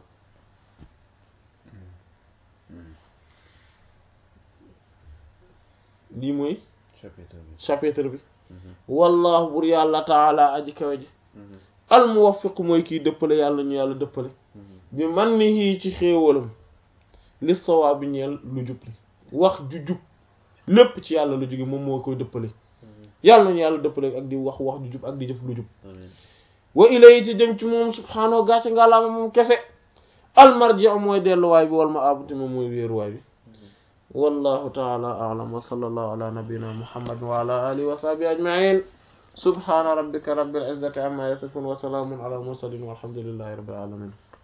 Speaker 1: lii mooy
Speaker 2: chapitre bi
Speaker 1: chapitre bi wallahu bur yàlla taala aji kawe ji al muwaffiq mooy kiy dëppale yàlla ñu yàlla dëppale bi man ni yii ci xéewalam li sawaa bi ñeel lu jub li wax ju jub lépp ci yàlla lu jóge moom moo koy dëppale yàlla nañu yàlla dëppale ak di wax wax ju jub ak di jëf lu jub wa ilayhi ci jëm ci moom subhaanahu gàcce ngalaama moom kese almarji mooy delluwaay bi wal ma abuti moom mooy wéeruwaay bi wallahu taala a'lam wa sallallahu ala nabiyyina muhammad wa ala alihi wa sahbihi ajma'in subhana rabbika rabbil izzati amma yasifun wa salamun ala al mursalin walhamdulillahi rabbil alamin